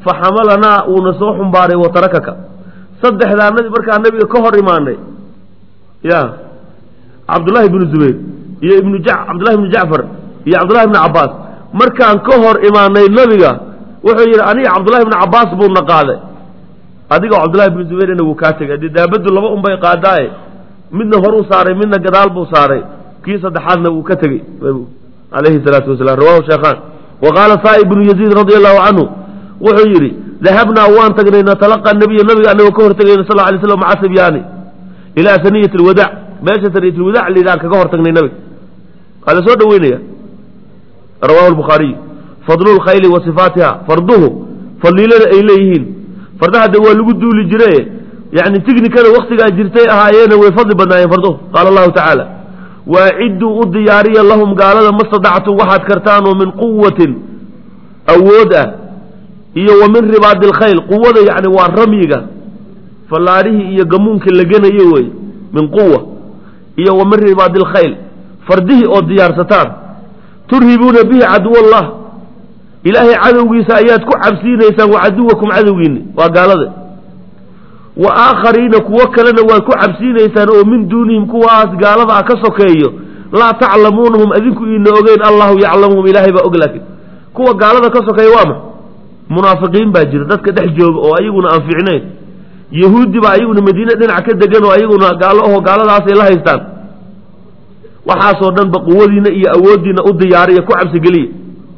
fa xamalanaa uuna soo xumbaaray wa tarakaka saddexdaanadii markaa nabiga ka hor imaanay ya cabdullaahi ibnu zubayr iyo ibnu ja cabdullahi ibnu jacfar iyo cabdullahi ibnu cabbaas markaan ka hor imaanay nabiga wuxuu yidhi aniga cabdullahi ibnu cabbaas buuna qaaday adigoo cabdullahi ibnu zubayrna wuu kaa tegay dee daabaddu laba unbay qaadaaye midna horuu saaray midna gadaal buu saaray kii saddexaadna wuu ka tegey alayhi salaatu wasalaam rawahu sheekhaan wa qaala saa ibnu yaziid radia allahu canhu wuxuu yidhi dahabnaa waan tagnay natalaqa nabiya nabiga anagoo ka hortagayna sal alay slam maca sibyaani ilaa saniyat alwadaac meesha saniyat alwadaac liidaan kaga hortagnay nabiga waa la soo dhaweynaya rawahu lbukhaariy fadlu lkhayli wa sifaatiha farduhu fadliilada ay leeyihiin fardaha de waa lagu duuli jire yani tignikada waktigaa jirtay ahaayeena way fadli badnaayeen farduhu qaala allahu tacaala waacidduu u diyaariya lahum gaalada ma stadactum waxaad kartaanoo min quwatin awood ah iyo wa min ribaadi alkhayl quwada yani waa ramyiga fallaadhihii iyo gamuunka la genayo wey min quwa iyo wa min ribaadi alkhayl fardihii oo diyaarsataan turhibuuna bihi caduwallah ilaahay cadowgiisa ayaad ku cabsiinaysaan wa caduwakum cadowgiini waa gaalada wa aakhariina kuwo kalena waad ku cabsiinaysaan oo min duunihim kuwaas gaalada ah ka sokeeyo laa taclamuunahum adinku iina ogeyn allahu yaclamuhum ilaahay baa og laakiin kuwa gaalada ka sokeeya waa ma munaafiqiin baa jira dadka dhex jooga oo ayaguna aan fiicnayn yahuudi baa ayaguna madiine dhinac ka degan oo ayaguna gaalo aho gaaladaasay la haystaan waxaasoo dhanba quwadiina iyo awooddiina u diyaariya ku cabsigeliya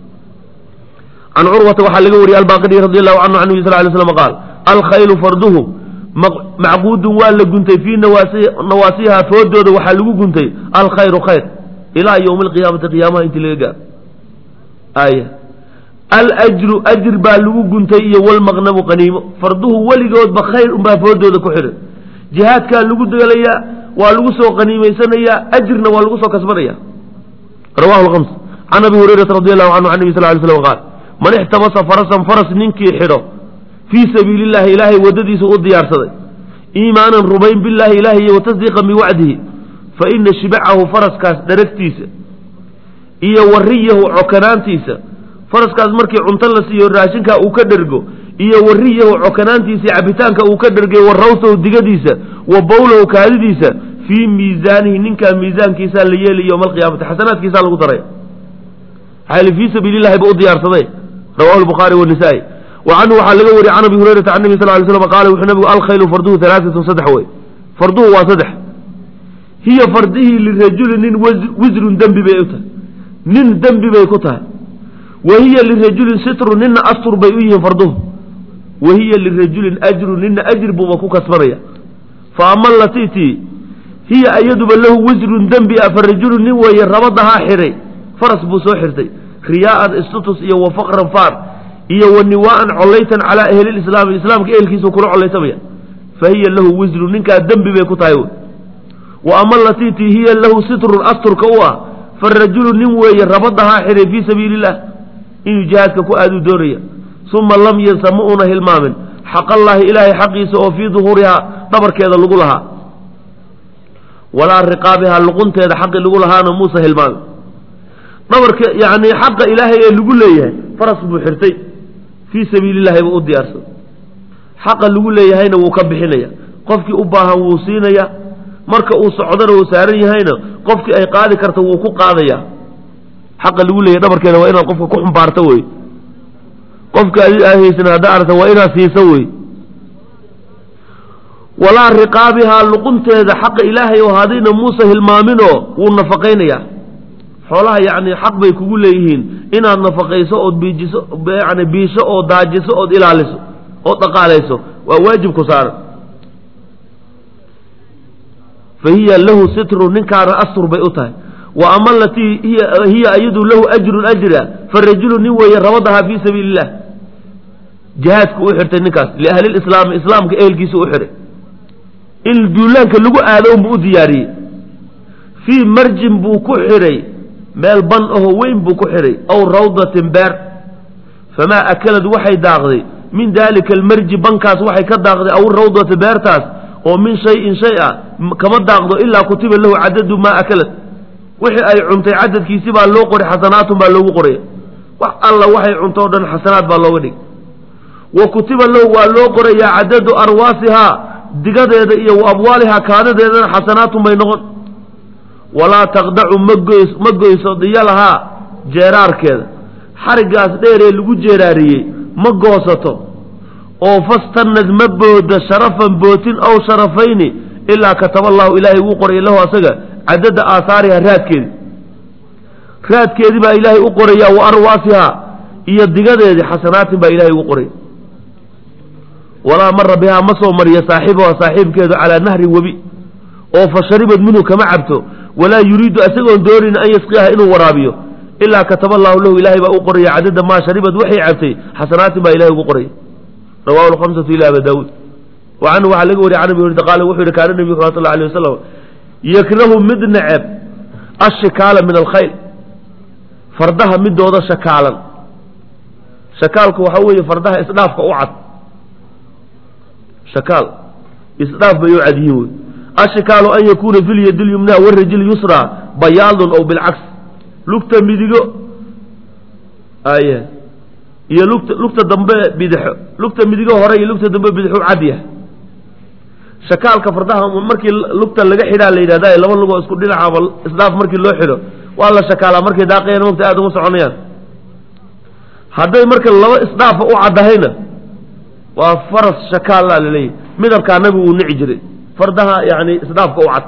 can curwata waxaa laga wariyey albaqidi radi allahu canhu can nabi sal lay slam qaal alkhaylu farduhu macquudun waa la guntay fii nawaasiha foodooda waxaa lagu guntay alkhayru khayr ilaa ywmi alqiyaamati qiyaamaha intii laga gaaro aaya alajru ajr baa lagu guntay iyo walmaqnamu qaniimo farduhu weligoodba khayr unbaa foodooda ku xidhan jihaadkaa lagu dagalayaa waa lagu soo qaniimaysanayaa ajrna waa lagu soo kasbanaya rawahu lhams can abi hurayrata radi allahu canhu can nabi sal lay slam qaal man ixtabasa farasan faras ninkii xidho fii sabiili illahi ilaahay waddadiisa u diyaarsaday iimaanan rumayn billahi ilahi iyo watasdiiqan biwacdihi fa ina shibacahu faraskaas dharagtiisa iyo wariyahu cokanaantiisa faraskaas markii cunto la siiyo raashinkaa uu ka dhergo iyo wariyahu cokanaantiisa cabitaanka uu ka dhergay wa rawsahu digadiisa wa bowlahu kaadidiisa fii miisaanihi ninkaa miisaankiisaa la yeelay yowma alqiyaamati xasanaadkiisaa lagu daray maxaa fii sabiili llahi ba u diyaarsaday rawahu lbukhaari wanisaa-i wa canhu waxaa laga wariyey can abi hurayrata can nabi sal lay slam qaala wuxuu nabigu alkhaylu farduhu alaaatun saddex wey farduhu waa saddex hiya fardihii lirajuli nin wisrun dembi bay u tahay nin dembi bay ku tahay wa hiya lirajulin sitru nina astur bay u yihiin farduhu wa hiya lirajulin ajru nina ajr buuba ku kasbanaya fa ama latitii hiya ayaduba lahu wisrun dembi ah fa rajulun nin weeye rabadahaa xidhay faras buu soo xirtay riyaa'an istutus iyo wa faqran faar iyo wa niwaa'an collaytan calaa ahlilislaami islaamka ehelkiisuu kula collaytamaya fa hiya lahu wisru ninkaa dembi bay ku tahay wy wa ama latitii hiya lahu sitrun asturka u ah fa rajulu nin weeye rabadahaa xidhay fii sabiili illah inuu jihaadka ku aaduu doonaya uma lam yansa ma una hilmaamin xaqallaahi ilaahay xaqiisa oo fii duhuurihaa dhabarkeeda lagu lahaa walaa riqaabihaa luqunteeda xaqi lagu lahaana muusa hilmaamin dhabarka yani xaqa ilaahay ee lagu leeyahay faras buu xirtay fii sabiili llahi buu u diyaarsan xaqa lagu leeyahayna wuu ka bixinaya qofkii u baahan wuu siinaya marka uu socdana uu saaran yahayna qofkii ay qaadi karta wuu ku qaadaya xaqa lagu leeyahay dhabarkeeda waa inaad qofka ku xumbaarto wey qofka adi aa haysan haddaa aragta waa inaad siiso wey walaa riqaabihaa luqunteeda xaqa ilaahay oo hadayna muuse hilmaaminoo wuu nafaqaynayaa xoolaha yacni xaq bay kugu leeyihiin inaad nafaqayso ood biijiso yani biisho oo daajiso ood ilaaliso ood dhaqaalayso waa waajib ku saaran fa hiya lahu sitru ninkaana astur bay u tahay wa ama alatii hiya iyadu lahu ajrun ajra fa rajulu nin weeye rabadahaa fii sabiili illah jihaadku u xirtay ninkaas liahli lislaami islaamka ehelkiisa u xihay in duulaanka lagu aado unbuu u diyaariyey fii marjin buu ku xidhay meel ban ahoo weyn buu ku xidhay aw rawdatin beer famaa akalad waxay daaqday min daalika almarji bankaas waxay ka daaqday aw rawdati beertaas oo min shayin shay ah kama daaqdo ilaa kutiba lahu cadadu maa akalad wixii ay cuntay cadadkiisi baa loo qoray xasanaatun baa loogu qoraya wax alla waxay cunto o dhan xasanaad baa looga dhigay wa kutiba lahu waa loo qorayaa cadadu arwaasihaa digadeeda iyo wa abwaalihaa kaadadeedana xasanaatun bay noqon walaa taqdacu magoys ma goyso diyalahaa jeeraarkeeda xariggaas dheeree lagu jeeraariyey ma goosato oo fastanad ma booda sharafan bootin ow sharafayni ilaa kataba allahu ilaahay uu qoray lahu asaga cadada aahaariha raadkeedi raadkeedii baa ilaahay u qoraya wa arwaasihaa iyo digadeedii xasanaatin baa ilaahay ugu qoray walaa mara bihaa ma soo mariya saaxiibaha saaxiibkeedu calaa nahri webi oo fa sharibad minhu kama cabto walaa yuriidu isagoon doonin an yasqiyaha inuu waraabiyo ilaa kataba allahu lahu ilaahay baa u qoraya cadada maa sharibad waxay cabtay xasanaatin baa ilahay ugu qoraya rawahu lhamsatu ila aba daawuud wa canhu waxaa laga wariya can abi hurayra qaala wuxuu yihi kaana nebiyu sal allahu alayh wasalam yakrahu mid neceb ashikaala min alkhayl fardaha midooda shakaalan shakaalku waxaa weeye fardaha isdhaafka u cad shakaal isdhaaf bay u cad yihiin wey ashikaalu an yakuuna fi lyadi lyumnaa warajil yusraa bayaadun ow bilcaks lugta midigo ay iyo lugta lugta dambe bidixo lugta midigo hore iyo lugta dambe bidixu cad yahay shakaalka fardaha markii lugta laga xidhaa la yidhahda laba lugoo isku dhinacaaba isdhaaf markii loo xidho waa la shakaalaa markay daaqayaan mogta aada uma soconayaan hadday marka laba isdhaafa u caddahayna waa faras shakaalla laleeyahy midabkaa nabigu uu nici jiray fardaha yani isdhaafka u cad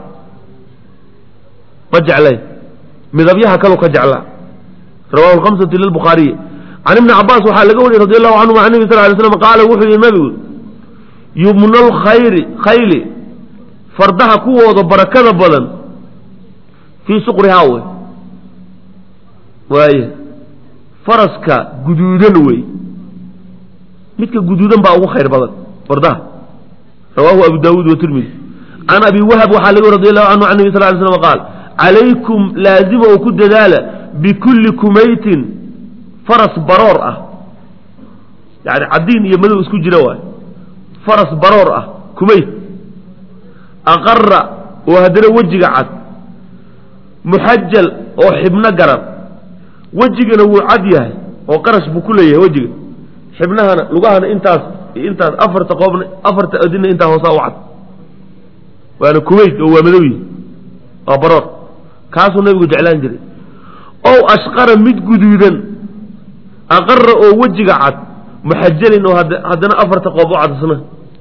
ma jeclay midabyaha kalu ka jeclaa rawahu lhamsatu lilbukhaariyi can ibni cabaas waxaa laga wariyey radi allahu canhuma can nebi sal lay slam qaala wuxuu yihi nabigu yumna lkhayri khayli fardaha kuwooda barakada badan fii suqrihaa wey waaye faraska guduudan wey midka guduudan baa ugu khayr badan fardaha rawahu abu daawuud watirmidi can abi wahab waxaa laga radi allahu canhu can nebi sal lay slam qaal calaykum laazima oo ku dadaala bikulli kumaytin faras baroor ah yani caddiin iyo madow isku jira waay faras baroor ah kumayt aqara oo haddana wejiga cad muxajal oo xibno garan wejigana wuu cad yahay oo qarash buu ku leeyahay wejiga xibnahana lugahana intaas intaas afarta qoobna afarta adina intaa hoosaa u cad waana kumayt oo waa madow yihi waa baroor kaasuu nabigu jeclaan jiray ow ashqara mid guduudan aqara oo wejiga cad muxajalin oo haddana afarta qoob u cadisna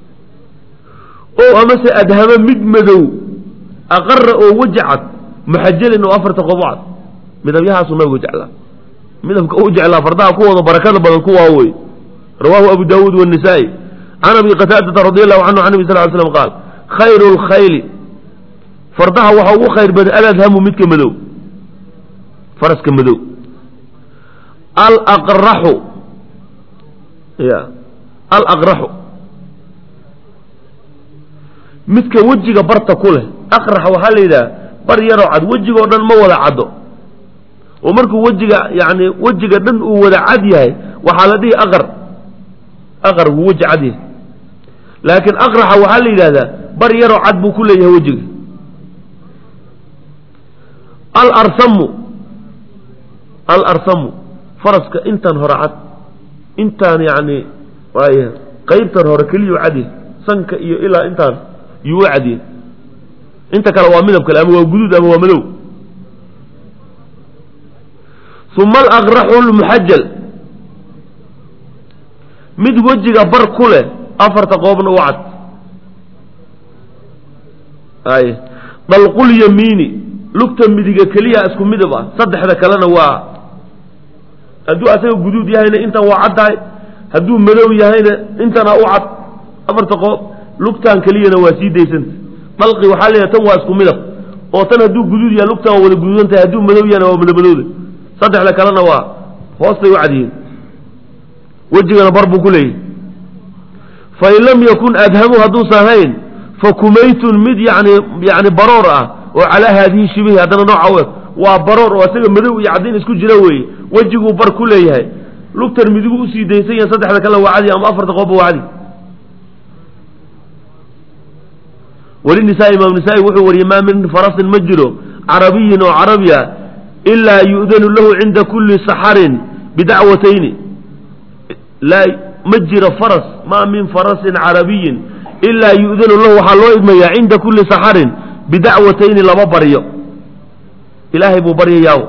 ow amase adhama mid madow aqara oo weji cad muxajalin oo afarta qoob u cad midabyahaasuu nabigu jeclaa midabka u jeclaa fardaha kuwooda barakada badan kuwaa wey rawaahu abu daawuud wanisaa-i can abi qataadata radi allahu canhu can nabi sal ly slam qaal khayru lkhayli fardaha waxaa ugu khayr badan aladhamu midka madow faraska madow alaqraxu ya alaqraxu midka wejiga barta ku leh aqrax waxaa la yidhaha bar yaroo cad wejigoo dhan ma wada caddo oo markuu wejiga yani wejiga dhan uu wada cad yahay waxaa la dhihi aqar aqar wuu weji cad yahay laakiin aqraxa waxaa la yidhahdaa bar yaroo cad buu ku leeyahay wejiga alarsamu alarsamu faraska intaan hore cad intaan yani waay qaybtan hore keliyu cadyahay sanka iyo ilaa intaan yuu u cadyahay inta kale waa midab kale ama waa guduud ama waa madow uma alaqraxu lmuxajal mid wejiga bar ku leh afarta qoobna u cad ay dalqulyamiini lugta midiga keliya isku midab ah saddexda kalena waa hadduu asaga guduud yahayna intan waa caddahay hadduu madow yahayna intana u cad afarta qoob lugtan keliyana waa sii daysanta dalqi waxaa leeyahay tan waa isku midab oo tan hadduu guduud yahay lugtan waa wada guduudan tahay hadduu madow yahayna waa madabadowda saddexda kalena waa hoostay u cadyihiin wejigana bar buu ku leeyahy fain lam yakun adhamu hadduusan hayn fa kumaytun mid yani yani baroor ah oo calaa haadihi shibihi haddana nooca u eg waa baroor oo isaga madow iyo caddiin isku jira weeye wejiguu bar ku leeyahay lugtan midigu usii daysan yahay saddexda kalena waa cadi ama afarta qoobba waa cadi weli nisaa imaam nisaa-i wuxuu wariyey maa min farasin ma jiro carabiyin oo carabi ah ilaa yu'danu lahu cinda kulli saxarin bidacwatayni laa ma jiro faras maa min farasin carabiyin ilaa yu'danu lahu waxaa loo idmayaa cinda kulli saxarin bidacwatayni laba baryo ilaahay buu baryayaa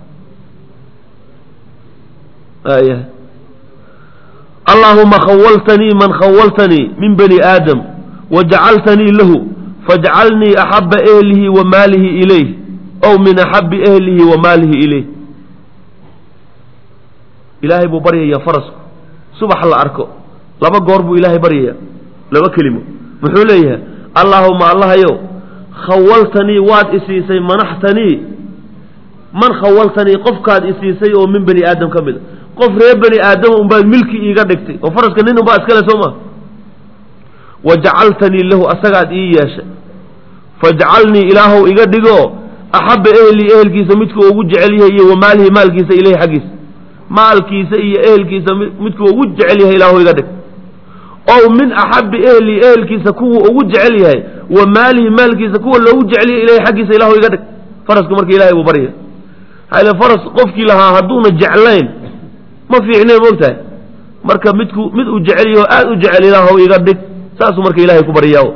aya allaahuma khawaltanii man khawaltanii min bani aadam wajacaltanii lahu fajcalnii axaba ehlihi wa maalihi ilayh ow min axabi ehlihi wa maalihi ilayh ilaahay buu baryayaa farasku subax la arko laba goor buu ilaahay baryayaa laba kelimo muxuu leeyahay allaahuma allahayow khawaltanii waad isiisay manaxtanii man khawaltanii qofkaad isiisay oo min bani aadam ka mid a qof reer bani aadama unbaad milki iiga dhigtay oo faraska nin unbaa iskale soo ma wajacaltanii lahu asagaad ii yeeshay fajcalnii ilaahow iga dhigo axabba ehlii ehelkiisa midku ugu jecel yahay iyo wa maalihi maalkiisa ilahi xaggiisa maalkiisa iyo ehelkiisa midku ugu jecel yahay ilaahow iga dhig ow min axabbi ehlii ehelkiisa kuwa ugu jecel yahay wa maalihi maalkiisa kuwa loogu jecel yahay ilahi xaggiisa ilaahow iga dhig faraska marka ilahay buu barya hale faras qofkii lahaa hadduuna jeclayn ma fiicneen moogtahay marka midku mid uu jecel yaho aada u jecel ilaahow iga dhig saasuu marka ilahay ku baryaa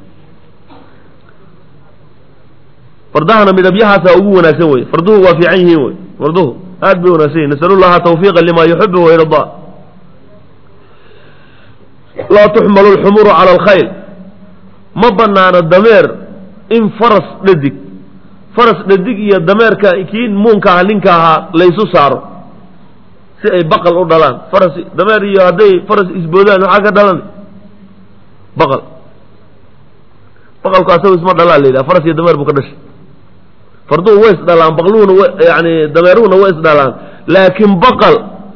fardahana midabyahaasa ugu wanaagsan wey farduhu waa fiican yihiin wey farduhu aad bay wanaagsan yihin nasalu llaha tawfiiqa lima yuxibu wayardaa laa tuxmalu lxumuru cala alkhayl ma banaano dameer in faras dhadig faras dhadig iyo dameerka kii muunka aha ninka ahaa laysu saaro si ay baqal u dhalaan faras dameer iyo hadday faras isboodaan maxaa ka dhalan baqal baqalku asagu isma dhalaa la yidhaha faras iyo dameer buu ka dhashay farduhu way isdhalaan baqluhuna w yani dameeruhuna way isdhalaan laakiin baqal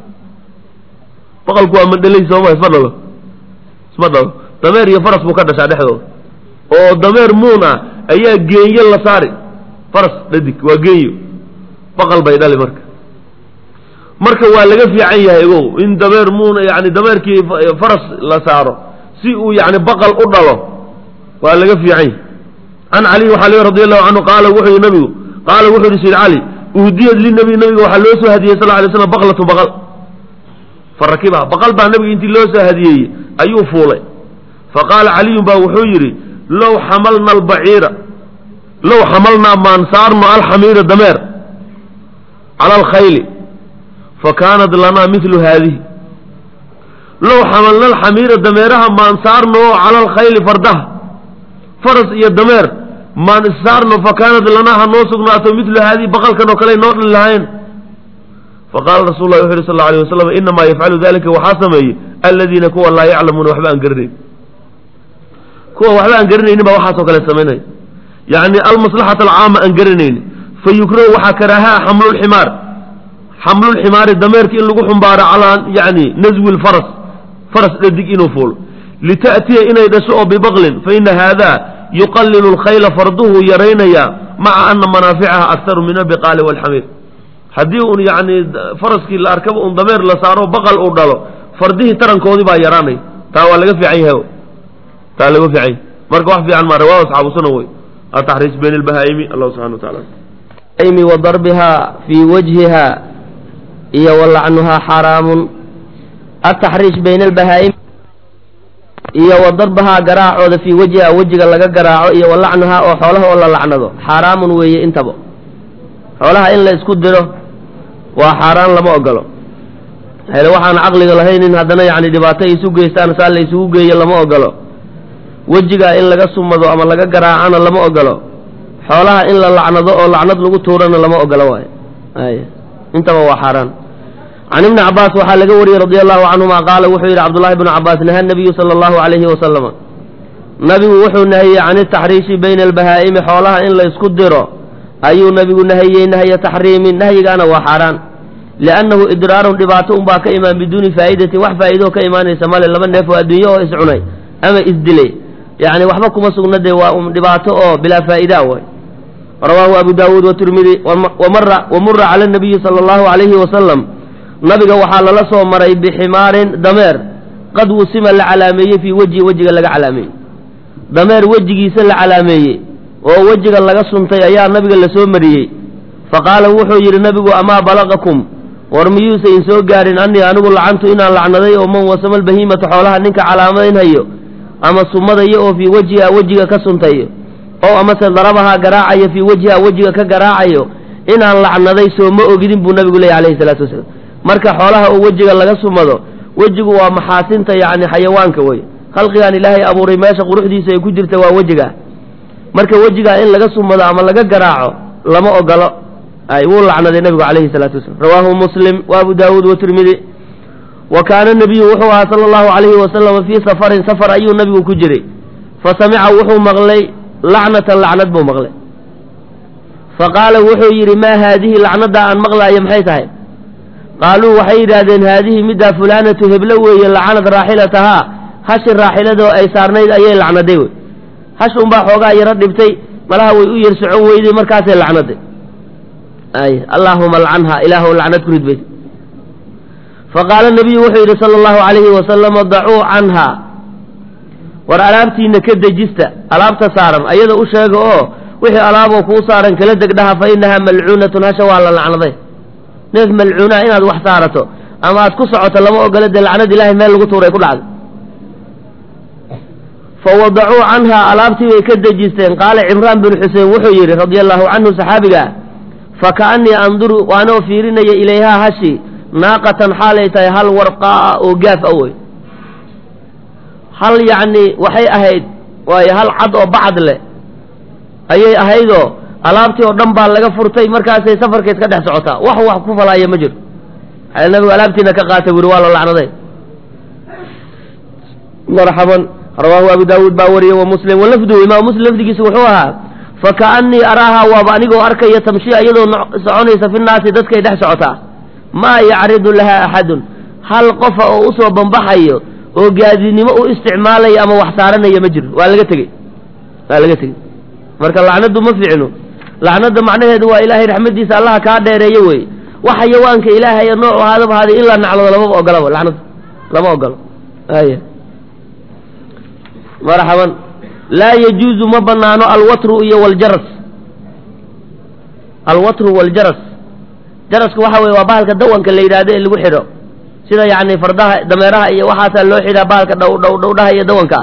baqalku waa mandhalay sooma isma dhalo isma dhalo dameer iyo faras buu ka dhashaa dhexdooda oo dameer muun ah ayaa geenyo la saari faras dhadig waa geenyo baqal bay dhali marka marka waa laga fiican yahay ogow in dameer muun yani dameerkii faras la saaro si uu yani baqal u dhalo waa laga fiican yahay can caliy waxaa le radi allahu canhu qaala wuxuu yihi nabigu qaala wuxuu yihi sayd cali uhdiyad linabiy nabiga waxaa loo soo hadiyey sal lay slam baqlatu baqal farakibaha baqal baa nabiga intii loo soo hadiyeeyey ayuu fuulay faqaala caliyun baa wuxuu yidhi low xamalna albaciira low xamalnaa maan saarno alxamiira dameer cala alkhayli fakaanat lanaa milu haadihi low xamalna alxamiira dameeraha maan saarno cala alkhayli fardaha faras iyo dameer maan issaarno fakaanat lanaa ha noo sugnaato milu haadihi baqalkan oo kale noo dhali lahayn faqaala rasul lah wuxu yhi sal alay wasalam inamaa yafcalu dalika waxaa sameeyey aladiina kuwa laa yaclamuuna waxba aan garanayn kuwa waxba aan garanaynin baa waxaasoo kale samaynaya yacni almaslaxata alcaama aan garanaynin fa yukrahu waxaa karaahaa xamlulximaar xamlulximaari dameerka in lagu xumbaaro calaa yani naswi lfaras faras dhadig inuu fuulo lita'tiya inay dhasho oo bibaqlin fa ina haada yuqalilu lkhayla farduhu yaraynayaa maca ana manaaficaha aktaru min albiqaali walxamiir haddii un yani faraskii la arkaba un dameer la saaro baqal uu dhalo fardihii tarankoodii baa yaraanaya taa waa laga fiican yahay taa laga fiican yahay marka wax fiican maa rawaa asxaabu sunan wey ataxriis bayn albahaa'imi allah subxana wa taala mi wa darbiha fii wajhiha iyo wa lacnuhaa xaaraamun ataxriish bayna albahaa'im iyo wa darbahaa garaacooda fii wajhiha wejiga laga garaaco iyo wa lacnuhaa oo xoolaha oo la lacnado xaaraamun weeye intaba xoolaha in la isku diro waa xaaraan lama ogolo hele waxaan caqliga lahaynin haddana yacni dhibaato ay isu geystaan saa la isugu geeyo lama ogolo wejigaa in laga sumado ama laga garaacana lama ogolo xoolaha in la lacnado oo lacnad lagu tuurana lama ogolo waayo ay intaba waa xaaraan can ibni cabaas waxaa laga wariyey radi allahu canhuma qaala wuxuu yidhi cabdullahi bnu cabaas naha nabiyu sala allahu calayhi wasalama nabigu wuxuu nahiyey can itaxriishi bayna albahaa'imi xoolaha in la isku diro ayuu nabigu nahiyey nahya taxriimin nahyigaana waa xaaraan liannahu idraarun dhibaato unbaa ka imaan biduuni faa'idatin wax faa'iidoo ka imaanaysa male laba neef oo adduunye oo iscunay ama isdilay yacni waxba kuma sugna dee waa un dhibaato oo bilaa faa'idaa way rawaahu abu daawuud watirmidi wamara wamura cala nabiyi sala allahu calayhi wasalam nabiga waxaa lala soo maray biximaarin dameer qad wusima la calaameeyey fii wejhi wejiga laga calaameeyey dameer wejigiisa la calaameeyey oo wejiga laga suntay ayaa nabiga la soo mariyey faqaala wuxuu yidhi nabigu amaa balaqakum war miyuusayn soo gaadhin anii anigu lacantu inaan lacnaday oo man wasama albahiimata xoolaha ninka calaamaynhayo ama sumadayo oo fii wejhiha wejiga ka suntayo oo amase darabahaa garaacayo fii wejhiha wejiga ka garaacayo inaan lacnaday soo ma ogidin buu nabigu leeyay alayhi salaatu wasalaam marka xoolaha oo wejiga laga sumado wejigu waa maxaasinta yacni xayawaanka wey khalqigan ilaahay abuuray meesha quruxdiisa ay ku jirta waa wejiga marka wejigaa in laga sumado ama laga garaaco lama ogolo ay wuu lacnaday nabigu calayhi salaatu wasalam rawaahu muslim wa abu daawuud watirmidi wa kaana nabiyu wuxuu ahaa sala allahu calayhi wasalama fii safarin safar ayuu nabigu ku jiray fa samica wuxuu maqlay lacnatan lacnad buu maqlay fa qaala wuxuu yidhi maa haadihi lacnaddaa aan maqlaayo maxay tahay qaaluu waxay yidhaahdeen haadihi middaa fulaanatu heblo weeye lacanad raaxilatahaa hashi raaxiladoo ay saarnayd ayay lacnaday wey hash unbaa xoogaa yaro dhibtay malaha way u yar socon weyday markaasay lacnaday ay allaahuma lcanha ilaahu lacnad ku ridbay faqaala nabiyu wuxuu yidhi sala allahu calayhi wasalama dacuu canha war alaabtiina ka dejista alaabta saaran ayada u sheega oo wixii alaaboo kuu saaran kala degdhaha fa inahaa malcuunatun hasha waa la lacnaday neef malcuunaa inaad wax saarato ama aad ku socoto lama ogolo dee lacnad ilahay meel lagu tuuray ku dhacday fawadacuu canha alaabtii bay ka dejisteen qaala cimraan bin xuseen wuxuu yidhi radia allahu canhu saxaabiga fakaannii anduru waanoo fiirinaya ilayhaa hashi naaqatan xaalay tahay hal warqaa'a oo gaaf a wey hal yacni waxay ahayd waayo hal cad oo bacad leh ayay ahaydoo alaabtii oo dhan baa laga furtay markaasay safarkeed ka dhex socotaa wax wax ku falaaya ma jiro waxaa nabigu alaabtiina ka qaatay buri waa la lacnaday marxaban rawaahu abu daawuud baa wariyey wa muslim walafduhu imaam muslim lafdigiisa wuxuu ahaa fakaannii araaha waaba anigoo arkaya tamshiya iyadoo soconaysa fi naasi dadkay dhex socotaa maa yacridu laha axadun hal qofa oo usoo bambaxayo oo gaadinimo u isticmaalaya ama wax saaranaya ma jiro waa laga tegey waa laga tegey marka lacnadu ma fiicno lacnada macnaheedu waa ilaahay raxmadiisa allaha kaa dheereeyo wey wax xayawaanka ilaahay noocu ahaadaba haaday in la naclado lamaba ogolaba lacnada lama ogolo aya marxaban laa yajuuzu ma banaano alwatru iyo waljaras alwatru waljaras jarasku waxa weye waa bahalka dawanka la yidhaahdo ee lagu xidho sida yacni fardaha dameeraha iyo waxaasaa loo xidhaa bahalka dhow dhow dhowdhaha iyo dawanka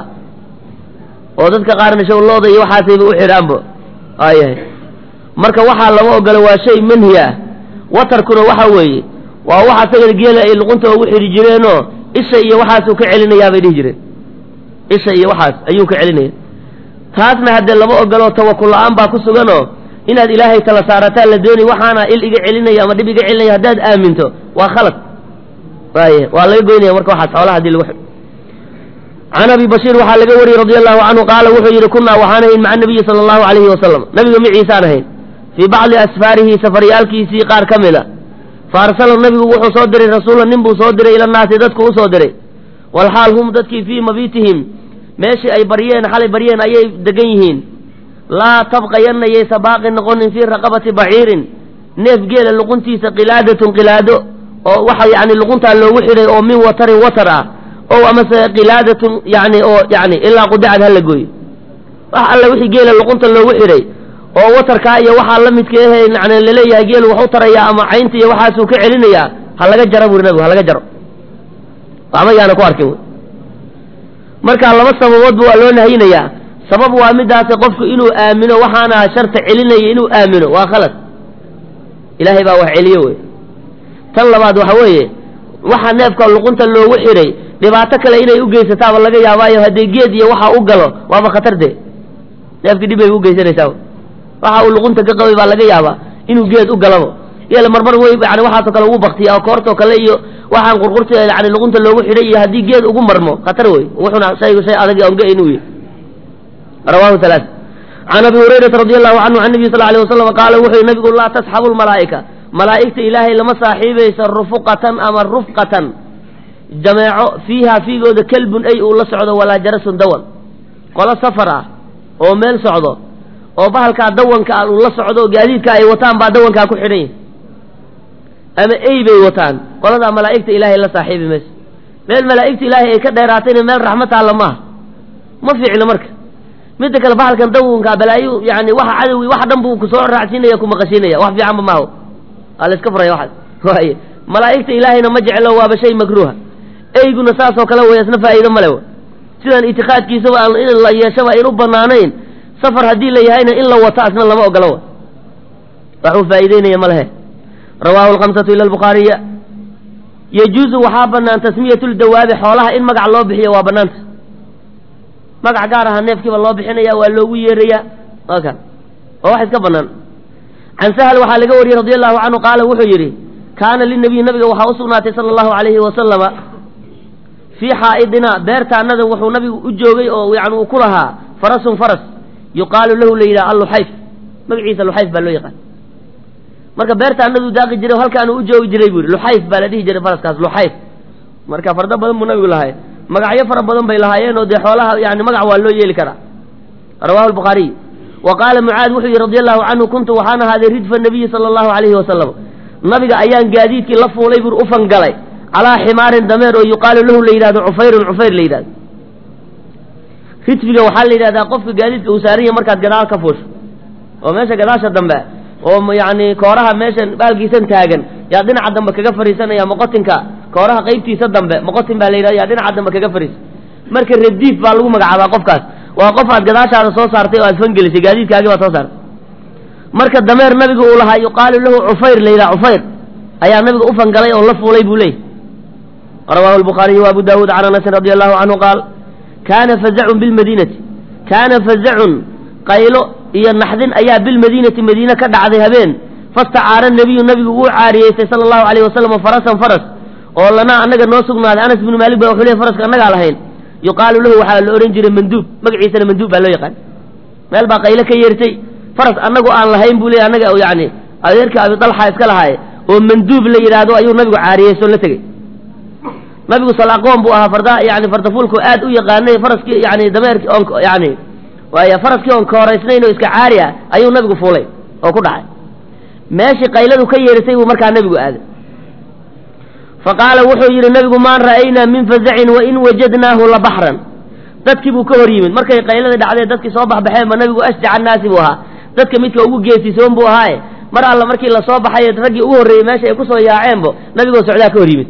oo dadka qaarna shawlooda iyo waxaasayba u xidhaanba aayahay marka waxaa lama ogolo waa shay manhi ah watarkuna waxa weeye waa waxa sagada geela ay luqunta ugu xidhi jireenoo isha iyo waxaasuu ka celinayaa bay dhihi jireen isha iyo waxaas ayuu ka celinaya taasna haddee lama ogolo tawakul la-aan baa ku suganoo inaad ilaahay tala saarataa la doonay waxaana il iga celinaya ama dhib iga celinaya haddaad aaminto waa khalad waaye waa laga goynaya marka waxaas xoolaha hadii lagu xidho can abi bashiir waxaa laga wariyey radi allahu canhu qaala wuxuu yidhi kunaa waxaan ahayn maca nabiyi sala allahu alayhi wasalam nabiga miciisaan ahayn fii bacdi asfaarihi safaryaalkiisii qaar ka mid a fa arsala nabigu wuxuu soo diray rasuula nin buu soo diray ila naasi dadku u soo diray walxaal hum dadkii fii mabiitihim meeshii ay baryeen xalay baryeen ayay degan yihiin laa tabqayanna yaysa baaqi noqonin fii raqabati baciirin neef geela luquntiisa qilaadatun qilaado oo waxa yacni luquntaa loogu xidhay oo min watarin watar ah ow amase qilaadatun yacni oo yacni ilaa qudacad hala gooyo wax alle wixii geela luqunta loogu xidhay oo watarkaa iyo waxaa la midka ehe yani laleeyahay geelu wax u tarayaa ama caynta iyo waxaasuu ka celinayaa ha laga jaro buri nabigu ha laga jaro waxba yaana ku arkin marka laba sababoodba waa loo nahayinayaa sabab waa midaasi qofku inuu aamino waxaana sharta celinaya inuu aamino waa khalad ilaahay baa wax celiye wey tan labaad waxa weeye waxa neefka luqunta loogu xidhay dhibaato kale inay u geysataaba laga yaabaayo haddii geed iyo waxa u galo waaba khatar dee neefkii dhib bay u geysanaysaa waxa uu luqunta ka qabay baa laga yaabaa inuu geed u galabo yeel marmar wey yani waxaasoo kale ugu baktiya oo koortoo kale iyo waxaan qurqurta yani luqunta loogu xidhay iyo haddii geed ugu marmo khatar wey wuxuna shaygu shay adag onga inuu yahy rawahu halaa can abi hurayrata radi allahu canhu can nabiy sal alay wasalam qaala wuxuu yihi nabigu laa tasxabu lmalaa'ika malaa'igta ilaahay lama saaxiibaysa rufuqatan ama rufqatan jameeco fiiha fiigooda kelbun ay uu la socdo walaa jarasun dawan qolo safar ah oo meel socdo oo bahalkaa dawanka ah uu la socdo gaadiidka ay wataan baa dawankaa ku xidhan yahy ama ey bay wataan qoladaa malaa'igta ilaahay la saaxiibi mayso meel malaa'igta ilaahay ay ka dheeraatayna meel raxmad taalla maaha ma fiicno marka midda kale bahalkan dawanka balaayo yani waxa cadowi wax dhan buu kusoo raacsiinaya kumaqashiinaya wax fiicanba maaho waa la iska furaya waxaas waaye malaa'igta ilaahayna ma jeclo waaba shay makruuha eyguna saasoo kale wey isna faa'iido male w sidaan itikaadkiisaba aan in la yeeshaba ayn u banaanayn safar haddii la yahayna in la wato asna lama ogolo w waxuu faa'iideynaya ma lehe rawaahu alkhamsatu ila albukhaariya yajuuzu waxaa banaan tasmiyatu ldawaabi xoolaha in magac loo bixiyo waa banaanta magac gaar aha neefkiiba loo bixinaya waa loogu yeerayaa waa kan waa wax iska banaan can sahal waxaa laga wariyey radi allahu canhu qaala wuxuu yidhi kaana linabiyi nabiga waxaa u sugnaatay sala allahu alayhi wasalama fii xaa'idina beertaanada wuxuu nabigu u joogay oo yani uu ku lahaa farasun faras yuqaalu lahu la yidhaha alluxayf magaciisa luxayf baa loo yaqaan marka beertaanaduu daaqi jiray halkaanuu u joogi jiray buu yidhi luxayf baa la dhihi jiray faraskaas luxayf marka fardo badan buu nabigu lahay magacyo fara badan bay lahaayeen oo dee xoolaha yani magac waa loo yeeli karaa rawahu lbukhaariy wa qaala mucaad wuxuu yihi radi allahu canhu kuntu waxaan ahaaday ridfa nabiyi sala allahu alayhi wasalam nabiga ayaan gaadiidkii la fuulay bur u fangalay calaa ximaarin dameer oo yuqaalu lahu la yidhahdo cufayrun cufayr la yidhahdo ridfiga waxaa la yidhahdaa qofka gaadiidka uu saaranya markaad gadaal ka fuusho oo meesha gadaasha dambe oo yani kooraha meeshan baalkiisan taagan yaa dhinaca dambe kaga fariisanaya moqotinka kooraha qaybtiisa dambe moqotin baa la yidhahda yaa dhinaca dambe kaga fariisa marka radiif baa lagu magacaabaa qofkaas waa qof aad gadaashaada soo saartay oo aad fangelisay gaadiidkaagii baad soo saartay marka dameer nabiga uu lahaa yuqaalu lahu cufayr la yidhaha cufayr ayaa nabiga u fangalay oo la fuulay buu leeyay rawaahu albukhaariyu waabu daawuud can anasin radi allahu canhu qaal kaana fazacun bilmadiinati kaana fazacun qaylo iyo naxdin ayaa bilmadiinati madiine ka dhacday habeen fastacaara nebiyu nabigu uu caariyeystay sala allahu alayh wasalam farasan faras oo lanaa annaga noo sugnaaday anas binu maalik ba wuxuu leey faraska annagaa lahayn yuqaalu lahu waxaa la odhan jiray manduub magaciisana manduub baa loo yaqaan meel baa qaylo ka yeertay faras annagu aan lahayn buu leey annaga yani adeerka abi dalxa iska lahaaye oo manduub la yidhaahdo ayuu nabigu caariyeysto la tegey nabigu salaqoon buu ahaa farda yani fardafuulku aad u yaqaanay faraskii yani dameerki on yani waay faraskii oon kooraysnayn oo iska caari ah ayuu nabigu fuulay oo ku dhacay meeshii qayladu ka yeerisay buu markaa nabigu aaday faqaala wuxuu yidhi nabigu maan ra'aynaa min fazacin wain wajadnaahu labaxran dadkii buu ka hor yimid markay qayladii dhacdee dadkii soo baxbaxeenba nabigu ashjaca annaasi buu ahaa dadka midka ugu geesisoon buu ahaaye mar alla markii lasoo baxay raggii ugu horreeyey meesha ay kusoo yaaceenbo nabigoo socdaa ka hor yimid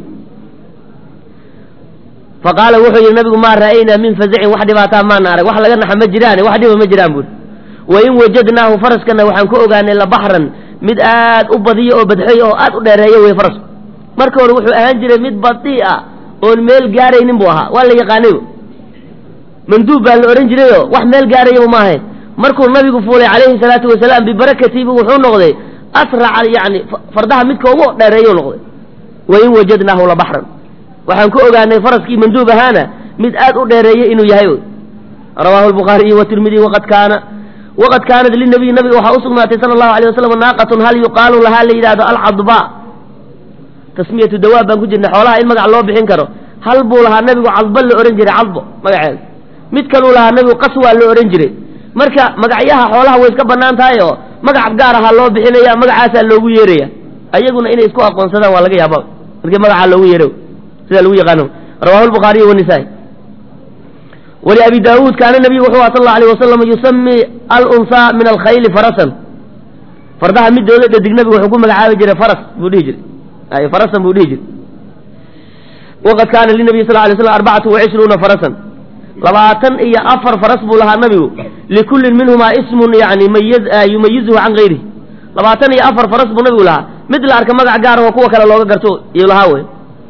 faqaala wuxuu yidhi nabigu maa ra'aynaa min fazacin wax dhibaataa maana arag wax laga naxa ma jiraane wax dhiba ma jiraan buuri wain wajadnaahu faraskana waxaan ku ogaanay labaxran mid aad u badiyo oo badxoy oo aad u dheereeyo wey farasku marka hore wuxuu ahaan jiray mid badii ah oon meel gaaraynin buu ahaa waa la yaqaanayo manduub baa la odhan jirayoo wax meel gaarayaba ma ahayn markuu nabigu fuulay calayhi salaatu wasalaam bibarakatiibu wuxuu noqday asraca yani fardaha midka ugu dheereeyuu noqday wain wajadnaahu labaxran waxaan ku ogaanay faraskii manduub ahaana mid aad u dheereeyey inuu yahay rawaahu lbukhaariyu watirmidi waqad kaana waqad kaanat linabiy nabiga waxaa usugnaatay sala allahu alay wasalam naaqatun hal yuqaalu lahaa la yidhahdo alcadba tasmiyatu dawaab baan ku jirnay xoolaha in magac loo bixin karo hal buu lahaa nabigu cadbo la odhan jiray cadbo magaceeda mid kaluu lahaa nabigu qaswaa la odhan jiray marka magacyaha xoolaha way iska bannaan tahay oo magac gaar ahaa loo bixinaya magacaasaa loogu yeeraya ayaguna inay isku aqoonsadaan waa laga yaaba markii magacaa loogu yeero sida lagu yaqaano rawahu lbukhaariyu wanisaa-i wali abi daawuud kaana nabiyu wuxuu aha sal alla alay wasalam yusami alunsaa min alkhayli farasan fardaha midooda dhadig nabigu wuxuu ku magacaabi jiray faras buu dhihi jiray ay farasan buu dhihi jiray waqad kaana linabiy sal lay slam arbacatu wacishruuna farasan labaatan iyo afar faras buu lahaa nabigu likullin minhumaa ismun yani yumayizuhu can gayrihi labaatan iyo afar faras buu nabigu lahaa mid la arka magac gaar oo kuwa kale looga garto iyuu lahaa wey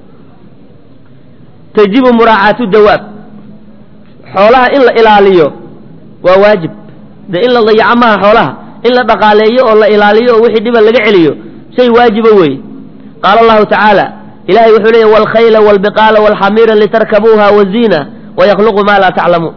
tajibu muraacaatu dawaab xoolaha in la ilaaliyo waa waajib de in la dayaco maha xoolaha in la dhaqaaleeyo oo la ilaaliyo oo wixii dhiba laga celiyo shay waajiba weeye qaala allahu tacaala ilahay wuxuu leeya waalkhayla waalbiqaala waalxamiira litarkabuuha waziina wayakluqu maa laa taclamuun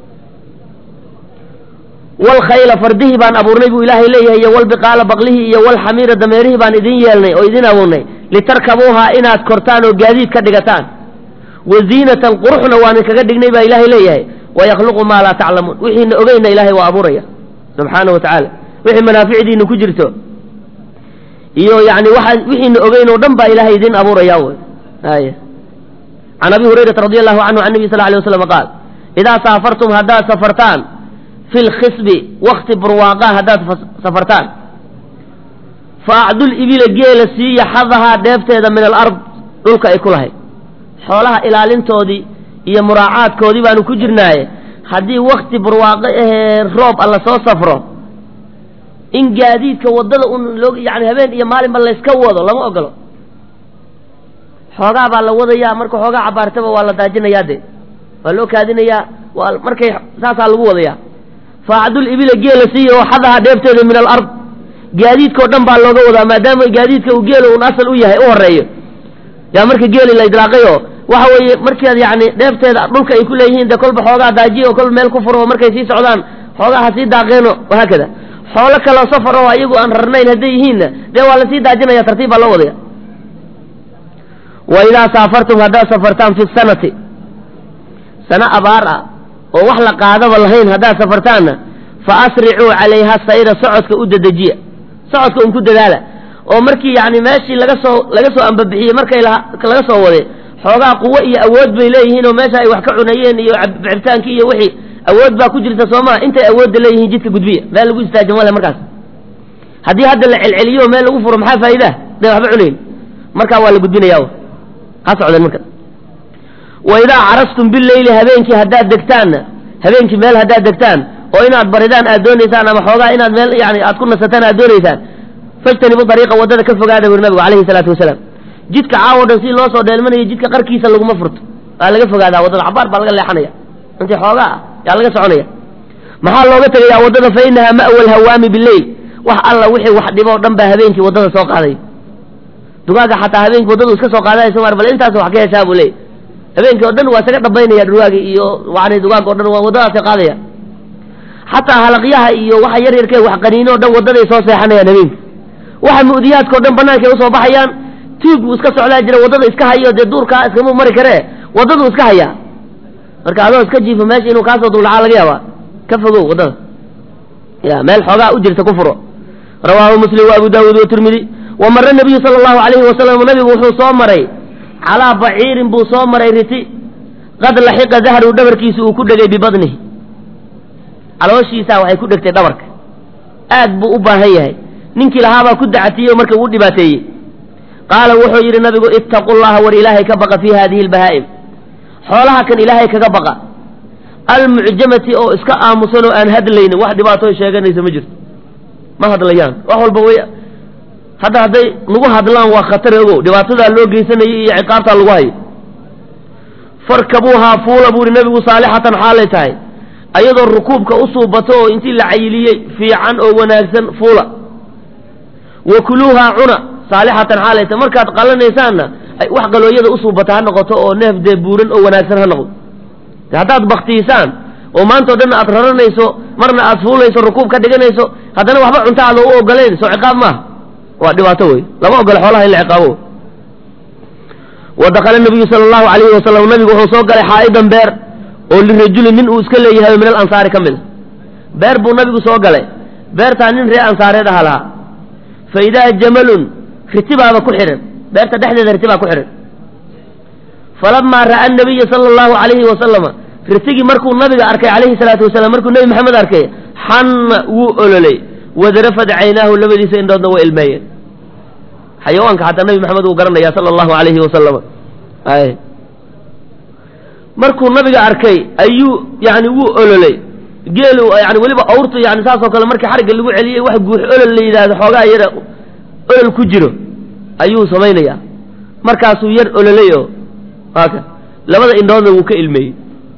waalkhayla fardihii baan abuurnay buu ilaahay leeyahay iyo walbiqaala baqlihii iyo walxamiira dameerihii baan idin yeelnay oo idin abuurnay litarkabuuhaa inaad kortaan oo gaadiid ka dhigataan waziinatan quruxna waan kaga dhignay baa ilaahay leeyahay wayakluqu maa laa taclamuun wixiina ogeyna ilaahay waa abuuraya subxaana wa tacaala wixii manaaficdiina ku jirto iyo yani waa wixiina ogeyn oo dhan baa ilaahay idin abuuraya wy ay can abi hurayrata radi allahu canhu can nabi sal lay waslam qaal idaa saafartum haddaad safartaan fi lkhisbi wakti burwaaqa haddaad safartaan fa acdul ibila geela siiya xadahaa dheefteeda min alard dhulka ay ku lahayd xoolaha ilaalintoodii iyo muraacaadkoodii baanu ku jirnaaye haddii wakti barwaaqo ahee roob alla soo safro in gaadiidka waddada un loo yani habeen iyo maalinba layska wado lama ogolo xoogaa baa la wadayaa marka xoogaa cabaartaba waa la daajinayaa de waa loo kaadinayaa waa markay saasaa lagu wadayaa faacdul ibila geela siiya oo xadaha dheefteeda min alard gaadiidkao dhan baa looga wadaa maadaama gaadiidka uu geela un asal u yahay u horeeyo yaa marka geeli la idlaaqay oo waxa weeye markaad yani dheefteeda dhulka ay ku leeyihiin de kolba xoogaa daajiya oo kolba meel ku furo oo markay sii socdaan xoogaa ha sii daaqeeno wahaakada xoolo kaloo safar oo ayagu aan rarnayn hadday yihiinna dee waa lasii daajinaya tartiib baa loo wadaya wa idaa saafartum haddaad safartaan fi sanati sano abaar ah oo wax la qaadaba lahayn haddaad safartaanna fa asricuu calayha sayra socodka u dedejiya socodka un ku dadaala oo markii yani meeshii laga soo laga soo ambabixiyey markay laga soo wade xoogaa quwo iyo awood bay leeyihiin oo meesha ay wax ka cunayeen iyo cabitaankii iyo wixii awood baa ku jirta soo maa intay awoodda leeyihiin jidka gudbiya meel lagu istaaji male markaas haddii hadda la celceliyo meel lagu furo maxaa faa'iidaa day waxba cunayn markaa waa la gudbinaya ha socdeen marka wa idaa carastum bileyli habeenkii haddaad degtaanna habeenkii meel haddaad degtaan oo inaad baridaan aad doonaysaan ama xoogaa inaad meel yani aad ku nasataan aad doonaysaan fajtanibu dariiqa waddada ka fogaada buri nabigu calayhi salaatu wasalaam jidka caawo dhan si loo soo dheelmanayo jidka qarkiisa laguma furto waa laga fogaadaa waddada cabaar baa laga leexanaya intii xoogaa ah yaa laga soconaya maxaa looga tegayaa waddada fa inahaa ma'wa alhawaami bileyl wax alla wixii wax dhibo o dhan baa habeenkii waddada soo qaaday dugaaga xataa habeenkii waddadu iska soo qaadayso mar bal intaas wax ka heshaa buu leey habeenkii o dhan waa isaga dhabaynaya dhugaagi iyo yani dugaaga o dhan waa waddadaasay qaadaya xataa halaqyaha iyo waxa yar yarkee wax qaniino o dhan waddaday soo seexanayaan habeenki waxa mu'diyaadka o dhan bannaankay usoo baxayaan tuug buu iska socdaa jira waddada iska hayo dee duurkaa iskama mari karee waddaduu iska hayaa marka adoo iska jiifo meesha inuu kaasoo duldhacaa laga yaabaa ka fogow waddada ya meel xoogaa u jirta ku furo rawaahu muslim wa abu daawuud watirmidi wa mara nabiyu sala allahu alayhi wasalam nabigu wuxuu soo maray calaa baciirin buu soo maray riti qad laxiqa dahru dhabarkiisa uu ku dhegay bibadnihi calooshiisaa waxay ku dhegtay dhabarka aad buu u baahan yahay ninkii lahaabaa ku dacatiyey oo marka uu dhibaateeyey qaala wuxuu yidhi nabigu ittaqu llaha war ilaahay ka baqa fii hadihi albahaa'im xoolaha kan ilaahay kaga baqa almucjamati oo iska aamusan oo aan hadlaynin wax dhibaatoo sheeganaysa ma jirto ma hadlayaan wax walba way hadda hadday nagu hadlaan waa khatar ogow dhibaatadaa loo geysanayay iyo ciqaabtaa lagu hayo farkabuuhaa fuula buu ihi nabigu saalixatan xaalay tahay ayadoo rukuubka u suubato oo intii la cayiliyey fiican oo wanaagsan fuula wa kuluuhaa cuna saalixatan xaalay tahay markaad qalanaysaanna wax qalooyada u suubata ha noqoto oo neef dee buuran oo wanaagsan ha noqdo haddaad baktiisaan oo maanta o dhan aad raranayso marna aad fuulayso rukuub ka dhiganayso haddana waxba cunta aada u ogolayn soo ciqaab maaha waa dhibaato wey lama ogola xoolaha in la ciqaabo wa dakala nabiyu sala allahu alayhi wasalam nabigu wuxuu soo galay xaa'idan beer oo lirajulin nin uu iska leeyahay min alansaari ka mid a beer buu nabigu soo galay beertaa nin ree ansaareed aha lahaa fa idaa jamalun ritibaaba ku xidhan beerta dhexdeeda ritibaa ku xidhan falamaa ra'a nabiya sala allahu alayhi wasalama ritigii markuu nabiga arkay calayhi salaatu wasalaam markuu nebi maxamed arkay xanna wuu ololay wadarafad caynaahu labadiisa indhoodna way ilmeeyeen xayawaanka xataa nebi maxamed wuu garanaya sala allahu alayhi wasalama ay markuu nabiga arkay ayuu yani wuu ololay geelu yani weliba awrtu yani saasoo kale markii xarigga lagu celiyey wax guux olol la yidhaahdo xoogaa yara olol ku jiro ayuu samaynayaa markaasuu yar ololay oo aka labada indhoodna wuu ka ilmeeyey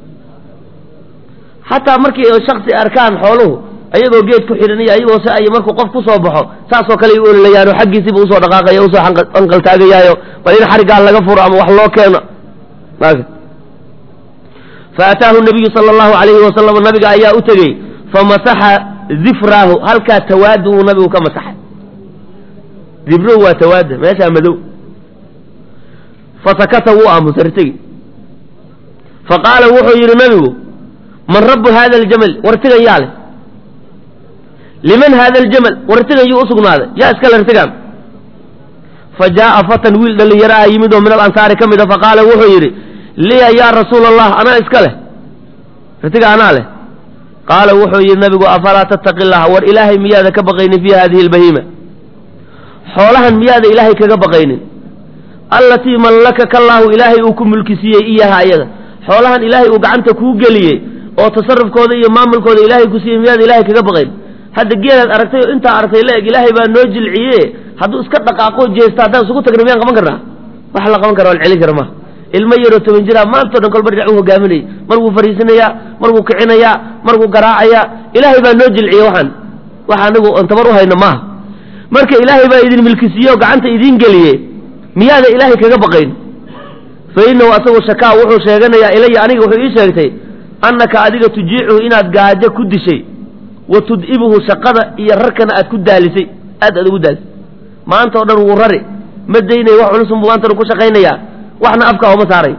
xataa markii shaksi arkaan xooluhu ayagoo geed ku xidhan iyo ayagoo si ay markuu qof ku soo baxo saasoo kale ay u ololayaanoo xaggiisiiba usoo dhaqaaqaya usoo anqaltaagayaayo bal in xariggaa laga furo ama wax loo keeno aka faataahu nabiyu sala allahu alayhi wasalam nabiga ayaa u tegey famasaxa zifraahu halkaa tawaadu uu nabigu ka masaxay zifruhu waa tawaada meeshaa madow fasakata wuu aamusay ritigi faqaala wuxuu yidhi nabigu man rabu hada aljamal wartigan yaa leh liman hada aljamal wartigan yuu usugnaaday yaa iskale ritigan fa jaaa fatan wiil dhalinyaro ah yimid oo min alansaari ka mid a faqaala wuxuu yidhi liya yaa rasuula allah anaa iska leh ritiga anaa leh qaala wuxuu yidhi nabigu afalaa tattaqi llaha war ilaahay miyaada ka baqaynin fii hadihi albahiima xoolahan miyaada ilaahay kaga baqaynin allatii mallakaka allaahu ilaahay uu ku mulkisiiyey iyaha ayada xoolahan ilaahay uu gacanta kuu geliyey oo tasarufkooda iyo maamulkooda ilaahay ku siiyey miyaada ilaahay kaga baqayn hadda geelaad aragtay oo intaa aragtay la eg ilaahay baa noo jilciye hadduu iska dhaqaaqo jeesta haddaan isugu tagna miyaan qaban karnaa wax la qaban kara o la celin kara maha ilmo yaroo toban jiraa maantao dhan kolba dhinac u hogaaminayay mar wuu fariisinayaa mar wuu kicinayaa mar wuu garaacayaa ilaahay baa noo jilciye waxaan wax anigu oon tabar u hayno maaha marka ilaahay baa idin milkisiiye oo gacanta idiin geliye miyaada ilaahay kaga baqayn fa innahu asagu shakaa wuxuu sheeganayaa ilaya aniga wuxuu ii sheegtay annaka adiga tujiicuhu inaad gaajo ku dishay wa tud'ibuhu shaqada iyo rarkana aad ku daalisay aad aad ugu daalisay maanta oo dhan wuu rari ma daynaya wax culusunbu maanta dhan ku shaqaynayaa waxna afka ooma saaray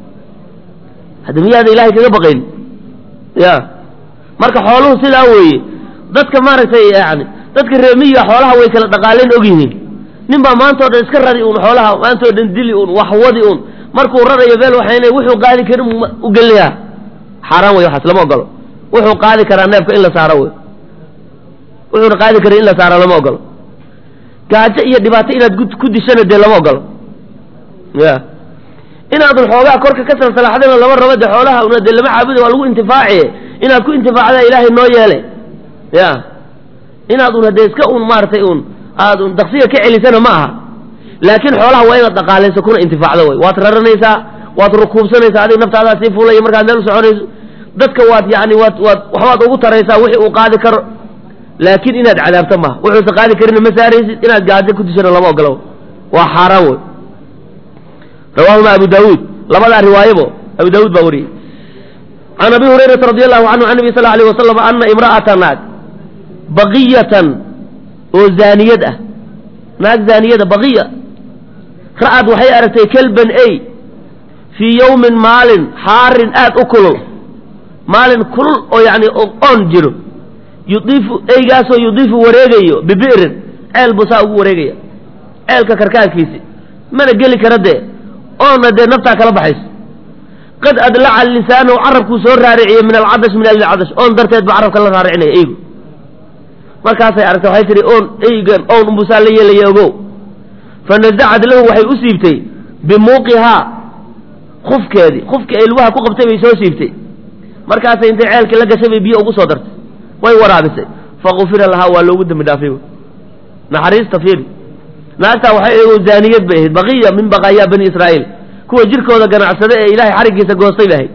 hadda miyaada ilaahay kaga baqayn ya marka xooluhu sidaa weeye dadka maaragtay yani dadka reemiyiga xoolaha way kala dhaqaalayn og yihiin nin baa maantao dhan iska rari uun xoolaha maantao dhan dili uun waxwadi uun markuu rarayo meel waxayna wuxuu qaadi karin u gelinayaa xaaraan wey waxaas lama ogolo wuxuu qaadi karaa neefka in la saaro wey wuxuuna qaadi karin in la saaro lama ogolo gaajo iyo dhibaato inaad ku dishana dee lama ogolo ya inaadun xoogaa korka ka salsalaaxdana lama rabo de xoolaha una dee lama caabuda waa lagu intifaaciye inaad ku intifaacdaa ilaahay noo yeele ya inaad un haddee iska un maaratay un aad un daqsiga ka celisana ma aha laakiin xoolaha waa inaad dhaqaalayso kuna intifaacdo wey waad raranaysaa waad rukuubsanaysaa adig naftaadaa sii fuulaya markaad meel u soconayso dadka waad yani waad waad waxbaad ugu taraysaa wixii uu qaadi karo laakiin inaad cadaabto maha wuxuusa qaadi karina ma saaraysid inaad gaajo ku dishana lama ogolo waa xaaraan wey rawaahuma abu daawuud labadaa riwaayabo abu daawuud baa wariyey can abi hurayrata radi allahu canhu can nabi sal alayh wasalam ana imra'ata naag baqiyatan oo zaaniyad ah naag zaaniyada baqiya ra'ad waxay aragtay kelban ey fii yowmin maalin xaarin aad u kulul maalin kulul oo yani oon jiro yudiifu eygaasoo yudiifu wareegayo bibi'rin ceel buu saa ugu wareegaya ceelka karkaankiisi mana geli kara dee oonna dee naftaa kala baxayso qad adlaca lisaanahu carabkuu soo raariciyey min alcadash min alcadash oon darteed buu carabka la raaricinaya eygu markaasay aragtay waxay tihi oon eygan own umbusaa la yeelaya ogow fa nasacad lahu waxay u siibtay bimuuqihaa kufkeedii kufkii ay lugaha ku qabtay bay soo siibtay markaasay intay ceelkii la gashay bay biyo ugu soo dartay way waraabisay fagufira lahaa waa loogu dembi dhaafay naxariista fiiri naagtaa waxay eego zaaniyad bay ahayd baqiya min baqaayaa bani israa'iil kuwa jirkooda ganacsada ee ilaahay xariggiisa goostay bay ahayd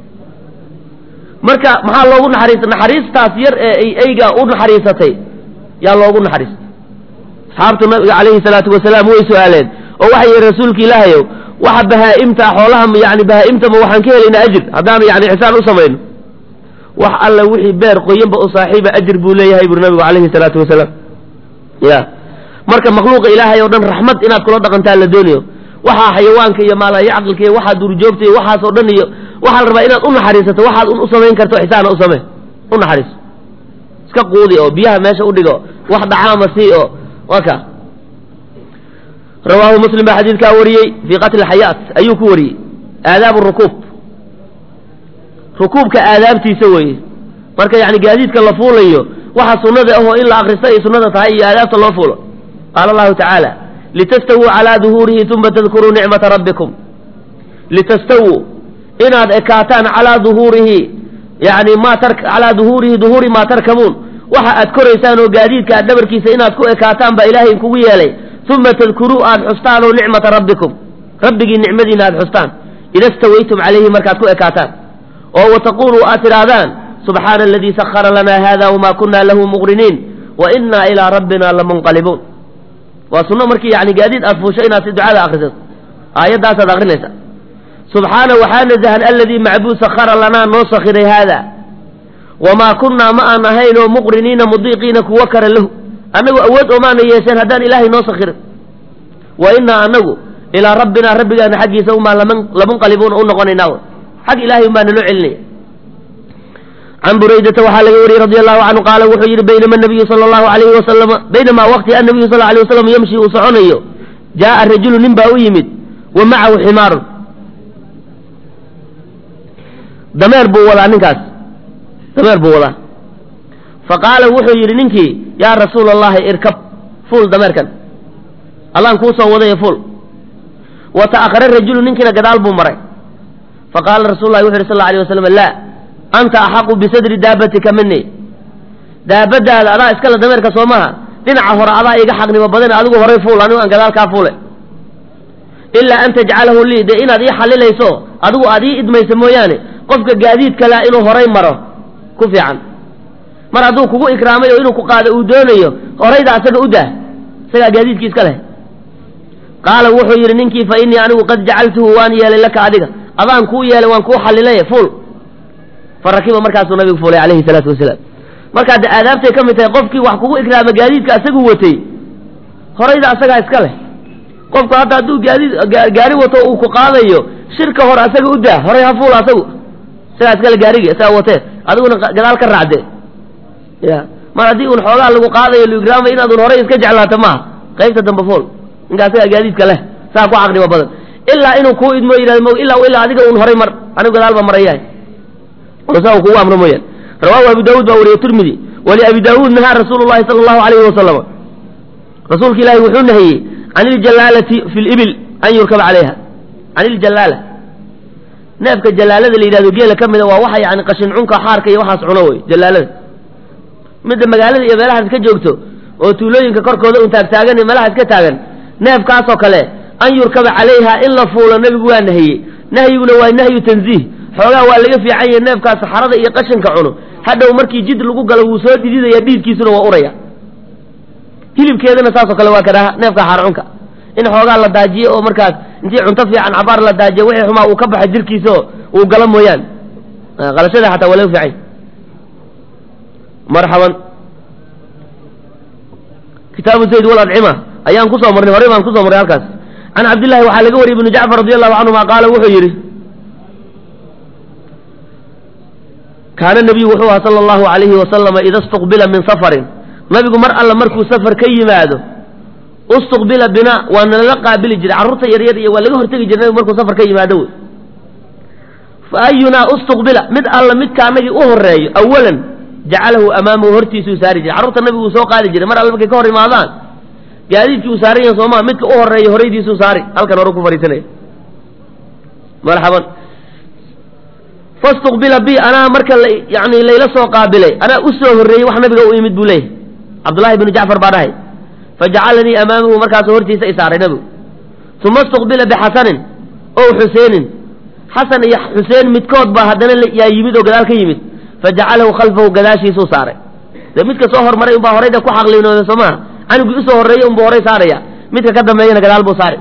marka maxaa loogu naxariista naxariistaas yar ee ay eyga u naxariisatay yaa loogu naxariistay asxaabtu nabiga calayhi salaatu wasalaam way su-aaleen oo waxay yihi rasuulka ilaahayow waxa bahaa'imta xoolaha yani bahaa'imtama waxaan ka helaynaa ajir haddaanu yani ixsaan u samayno wax alla wixii beer qoyanba u saaxiiba ajir buu leeyahay buri nabigu calayhi salaatu wasalaam ya marka makhluuqa ilaahay oo dhan raxmad inaad kula dhaqantaa la doonayo waxaa xayawaanka iyo maalaya caqilka iyo waxaa duurjoogta iyo waxaas oo dhan iyo waxaa la rabaa inaad u naxariisato waxaad un u samayn karto ixsaana u samee u naxariiso iska quudi oo biyaha meesha udhigo wax dhacaama sii oo waa ka rawaahu muslim baa xadiidkaa wariyey fii qatli xayaat ayuu ku wariyey aadaabu rukuub rukuubka aadaabtiisa weeye marka yani gaadiidka la fuulayo waxa sunnada ahoo in la akrista ay sunnada tahay iyo aadaabta loo fuulo qaala allahu tacaala litastawuu calaa duhuurihi uma tadkuruu nicmata rabbikum litastawuu inaad ekaataan calaa duhuurihi yani ma tar calaa duhuurihi duhuuri maa tarkabuun waxa aad koraysaan oo gaadiidka aad dhabarkiisa inaad ku ekaataan baa ilaahay kugu yeelay uma tadkuruu aad xustaan oo nicmata rabbikum rabbigii nicmadiina aad xustaan ida stawaytum calayhi markaad ku ekaataan oo wataquluu aad tidhaahdaan subxaana aladii sahara lana hada wma kuna lahu muqriniin wa inaa ilaa rabbina lamunqalibuun waa sunno markii yani gaadiid aad fuusho inaad si ducada akrisato aayaddaasaad akrinaysa subxaana waxaa nazahan aladii macbuud sahara lanaa noo sakhiray haada wamaa kunnaa ma aan ahayn oo muqriniina mudiiqiina kuwa kara lahu annagu awood oomaana yeesheen haddaan ilaahay noo sakhirin wa inaa anagu ilaa rabbinaa rabbigaana xaggiisa umaa lamunqalibuuna u noqonaynaa xag ilahay umbaa naloo celinaya can buraydata waxaa laga wariyey radi allahu canhu qaala wuxuu yidhi baynama nabiyu sala allahu alayhi wasalama baynamaa waqti annabiyu sal alay wasalam yamshi uu soconayo jaaa rajulu nin baa u yimid wa macahu ximaarun dameer buu wadaa ninkaas dameer buu wadaa fa qaala wuxuu yidhi ninkii yaa rasuula allahi irkab fuul dameerkan allaan kuu soo wadaya fuul wa ta'akhara rajulu ninkiina gadaal buu maray faqaala rasul lahi wuxu yhi sal la alay waslam laa anta axaqu bisadri daabatika mini daabadaada adaa iskale dameerka soo maha dhinaca hore adaa iga xaqnimo badan adigu horay fuul anigu aan gadaal kaa fuule ilaa an tajcalahu lii dee inaad ii xalilayso adigu aad ii idmayso mooyaane qofka gaadiid kalea inuu horay maro ku fiican mar hadduu kugu ikraamay oo inuu ku qaado uu doonayo horayda asaga u dah isagaa gaadiidkii iska leh qaala wuxuu yidhi ninkii fa innii anigu qad jacaltuhu waan yeelay laka adiga adaan kuu yeelay waan kuu xalilay fuul fa rakiba markaasuu nabigu fuulay calayhi salaatu wasalaam markaa de aadaabtay ka mid tahay qofkii wax kugu ikraama gaadiidka asagu watay horayda asagaa iska leh qofku hadda hadduu gaadiid gaari wato uu ku qaadayo shirka hore asaga u daa horay ha fuul asagu isagaa iskale gaarigi isagaa watee adiguna gadaal ka raacde ya mar haddii un xoogaa lagu qaadayo luigraama inaadun horay iska jeclaato maaha qaybta dambe fuul ninka asagaa gaadiidka leh saa ku caqnimo badan ilaa inuu kuu idmo yidhahdo ilaa ilaa adiga un horay mar anigu gadaal baa marayahay oo saa uu kugu amro mooyaan rawaahu abu daawuud baa wariye tirmidi waliabi daawuud nahaa rasuulu llahi sala allahu alayhi wasalama rasuulka ilaahi wuxuu nahiyey can iljalaalati fi libil an yurkaba calayha can iljalaala neefka jalaalada la yidhahdo geela ka mida waa waxa yani qashin cunka xaarka iyo waxaas cuno wey jalaalada midda magaalada iyo meelahaas ka joogto oo tuulooyinka korkooda un taagtaagan iyo meelahaas ka taagan neefkaasoo kale an yurkaba calayha in la fuulo nebigu waa nahiyey nahyiguna waa nahyu tanziih xoogaa waa laga fiican yahe neefkaas saxarada iyo qashinka cuno hadhow markii jid lagu galo wuu soo dhididaya dhiidkiisuna waa uraya hilibkeedana saasoo kale waa kadhaha neefka xaarcunka in xoogaa la daajiyo oo markaas intii cunto fiican cabaar la daajiyo wixii xumaa uu ka baxa jirkiisa oo uu galo mooyaan qalashada xataa waa laga fiican marxaban kitaabu zayd waladcima ayaan kusoo marnay horey baan kusoo marnay halkaas can cabdillahi waxaa laga wariyey ibnu jacfar radi allahu canhuma qaala wuxuu yidhi kaana nabiyu wuxuu aha sala allahu alayhi wasalama ida istuqbila min safarin nabigu mar alla markuu safar ka yimaado ustuqbila bina waa nalala qaabili jiray carruurta yaryar iyo waa laga hortegi jiray nabigu markuu safar ka yimaado wey fa ayunaa ustuqbila mid alla midka anagii u horeeyo awalan jacalahu amaamahu hortiisuu saari jiray carruurta nabigu uu soo qaadi jiray mar alla markay ka hor imaadaan gaadiidkii uu saaran yahay soomaa midka u horeeya horaydiisuu saari halkan hore ku fadhiisanaya marxaban fastuqbila bi anaa marka yani layla soo qaabilay anaa u soo horreeyey wax nabiga u imid buu leeyahy cabdullahi bnu jacfar baa dhahay fajacalanii amaamahu markaasu hortiisa i saaray nabigu uma istuqbila bixasanin ow xuseenin xasan iyo xuseen midkood baa haddana yaa yimid oo gadaal ka yimid fajacalahu khalfahu gadaashiisuu saaray dee midka soo hormaray unbaa horayda ku xaqlinooda soo maha canugii usoo horreeyey unbuu horay saaraya midka ka dambeeyana gadaal buu saari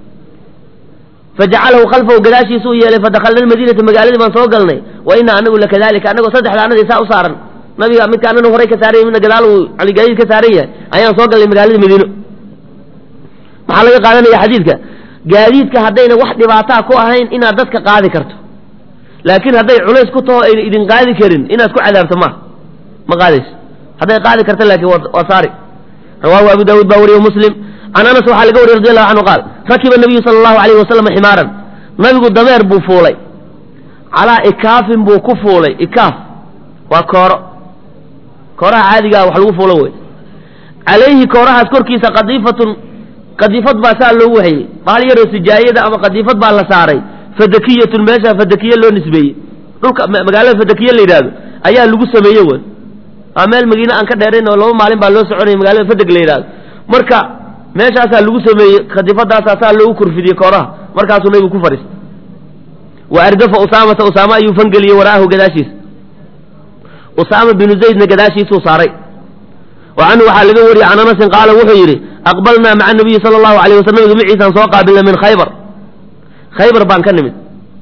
fajacalahu khalfahu gadaashiisuu yeelay fadakalna almadiinata magaaladii baan soo galnay wa ina anagu lakadalika anagoo saddexda anadii saa u saaran nabiga midka anana horay ka saaran yahy midna gadaal uu gaadiid ka saaran yahay ayaan soo galnay magaalada madiino maxaa laga qaadanaya xadiidka gaadiidka haddayna wax dhibaataa ku ahayn inaad dadka qaadi karto laakiin hadday culays ku taho ayna idin qaadi karin inaad ku cadaabto ma ma qaadayso hadday qaadi karta laakiin waa saari rawaahu abu daawuud baa wariye muslim can anas waxaa laga wariyey radi allahu canhu qaal rakiba nabiyu sala allahu alayhi wasalam ximaaran nabigu dameer buu fuulay calaa ikaafin buu ku fuulay ikaaf waa kooro kooraha caadigaa wax lagu fuulo wey calayhi koorahaas korkiisa qadiifatun qadiifad baa saa loogu hayey baal yaroo sijaayada ama qadiifad baa la saaray fadakiyatun meeshaa fadakiye loo nisbeeyey dhulka magaalada fadakiye la yidhahdo ayaa lagu sameeye wey waa meel madiine aan ka dheerayn oo laba maalin baa loo soconaya magaalada fadeg la yidhahdo marka meeshaasaa lagu sameeyey khadiifadaasaa saa loogu korfidiyey kooraha markaasuu nabigu ku fadhiistay wa ardafa usaamata usaame ayuu fangeliyey waraahu gadaashiisa usaama binu zaydna gadaashiisuu saaray wa canhu waxaa laga wariyey can anasin qaala wuxuu yidhi aqbalnaa maca nabiyi sala allahu alayh waslam nabiga maciisaan soo qaabilnay min khaybar khaybar baan ka nimid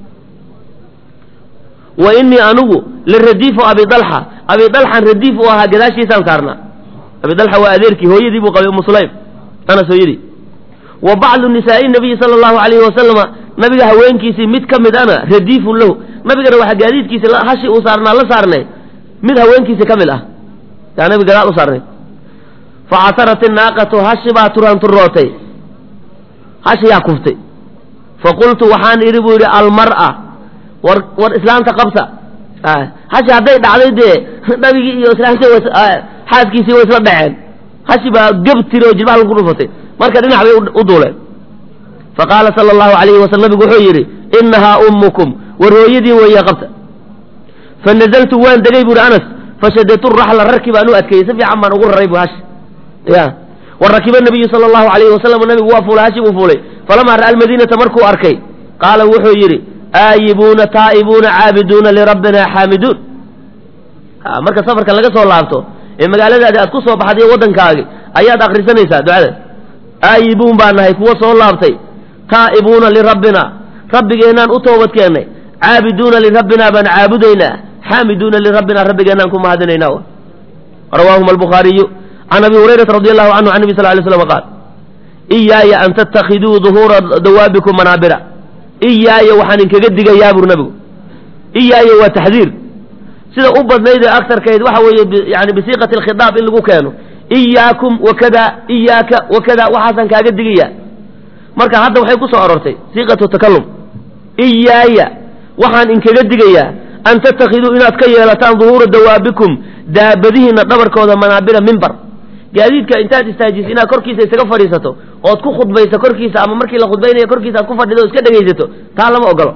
wa inii anugu liradiifu abi dalxa abi dalxan radiif uu ahaa gadaashiisaan saarnaa abi dalxa waa adeerkii hooyadii buu qabay umu sulaym anas hooyadii wa bacdu nisaa'i nabiyi sala allahu alayhi wasalama nabiga haweenkiisii mid ka mid ana radiifun lahu nabigana waxaa gaadiidkiisi hashi uu saarnaa la saarnay mid haweenkiisi ka mid ah yaa nabi gadaal u saarnay fa casarat inaaqatu hashi baa turanturootay hashi yaa kuftay fa qultu waxaan idhi buu yidhi almar'a war war islaamta qabsa hashi hadday dhacday dee nabigii iyo islaamta xaaskiisii way isla dhaceen hashi baa geb tiri oo jilbaha lagu dhufatay marka dhinac bay u duuleen faqaala sala allahu alayhi wasalam nabigu wuxuu yidhi inahaa ummukum war hooyadiin weeye qabta fanazaltu waan degay buuhi anas fashadatu raxla rarki baan u adkeeyey si fiican baan ugu raray bu hashi ya wa rakiba nabiyu sala allahu alayhi wasalam nabigu waa fuulay hashi buu fuulay falamaa ra'a almadiinata markuu arkay qaala wuxuu yidhi aayibuuna taa'ibuuna caabiduuna lirabbina xaamiduun marka safarka laga soo laabto ee magaaladaadi aad ku soo baxday waddankaagi ayaad akrisanaysaa ducada aayibuun baa nahay kuwa soo laabtay taa'ibuuna lirabbina rabbigeennaan u toobad keennay caabiduuna lirabbina baan caabudaynaa xaamiduuna lirabbina rabbigeennaan ku mahadinaynaa rawaahuma albukhaariyu can abi hurayrata radi allahu canhu can nabi sal lay slam qaal iyaaya an tattakhiduu duhuura dawaabikum manaabira iyaaya waxaan inkaga digayaa bur nabigu iyaaya waa taxdiir sida u badnayd ee agtarkayd waxa weeye yani bisiiqati alkhidaab in lagu keeno iyaakum wakada iyaaka wakada waxaasaan kaaga digaya marka hadda waxay ku soo arortay siiqatu takalum iyaaya waxaan inkaga digayaa an tattakhiduu inaad ka yeelataan duhuura dawaabikum daabadihiina dhabarkooda manaabira mimbar gaadiidka intaad istaajiso inaad korkiisa isaga fadhiisato ood ku khudbayso korkiisa ama markii la khudbaynaya korkiisa aad ku fadhido o iska dhegaysato taa lama ogolo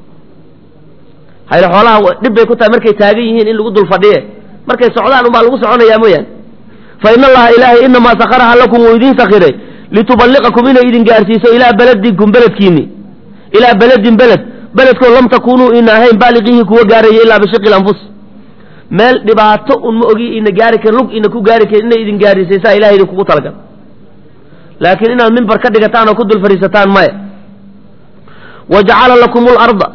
hayla xoolaha dhib bay ku tahay markay taagan yihiin in lagu dul fadhiye markay socdaan unbaa lagu soconayaa mooyaane fa in allaha ilaahay inamaa sakaraha lakum wuu idiin sakiray lituballiqakum inay idin gaarsiiso ilaa beledinkum beledkiini ilaa beledin beled beledkoo lam takunuu ina ahayn baaliqihi kuwa gaaraya ilaa bishiqi lanfus meel dhibaato un ma ogi ina gaari karin lug ina ku gaari karin inay idin gaarsiisaa ilahay idinkugu talagal laakiin inaad mimbar ka dhigataan oo ku dul fadhiisataan maya wa jacala lakum larda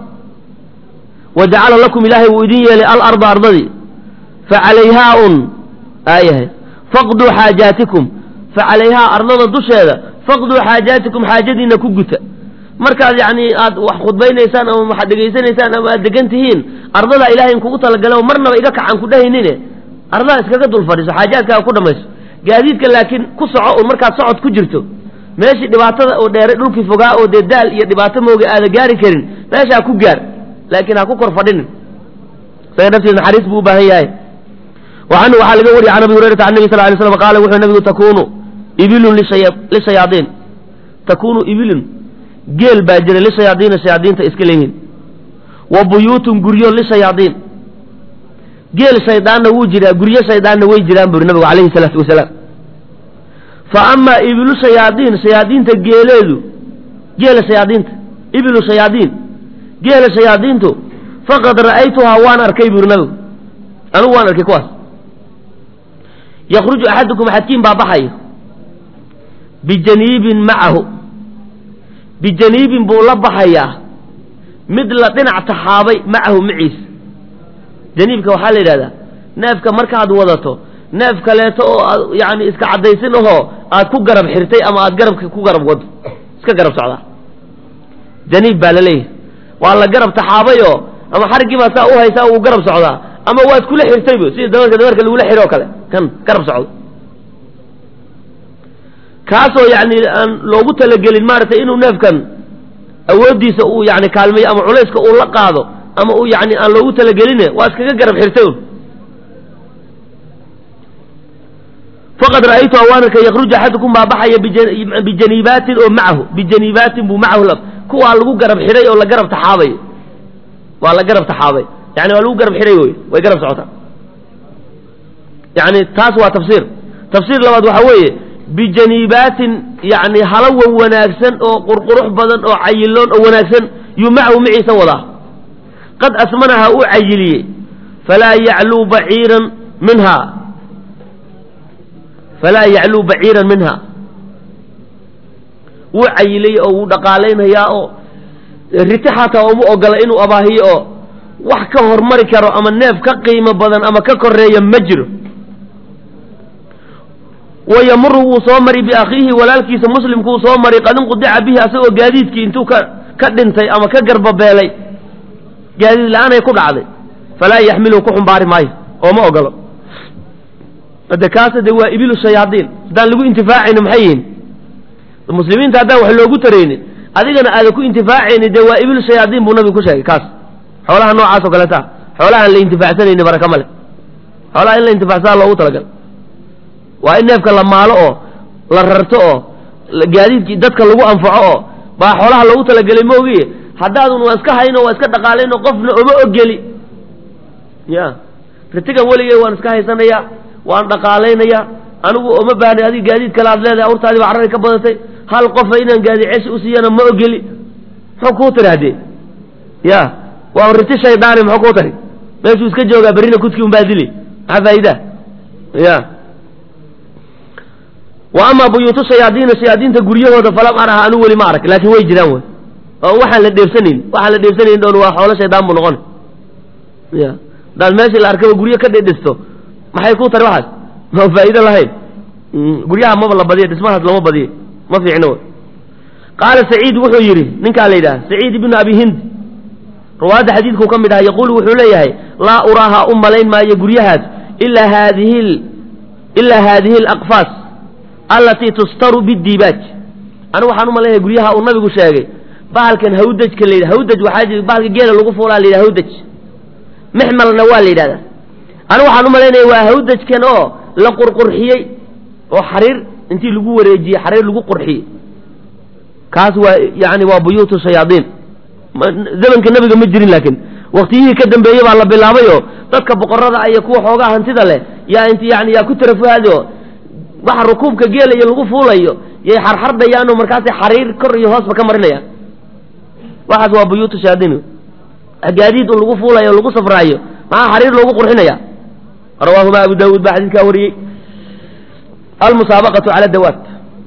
wa jacala lakum ilaahay wuu idin yeelay alarda ardadii fa calayhaa un aayahay faqduu xaajaatikum fa calayhaa ardada dusheeda faqduu xaajaatikum xaajadiina ku guta markaad yacni aad wax khudbaynaysaan ama waxaad dhegaysanaysaan ama aad degan tihiin ardadaa ilahay in kugu talagala oo marnaba iga kacan ku dhahaynine ardadaa iskaga dul fadhiiso xaajaadkaaga ku dhamayso gaadiidka laakiin ku soco un markaad socod ku jirto meeshii dhibaatada oo dheeray dhulkii fogaa oo dee daal iyo dhibaato mooga aada gaari karin meeshaa ku gaar laakiin ha ku kor fadhinin isaga naftiisa naxariis buu u baahan yahay wa canhu waxaa laga wariyay can abi hurayrata can nabi sal lay slam qaala wuxuu nabigu takunu ibilun lishayaaiin takunu ibilun geel baa jira lishayaadiina shayaadiinta iska leeyihiin wa buyuutun guryo lishayaadiin geel shaydaanna wuu jiraa guryo shaydaanna way jiraan buri nabigu calayhi salaatu wasalaam fa amaa ibilu shayaadiin shayaadiinta geeleedu geela shayaadiinta ibilu shayaadiin geela shayaadiintu faqad ra'aytuhaa waan arkay buri nabigu anigu waan arkay kuwaas yakruju axadukum axadkiin baa baxayo bijaniibin macahu bijaniibin buu la baxayaa mid la dhinac taxaabay macahu maciisa janiibka waxaa la yidhahdaa neefka markaad wadato neef kaleeto oo aad yani iska caddaysin ahoo aad ku garab xirtay ama aad garabka ku garab wado iska garab socdaa janiib baa la leeyahay waa la garab taxaabayoo ama xariggii baa saa u haysaa uu garab socdaa ama waad kula xirtaybo sida damarka damarka lagula xiro o kale kan garab socdo kaasoo yani aan loogu talagelin maaragtay inuu neefkan awooddiisa uu yani kaalmeeyo ama culayska uu la qaado ama uu yani aan loogu talageline waa iskaga garab xirtay un faqad ra'aytuha waan arkay yakruju axadukum baa baxaya bijaniibaatin oo macahu bijaniibaatin buu macahu kuwaa lagu garab xidhay oo la garab taxaabay waa la garab taxaabay yani waa lagu garab xidhay wey way garab socotaa yani taas waa tafsiir tafsiir labaad waxaa weeye bijaniibaatin yani halawan wanaagsan oo qurqurux badan oo cayiloon oo wanaagsan yuu macahu maciisa wadaa qad asmanaha uu cayiliyey falaa yacluu baciiran minha falaa yacluu baciiran minha wuu cayilay oo wuu dhaqaalaynayaa oo riti xataa uma ogola inuu abaahiyo oo wax ka hormari karo ama neef ka qiimo badan ama ka koreeya ma jiro wayamuru wuu soo mari biakhiihi walaalkiisa muslimku wuu soo mari qad inqudica bihi asagoo gaadiidkii intuu ka ka dhintay ama ka garbabeelay gaadiid la-aanay ku dhacday falaa yaxmilu ku xumbaari maayo oo ma ogolo de kaasa de waa ibilu shayaadiin haddaan lagu intifaacayni maxay yihiin muslimiinta haddaan wax loogu taraynin adigana aadan ku intifaacayni dee waa ibilu shayaadiin buu nabigu ku sheegay kaas xoolaha noocaas oo kaleeta xoolahaan la intifaacsanayni baraka male xoolaha in la intifaacsada loogu talagal waa in neefka la maalo oo la rarto oo gaadiidkii dadka lagu anfaco oo baa xoolaha loogu talagelay ma ogiye haddaadun waa iska hayno waa iska dhaqaalayno qofna oma ogeli ya ritigan weligay waan iska haysanaya waan dhaqaalaynaya anigu oma baahna adig gaadiid kale aad leedahay awrtaadii baa carari ka badatay hal qofa inaan gaadiid ceshi usiiyana ma ogeli muxuu kuu tiri haddee ya waa riti shaydaani muxuu kuu tari meeshuu iska joogaa berrina kudkii un baa dili maxaa faa'idaa ya wa amaa buyuutu shayaadiina shayaadiinta guryahooda falam araha anu weli ma arag laakiin way jiraan wey oo waxaan la dheebsanayn waxaan la dheebsanayn dhoon waa xoolo shaydaan buu noqon ya hadaad meeshii la arkaba guryo ka dhedhisto maxay kuu tari waxaas ma faa'iido lahayn guryaha maba la badiya dhismahaas lama badiye ma fiicno wey qaala saciid wuxuu yidhi ninkaa la yidhaha saciid ibnu abi hind rawaadda xadiidkuu ka mid aha yaquulu wuxuu leeyahay laa uraaha u malayn maayo guryahaas ilaa haadihi ilaa haadihi alaqfaas allatii tustaru bidiibaaj anigu waxaan u malaynayaa guryaha uu nabigu sheegay bahalkan hawdajka la yidhaha hawdaj waxaa jira bahalka geela lagu fuulaa la yidhaha hawdaj mixmalna waa la yidhahdaa anigu waxaan u malaynaya waa hawdajkan oo la qurqurxiyey oo xariir intii lagu wareejiyey xariir lagu qurxiyey kaas waa yani waa buyuutu shayaadiin zamanka nebiga ma jirin laakiin waktiyihii ka dambeeyey baa la bilaabayoo dadka boqorada iyo kuwa xoogaa hantida leh yaa int yani yaa ku tarafuhaado waxa rukuubka geela iyo lagu fuulayo yay xarxardayaanoo markaasay xariir kor iyo hoosba ka marinayaan waxaas waa buyuutu shayaadiin gaadiid un lagu fuulayo o lagu safraayo maxaa xariir loogu qurxinaya rawaahuma abu daawuud baa xadiidkaa wariyey almusaabaqatu cala dawaat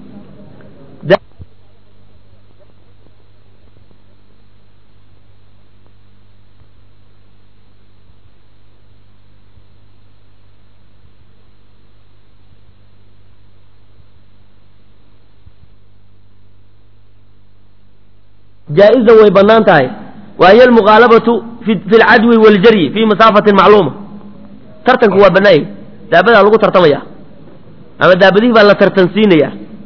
jaa-izan way bannaan tahay wa hiy almuqaalabatu fi lcadwi waaljaryi fi masaafatin macluuma tartanku waa bannaayay daabadaa lagu tartamaya ama daabadihii baa la tartansiinaya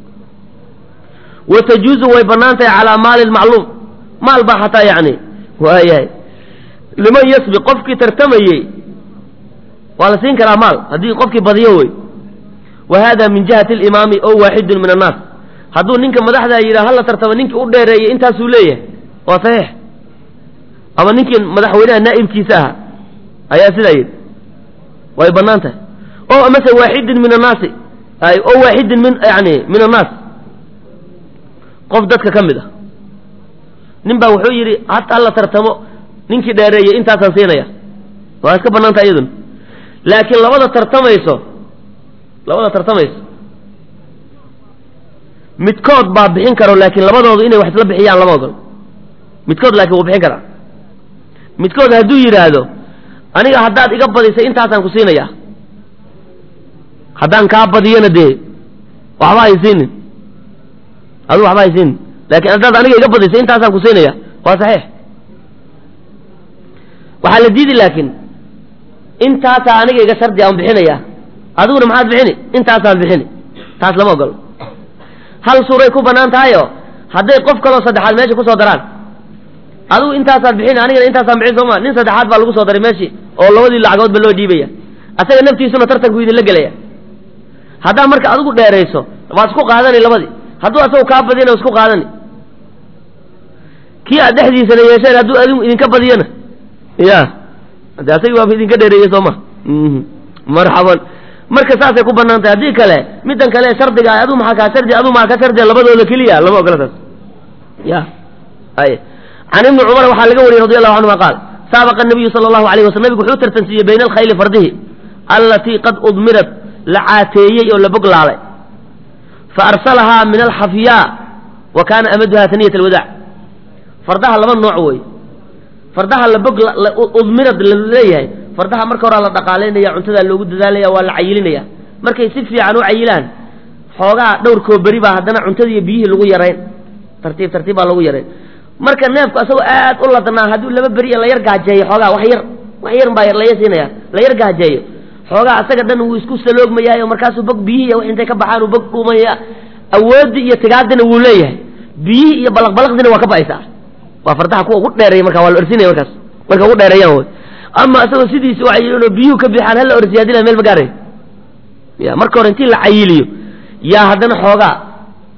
wa tajuuzu way bannaan tahay calaa maalin macluum maal baa xataa yani waayahay liman yasbi qofkii tartamayey waa la siin karaa maal haddii qofkii badiyo wey wa hada min jihati alimaami ow waaxidun min annaas hadduu ninka madaxdaa yidhaha hala tartama ninkii u dheereeyey intaasuu leeyahay waa saxiix ama ninkii madaxweynaha naa'ibkiisa ahaa ayaa sidaa yidhi way bannaan tahay o amase waaxidin min annaasi ay o waaxidin min yani min annaas qof dadka ka mid ah nin baa wuxuu yidhi hata hala tartamo ninkii dheereeyey intaasaan siinaya waa iska bannaan tahay iyaduna laakiin labada tartamayso labada tartamayso midkood baa bixin karo laakiin labadoodu inay wax isla bixiyaan lama ogol midkood laakiin wuu bixin karaa midkood hadduu yidhaahdo aniga haddaad iga badisay intaasaan ku siinaya haddaan kaa badiyona dee waxba haysiinin adu waxba haysiinin laakiin haddaad aniga iga badisay intaasaan ku siinaya waa saxiix waxaa la diidi laakiin intaasaa aniga iga shardi aan bixinaya adiguna maxaad bixini intaasaad bixini taas lama ogolo hal suuray ku bannaan tahayo hadday qof kaloo saddexaad meesha kusoo daraan adigu intaasaad bixin anigana intaasaan bixin sooma nin saddexaad baa lagu soo daray meeshii oo labadii lacagoodba loo dhiibaya asaga naftiisuna tartanku idinla gelaya haddaa marka adigu dheerayso waa isku qaadani labadii hadduu asagu kaa badiyana isku qaadani kii aad dhexdiisana yeesheen hadduu adigu idinka badiyana ya de asagii waaba idinka dheereeyey sooma marxaban marka saasay ku banaan tahay haddii kale middan kale shardiga ah aduu maxaa kaa shardi aduu maa ka shardiya labadooda keliya lama ogola taas ya ay can ibni cumar waxaa laga wariyey radi allahu canhuma qaal saabaqa nabiyu sala allahu alayh waslam nabigu wuxuu tartansiiyey bayna alkhayli fardihi allatii qad udmirat la caateeyey oo la boglaalay fa arsalahaa min alxafyaa wa kaana amaduha taniyat alwadaac fardaha laba nooc wey fardaha la bog udmirad la leeyahay fardaha marka horaa la dhaqaalaynaya cuntadaa loogu dadaalaya waa la cayilinaya markay si fiican u cayilaan xoogaa dhowrkoo beri baa haddana cuntada iyo biyihii lagu yarayn tartiib tartiib baa lagu yarayn marka neefku asagoo aad u ladnaa hadduu laba beri la yar gaajeeyo xoogaa wax yar wax yar baa laya siinaya la yar gaajeeyo xoogaa asaga dhan wuu isku saloogmayaayo markaasuu bog biyihii wax intay ka baxaan uu bog dhuumaya awoodii iyo tigaadina wuu leeyahay biyihii iyo balaqbalaqdina waa ka ba'aysaa waa fardaha kuwa ugu dheereeya marka waa la orsinaya markaas marka ugu dheereeyaan wey ama isagoo sidiisa u cayilino biyuhu ka bixaan hala orsiya hadii la meel ma gaaray ya marka hore intii la cayiliyo yaa haddana xoogaa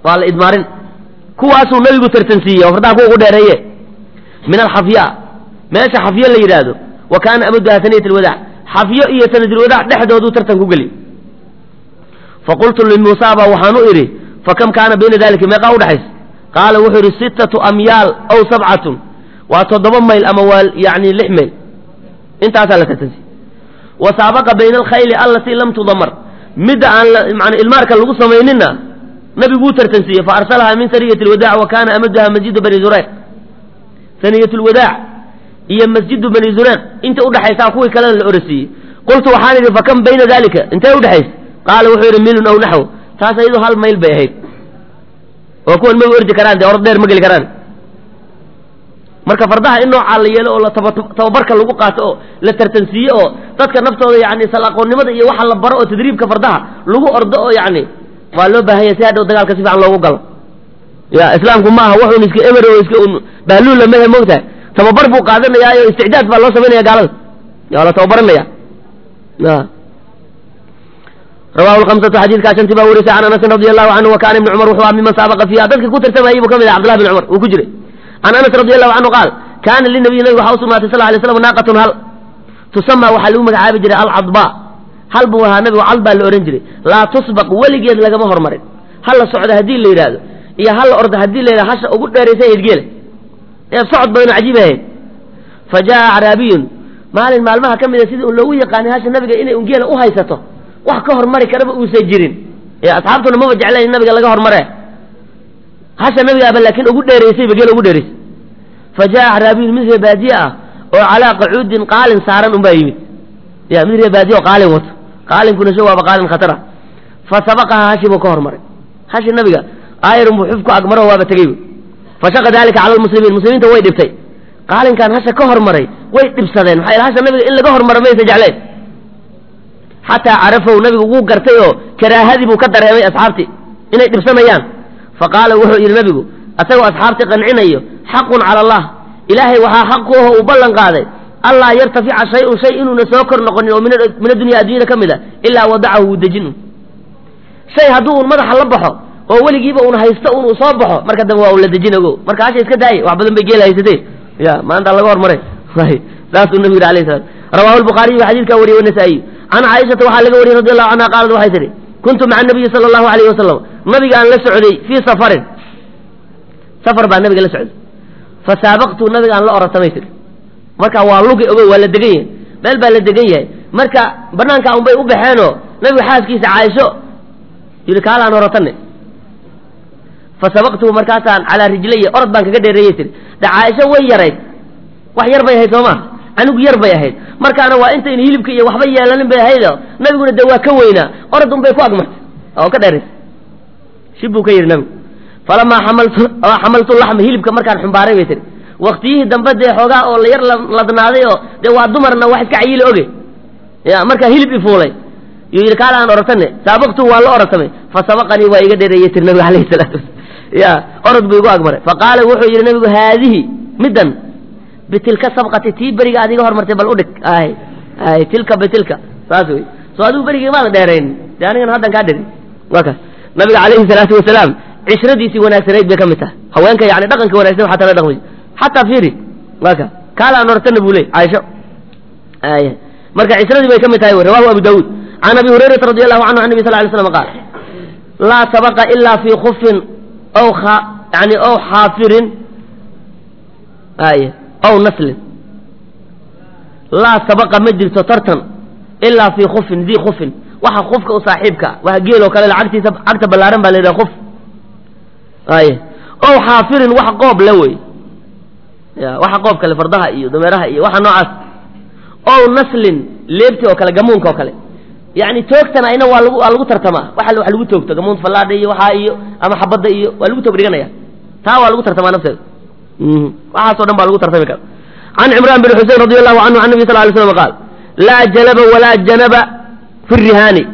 waa la idmaarin kuwaasuu nabigu tartansiiyey oo fardaha kuwa ugu dheereeye min alxafya meesha xafyo la yidhaahdo wa kaana amaduha saniyat alwadaac xafyo iyo sanadulwadaac dhexdooduu tartan ku geliy faqultu limuusaaba waxaan u idhi fakam kaana bayna dalika meeqaa udhaxaysa qaala wuxuu yidhi sittatu amyaal aw sabcatun waa toddoba mayl ama waa yani lix mayl intaasaa la tartansiiyey wa saabaqa bayna alkhayli allatii lam tudamar midda aan man ilmaarka lagu samayninna nabiguu tartansiiyey fa arsalahaa min saniyat alwadaac wa kaana amaduha masjidu bani zureyq saniyat lwadaac iyo masjidu bani zureyq inta udhexaysaa kuwii kalena la orasiiyey qultu waxaan idhi fakam bayna dalika intee udhexaysa qaala wuxuu yidhi milun aw naxw taas iyadoo hal mayl bay ahayd oo kuwan maba ordi karaan dee orod dheer ma geli karaan marka fardaha in noocaa la yeelo oo la tababarka lagu qaato oo la tartansiiye oo dadka naftooda yani salaqoonnimada iyo waxa la baro oo tadriibka fardaha lagu ordo oo yani waa loo baahan yahay si hadhow dagaalka si fiican loogu galo ya islaamku ma aha wuxuun iska emer oo iska bahluulla mehe moogtahay tababar buu qaadanayaayo isticdaad baa loo samaynaya gaalada waa la tababaranaya rawahu lhamsatu xadiidkaa shantii baa warisay can anasin radi allahu canhu wa kana ibni cumar wuxuu aha miman saabaqa fiiha dadka ku tartamayey buu ka mid ah cabdullah bin cumar uu ku jiray can anas radi allahu canhu qaal kaana linabiy nabiga waxaa usugnaatay sal lay slam naaqatun hal tusama waxaa lagu magacaabi jiray alcadba hal buu ahaa nabigu cal baa la odhan jiray laa tusbaq weligeed lagama hormarin hal la socda haddii la yidhaahdo iyo hal la orda haddii la yidhahdo hasha ugu dheeraysa edgeela ee socod badanu cajiib ahayd fa jaa acraabiyun maalin maalmaha ka mida sidii un loogu yaqaanay hasha nabiga inay un geela u haysato wax ka hormari karaba uusan jirin ee asxaabtuna maba jeclayn in nabiga laga hormare hasha nabigaaba laakiin ugu dheeraysayba geela ugu dheeraysay fa jaa acraabiyun mid ree baadiye ah oo calaa qacuudin qaalin saaran unbaa yimid ya mid ree baadiye oo qaalin wato qaalinkuna sho waaba qaalin khatara fa sabaqaha hashi buu ka hormaray hashi nabiga aayarun buu xufku agmaro waaba tegey fashaqa dalika cala lmuslimiin muslimiinta way dhibtay qaalinkan hasha ka hormaray way dhibsadeen maxaa yeel hasha nabiga in laga hormaro maysa jecleen xataa carafow nabigu wuu gartay oo karaahadii buu ka dareemay asxaabtii inay dhibsanayaan fa qaala wuxuu yidhi nabigu asagoo asxaabtii qancinayo xaqun cala allah ilaahay waxaa xaq ku aho uu ballan qaaday allaa yartafica shay-un shay inuuna soo kor noqonin oo min addunya addunyada ka mid a ilaa wadacahu wuu dejin un shay hadduu un madaxa la baxo oo weligiiba un haysto un uu soo baxo marka dambe waa un la dejin ogo marka hasha iska daaye wax badan bay geela haysatee ya maanta laga hormaray saasuu nabigu yidhi alayh salaam rawahu lbukhaariyu baa xadiidkaa wariyey wanasaa'iyu can caaishata waxaa laga wariyey radi allahu canha qaalat waxay tihi kuntu maca nabiyi sala allahu alayhi wasalam nabigaan la socday fii safarin safar baa nabiga la socday fa saabaqtu nabigaan la oratamay tiri marka waa lugi ogo waa la degan yahay meel baa la degan yahay marka banaanka un bay u baxeenoo nabigu xaaskiisa caaisho yidhi kaalaan horatane fa sabaqtuhu markaasaan calaa rijlaya orod baan kaga dheereeyey tiri de caaisho way yarayd wax yar bay ahayd soo maa anigu yar bay ahayd markaana waa intayn hilibka iyo waxba yeelanin bay ahaydo nabiguna de waa ka weynaa orod un bay ku agmartay oo ka dheeraysay shib buu ka yidhi nabigu falamaa xamaltu xamaltu laxma hilibka markaan xumbaaray bay tiri waktiyihii dambe dee xoogaa oo la yar ladnaaday oo dee waa dumarna wax iska cayili oge ya markaa hilib ifuulay yuu yidhi kaala aan orotane saabaqtu waa la orotamay fa sabaqanii waa iga dheereeyey tiri nabiga alayhi salaatu wasala ya orod buu igu agmaray fa qaala wuxuu yidhi nabigu haadihi middan bitilka sabqati tii beriga aad iga hormartay bal udhig ay ay tilka bitilka saas wey soo adigu berigii maada dheerayn dee anigan haddan kaa dheri waa kaas nabiga calayhi salaatu wasalaam cishradiisii wanaagsanayd bay ka mid tahay haweenka yani dhaqanka wanagsan xataa la dhaqmay xataa fiiri waa ka kaalaan ortana buu ley caaisho ay marka cisradii bay ka mid tahay rawahu abu daawuud can abi hurayrata radi allahu canhu an nabi sal lay slam qaal laa sabaqa ilaa fii khufin aw yani aw xaafirin ay aw naslin laa sabaqa ma jirto tartan ilaa fii khufin dii khufin waxa khufka u saaxiibka waa geeloo kale lacagtiisa cagta ballaaran baa la yidhaha khuf ay ow xaafirin wax qoob le wey ya waxa qoob kale fardaha iyo dameeraha iyo waxa noocaas ow naslin leebti oo kale gamuunka oo kale yani toogtana ayna waa lagu waa lagu tartamaa waxa wax lagu toogto gamuunta fallaadha iyo waxaa iyo ama xabadda iyo waa lagu toog dhiganaya taa waa lagu tartamaa nafteeda waxaasoo dhan baa lagu tartami kara can cimraan bin xusein radi allahu canhu can nabi sal lay slam qaal laa jalaba walaa janaba fi rihaani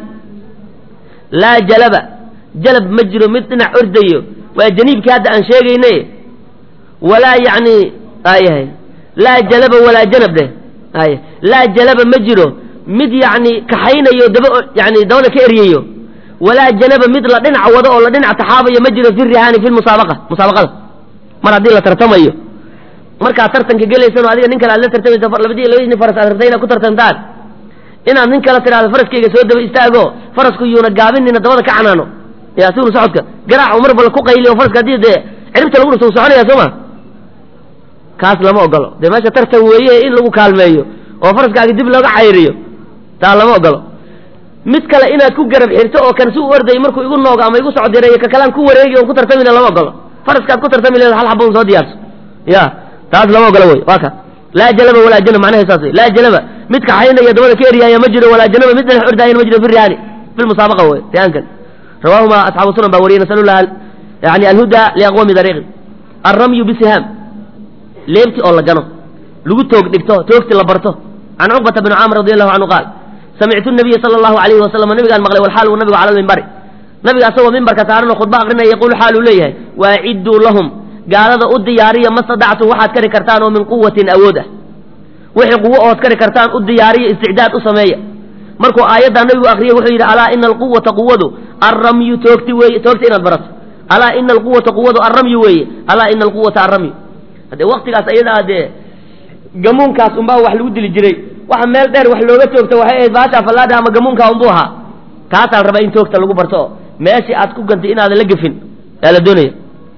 laa jalaba jalab ma jiro mid dhinac ordayo waa janiibkii hadda aan sheegayne walaa yani ayahay laa jalaba walaa janab dheh ay laa jalaba ma jiro mid yani kaxaynayo daba yani dabada ka eryayo walaa janaba mid la dhinac wado oo la dhinac taxaabayo ma jiro fi rihaani fi musaabaqa musaabaqada mar haddii la tartamayo markaad tartanka gelaysan oo adiga nin kale aad la tartamaysa labadii labadii nin faras aad rabtay inaad ku tartantaan inaad nin kale tidhahdo faraskayga soo daba istaago farasku yuuna gaabinina dabada ka canaano ya siunu socodka garaac mar bal ku qayliyo faraska haddii dee ciribta lagu dhufto uu soconaya soo ma kaas lama ogolo dee meesha tartan weeye in lagu kaalmeeyo oo faraskaaga dib looga cayriyo taa lama ogolo mid kale inaad ku garab xirto oo kan si u orday markuu igu noogo ama igu socdireeyo ka kalaan ku wareegi oon ku tartamina lama ogolo faraskaad ku tartami leed hal xaba un soo diyaarso ya taas lama ogolo wey waa ka laa jalaba walaa janab macnaha saas wey laa jalaba mid kaxaynaya dabada ka eryaaya ma jiro walaa janaba mid dhex ordaayana ma jiro fi rihaani fi lmusaabaqa wey rihaankan rawaahuma asxaabu sunan baa wariyay nasalu llah yani alhuda liaqwami dariiqi alramyu bisihaam leebti oo la gano lagu toog dhigto toogti la barto can cuqbata bni caamir radi allahu canhu qaal samictu nabiya sala allahu alayhi wasalam nabigaan maqlay walxaal uu nabigu cala lmimbari nabiga asagoo mimbarka saaran oo khudba aqrinaya yaquulu xaal uu leeyahay waacidduu lahum gaalada u diyaariya ma stadactum waxaad kari kartaan oo min quwatin awood ah wixii quwo ood kari kartaan u diyaariya isticdaad u sameeya markuu aayaddaa nabigu akriyay wuxuu yidhi alaa ina alquwata quwadu arramyu toogti weeye toogti inaad barato alaa ina alquwata quwadu arramyu weeye alaa ina alquwata arramyu haddee waktigaas ayadaa dee gamuunkaas unbaa wax lagu dili jiray waxa meel dheer wax looga toogta waxay ahayd baasha fallaadha ama gamuunkaa unbuu ahaa kaasaa la rabaa in toogta lagu barto oo meeshii aad ku gantay inaadan la gefin yaa la doonaya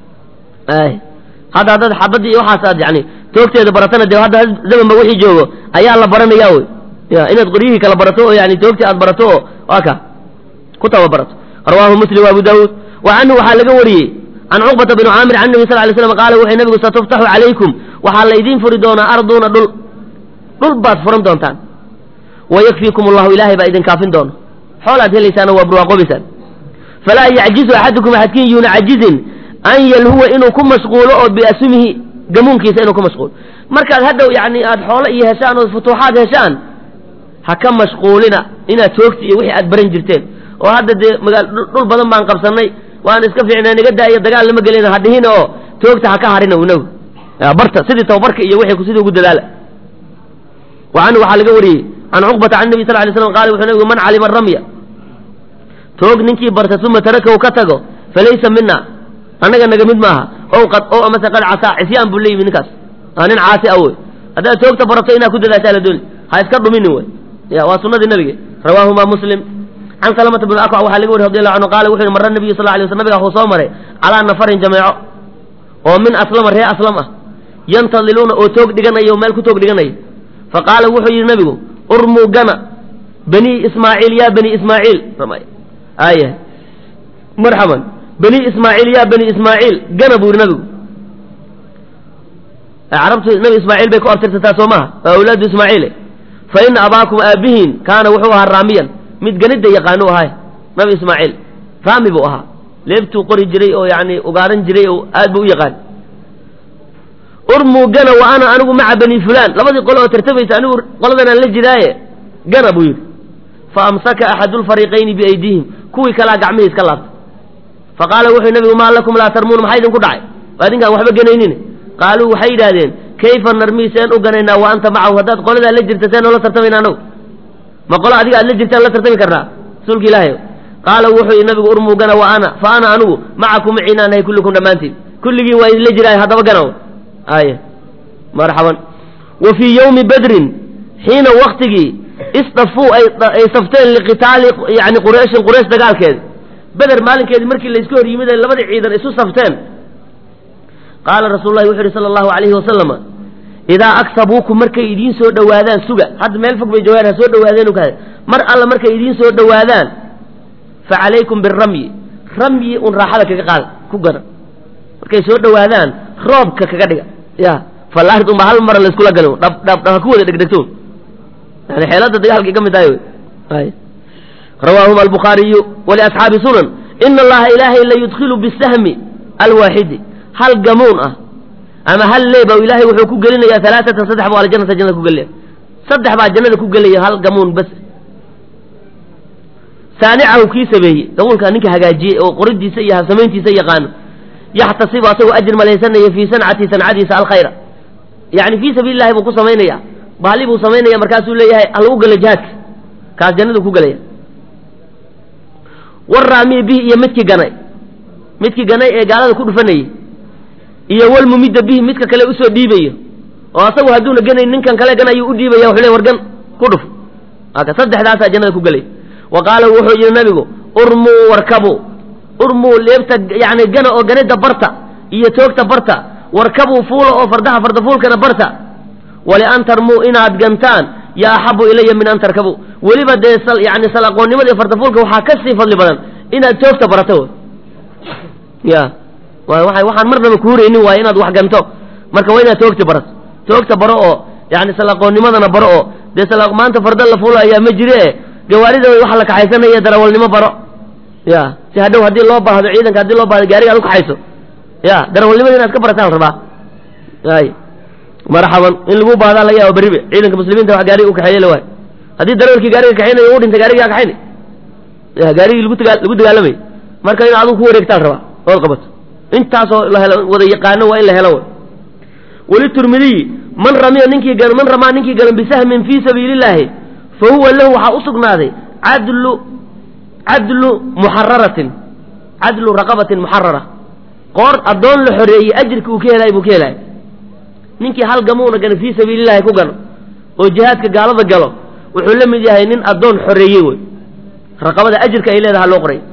hadda haddaad xabadii iyo waxaas aad yani toogteeda baratana dee hadda zamanba wixii joogo ayaa la baranaya wey ya inaad qoryihii kala barato oo yani toogtii aad barato oo waa ka ku tababarato rawaahu muslim abu daawuud wa canhu waxaa laga wariyey can cuqbata bni caamir can nabi sal lay slam qaala wuxuu nabigu satuftaxu calaykum waxaa laydiin furi doonaa arduuna dhul dhul baad furan doontaan wayakfiikum allahu ilaahay baa idin kaafin doona xoolaad helaysaana waa barwaaqoobaysaan falaa yacjizu axadukum axadkiin yuuna cajizin an yalhuwa inuu ku mashquulo oo biasumihi gamuunkiisa inuu ku mashquulo markaad hadhow yani aad xoolo iyo heshaan oo futuuxaad heshaan ha ka mashquulina inaad toogti iyo wixii aad baran jirteen oo hadda dee magaa dhul badan baan qabsanay waan iska fiicnaa niga daaiyo dagaal lama gelina ha dhihina oo toogta ha ka harina inagu barta sidii tababarka iyo wixii sidii ugu dadaala wa canhu waxaa laga wariyey can cuqbata can nabi sal lay slam qaala wuxuu nabigu man calima ramya toog ninkii barta uma tarakahu ka tago falaysa mina annaga naga mid maaha ow qad ow amase qad casaa cisyaan buu leeyimi ninkaas aa nin caasi a wey haddaad toogta barato inaad ku dadaashaa la dooni ha iska dhuminin wey ya waa sunadii nabige rawaahuma muslim can salamata bn akwac waxaa laga wariy radi allahu canhu qaala wuxu yihi mara nabiyu sal lay sl nabiga wuxuu soo maray calaa nafarin jameeco oo min aslama ree aslam ah yantadiluuna oo toog dhiganaya oo meel ku toog dhiganaya fa qaala wuxuu yidhi nabigu urmuu gana bani ismaaciil ya bani ismaaciil aya marxaban bani ismaaciil ya bani ismaaciil gana buu yidhi nabigu carabtu nabi ismaaciil bay ku abtirsataa soo maha waa awlaadu ismaaciile fa ina abaakum aabihiin kaana wuxuu ahaa raamiyan mid ganida yaqaanu ahay nabi ismaaciil raami buu ahaa leebtuu qori jiray oo yani ugaaran jiray oo aad buu u yaqaan urmuu gana wa ana anigu maca bani fulaan labadii qole oo tartamaysa anigu qoladanaan la jiraaye gana buu yidhi fa amsaka axadu lfariiqayni biaydiihim kuwii kalaa gacmihii iska laabta fa qaala wuxuu nabigu maa lakum laa tarmuuna maxaa idinku dhacay waa idinkaan waxba ganaynin qaaluu waxay yidhaahdeen kayfa narmii seen u ganaynaa wa anta macahu haddaad qoladaa la jirta seen oola tartamayna anagu ma qolo adiga aad la jirtaan la tartami karnaa rasuulka ilaahay qaala wuxuu yidhi nabigu urmuu gana wa ana fa ana anigu macakum maciinaa nahay kullikum dhammaantiin kulligiin waa idinla jiraayo haddaba gana aya marxaban wa fii yowmi badrin xiina waktigii isdafuu ay safteen liqitaali yani qurayshin quraysh dagaalkeeda beder maalinkeedii markii laysku hor yimid ay labadii ciidan isu safteen qaala rasuulu lahi wuxu yidhi sala allahu alayhi wasalama idaa aksabuukum markay idiin soo dhowaadaan suga hadda meel fog bay joogaan ha soo dhawaadeenu kaada mar alla markay idiin soo dhowaadaan fa calaykum biramyi ramyi un raaxada kaga qaada ku gana markay soo dhowaadaan roobka kaga dhiga ya falaarid unba hal mara layskula galo dhab dhab dhab ha ku wada dhegdhegto yani xeelada dagaalkay ka mid tahay wey rawaahuma albukhaariyu waliasxaabi sunan ina allaha ilaahay la yudkilu bisahmi alwaaxidi hal gamuun ah ama hal leeba ilaahay wuxuu ku gelinayaa alaaatan saddex buu aljanata jannada ku gelaya saddex baa jannada ku gelaya hal gamuun bas saanicahu kii sameeyey gamuunka ninka hagaajiyey oo qoridiisa iyo habsamayntiisa yaqaano yaxtasibu asagoo ajir malaysanaya fii sancati sancadiisa alkhayra yani fii sabiili lahi buu ku samaynaya bahli buu samaynaya markaasuu leeyahay halagu gelo jihaadka kaas jannadu ku gelaya waraamiyi bihi iyo midkii ganay midkii ganay ee gaalada ku dhufanayay iyo walmumidda bihi midka kale usoo dhiibayo oo asagu hadduuna ganayn ninkan kale ganayu u dhiibaya wuxuu le wargan ku dhuf aka saddexdaasaa jannada ku gelay wa qaala wuxuu yidhi nabigu urmuu warkabuu urmuu leebta yani gana oo ganida barta iyo toogta barta warkabuu fuula oo fardaha fardafuulkana barta walian tarmuu inaad gantaan yaa axabu ilaya min an tarkabuu weliba dee yani sal aqoonnimada iyo fardafuulka waxaa ka sii fadli badan inaad toogta barato ya waxaan marnaba kuhuraynin waaye inaad wax ganto marka waa inaad toogta barato toogta baro oo yani sal aqoonnimadana baro oo dee sal maanta farda la fuula ayaa ma jire gawaarida waxa la kaxaysanaya darawalnimo baro ya si hadhow haddii loo baahdo ciidanka haddii loo baahdo gaariga ad ukaxayso ya darawalnimada inaad ka barataan la rabaa ay marxaban in lagu baahdaa laga yaaba beribe ciidanka muslimiinta wax gaariga ukaxeeye la waay haddii darawalkii gaariga kaxaynayo u dhintay gaarigaa kaxayna ya gaarigii lagu tagaa lagu dagaalamay marka in adigu ku wareegtaa la rabaa ood qabato intaasoo la helo wada yaqaano waa in la helo way waliturmidiyi man ramiya ninkii man ramaa ninkii galan bisahmin fii sabiili illaahi fa huwa lahu waxaa usugnaaday cadlu cadlu muxararatin cadlu raqabatin muxarara qoor addoon la xoreeyey ajirka uu ka helaay buu ka helaay ninkii hal gamuuna gana fii sabiilillahi ku gano oo jihaadka gaalada galo wuxuu la mid yahay nin addoon xoreeyey wey raqabada ajirka ay leedaha loo qoray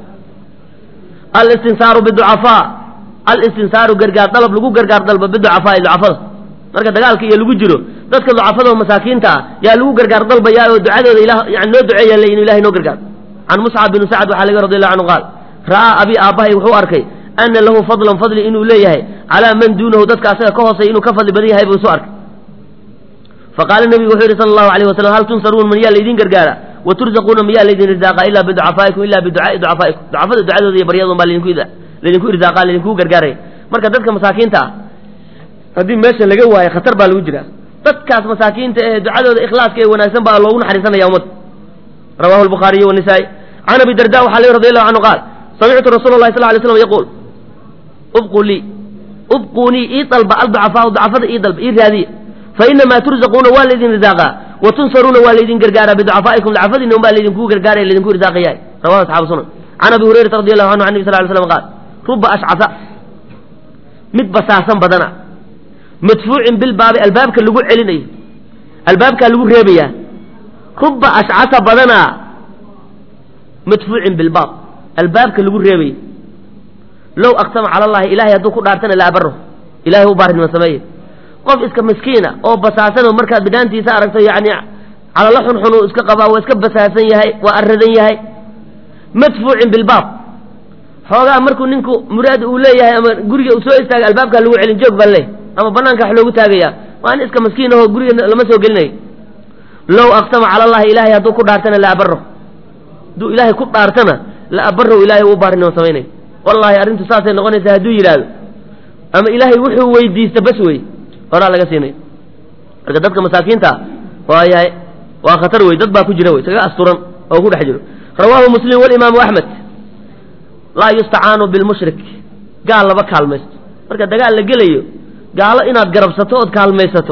alistinsaaru biducafaa alistinsaaru gargaar dalab lagu gargaar dalba biducafaai ducafada marka dagaalka iyo lagu jiro dadka ducafada oo masaakiinta ah yaa lagu gargaar dalbayaa oo ducadooda ila yani noo duceeya le inu ilahay noo gargaar can muscab binu sacd waxaa laga radi allahu canhu qaal ra'aa abi aabbahay wuxuu arkay ana lahu fadlan fadli inuu leeyahay calaa man duunahu dadka asaga ka hoosay inuu ka fadli badan yahay buu isu arkay faqaala nebigu wuxuu yidhi sala allahu alayh wasalam hal tunsaruun man yaa laydin gargaara wa turzaquuna miyaa laydin irsaaqa ilaa biducafaa'ikum ila biducaai ducafaa'ikum ducafada ducadooda iyo baryadun baa laydinku laydinku irsaaqa laydinku gargaaraya marka dadka masaakiinta ah haddii meesha laga waayo khatar baa lagu jiraa dadkaas masaakiinta ee ducadooda ikhlaaska ee wanaagsan baa loogu naxariisanaya ummadda rawahu albukhaariyu wanisaa'i can abi darda waxaa lehi radi allahu canhu qaal samictu rasuula allahi sal lay slam yaquul ubquu lii ubquunii ii dalba alducafaau ducafada ii dalba ii raadiya fa inamaa turzaquuna waa laydin irsaaqaa wa tunsaruuna waa laydin gargaaraa biducafaa'ikum ducafadiina un baa laydinku gargaaraya laydinku irsaaqayahay rawahu asxaabu sunan can abi hurayrata radi allahu canhu an nebi sal ly slam qaal ruba ashcasa mid basaasan badana madfuucin bilbaabi albaabka lagu celinayo albaabkaa lagu reebayaa ruba ashcasa badanaa madfuucin bilbaab albaabka lagu reebayo low aqsama cala allahi ilahay hadduu ku dhaartana la abaro ilahay u baarinimo sameeye qof iska miskiina oo basaasan oo markaad bidhaantiisa aragto yani calala xunxun uu iska qabaa waa iska basaasan yahay waa aradan yahay madfuucin bilbaab xoogaa markuu ninku muraad uu leeyahay ama guriga uu soo istaaga albaabkaa lagu celin joog baan leey ama banaanka wax loogu taagaya waa nin iska maskiin ahoo guriga lama soo gelinayo low aqsama cala allahi ilahay hadduu ku dhaartana la abaro hadduu ilaahay ku dhaartana la abarow ilahay uu baarinimo samaynayo wallahi arrintu saasay noqonaysaa hadduu yidhaahdo ama ilaahay wuxuu weydiista bas wey horaa laga siinayo marka dadka masaakiinta waa yahay waa khatar wey dad baa ku jira wey isaga asturan oo ku dhex jiro rawaahu muslim walimaamu axmed laa yustacaanu bilmushrik gaal laba kaalmaysto marka dagaal la gelayo gaalo inaad garabsato ood kaalmaysato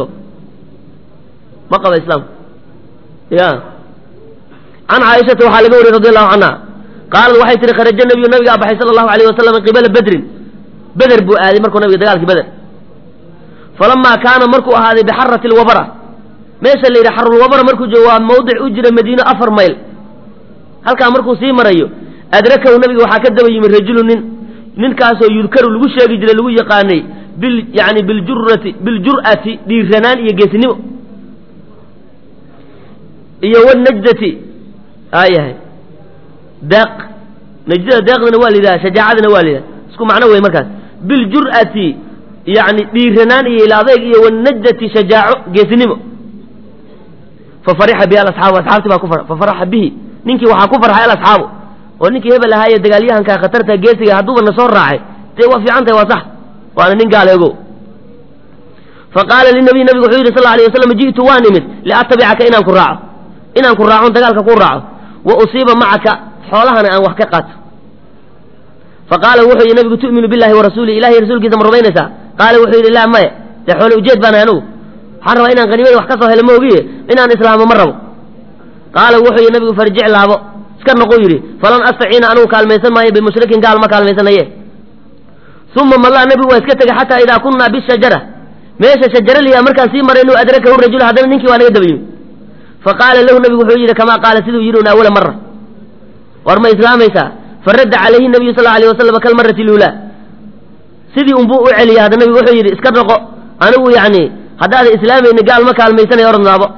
ma qaba islaamku ya can caaishata waxaa laga wariyey radi allahu canha qaalad waxay tihi kharaja nabiyu nabigaa baxay sala allahu alayh wasalam qibala bedrin beder buu aaday markuu nabiga dagaalkii beder falamaa kaana markuu ahaaday bixarati lwabara meesha la yidhi xarulwabara markuu joogo waa mawdic u jira madiino afar mayl halkaa markuu sii marayo adrakahu nabiga waxaa ka daba yimi rajulu nin ninkaasoo yudkaru lagu sheegi jiray lagu yaqaanay bil yani biljurati biljur'ati dhiiranaan iyo geesnimo iyo wanajdati aayahay deeq najdada deeqdana waa la yidhaha shajaacadana waa la yidhaha isku macno wey markaas biljur'ati yani dhiiranaan iyo ilaadeyg iyo wanajdati shajaaco geesnimo fafarixa bihi alasxaabu asxaabtii baa ku far fafaraxa bihi ninkii waxaa ku farxay alasxaabu oo ninkii hebel ahaaye dagaalyahanka khatarta geesiga hadduuba na soo raacay dee waa fiican tahay waa sax waana nin gaaleego fa qaala linabiy nabigu wuxuu yidhi sal lla alay waslam ji'tu waan imid liatabicaka inaan ku raaco inaan ku raacon dagaalka ku raaco wa usiiba macaka xoolahana aan wax ka qaato fa qaala wuxuu yidhi nabigu tu'minu billahi wa rasuulih ilahiy rasuulkiisa ma rumaynaysaa qaala wuxuu yidhi laa maya dee xoole ujeed baan anugu waxaan rabaa inaan haniimada wax ka soo helo ma ogiye inaan islaamo ma rabo qaala wuxuu yidhi nabigu farjic laabo iska noqo yidhi falan astaciina anugu kaalmaysan maayo bimushrikin gaal ma kaalmaysanaye uma mallaa nebigu waa iska tegey xataa idaa kunnaa bishajara meesha shajaraliya markaan sii maraynu adrakahu rajul haddana ninkii waa naga dabayimi faqaala lahu nebigu wuxuu yidhi kamaa qaala siduu yidhi un awala mara war ma islaamaysaa faradda calayhi nabiyu sal alayh wasalam kalmarati luulaa sidii unbuu u celiyay hadda nebigu wuxuu yidhi iska noqo anigu yacni haddaadan islaamayni gaal ma kaalmaysanaya oradnaabo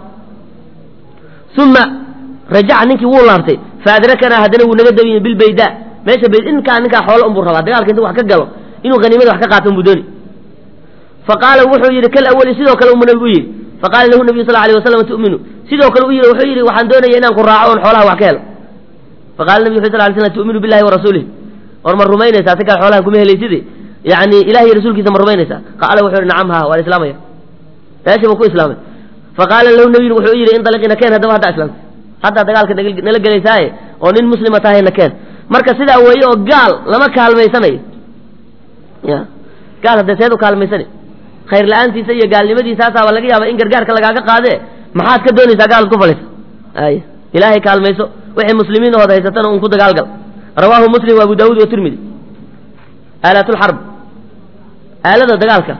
uma rajaca ninkii wuu laabtay faadrakanaa haddana wuu naga dabiyey bilbayda meesha bayd inkaa ninkaa xoolo unbuu rabaa dagaalka intu wax ka galo inuu haniimada wax ka qaato unbuu dooni faqaala wuxuu yidhi kal awali sidoo kale unbuu nabigu u yidhi faqaala lahu nabiyu sal alay wasalam tu'minu sidoo kale u yidhi wuxuu yidhi waxaan doonaya inaan ku raaco oon xoolaha wax ka helo faqala nabigu wuxu sal lay slam tu'minu billahi wa rasuulih war ma rumaynaysaa si kale xoolahan kuma helayside yacni ilahi iyo rasuulkiisa ma rumaynaysaa qaala wuxuu yidhi nacam ha waan islaamaya meesha buu ku islaamay faqaala lahu nabiyu wuxuu yidhi indaliqina keen haddaba haddaa islaamtay haddaa dagaalka nala gelaysaaye oo nin muslima tahayna keen marka sidaa weeye oo gaal lama kaalmaysanayo ya gaal haddee seed u kaalmaysani khayr la-aantiisa iyo gaalnimadiisaasaaba laga yaaba in gargaarka lagaaga qaadee maxaad ka doonaysaa gaalaad ku falaysa ay ilaahay kaalmayso wixii muslimiin ood haysatana un ku dagaalgal rawaahu muslim wa abu daawuud wa tirmidi aalatulxarb aalada dagaalka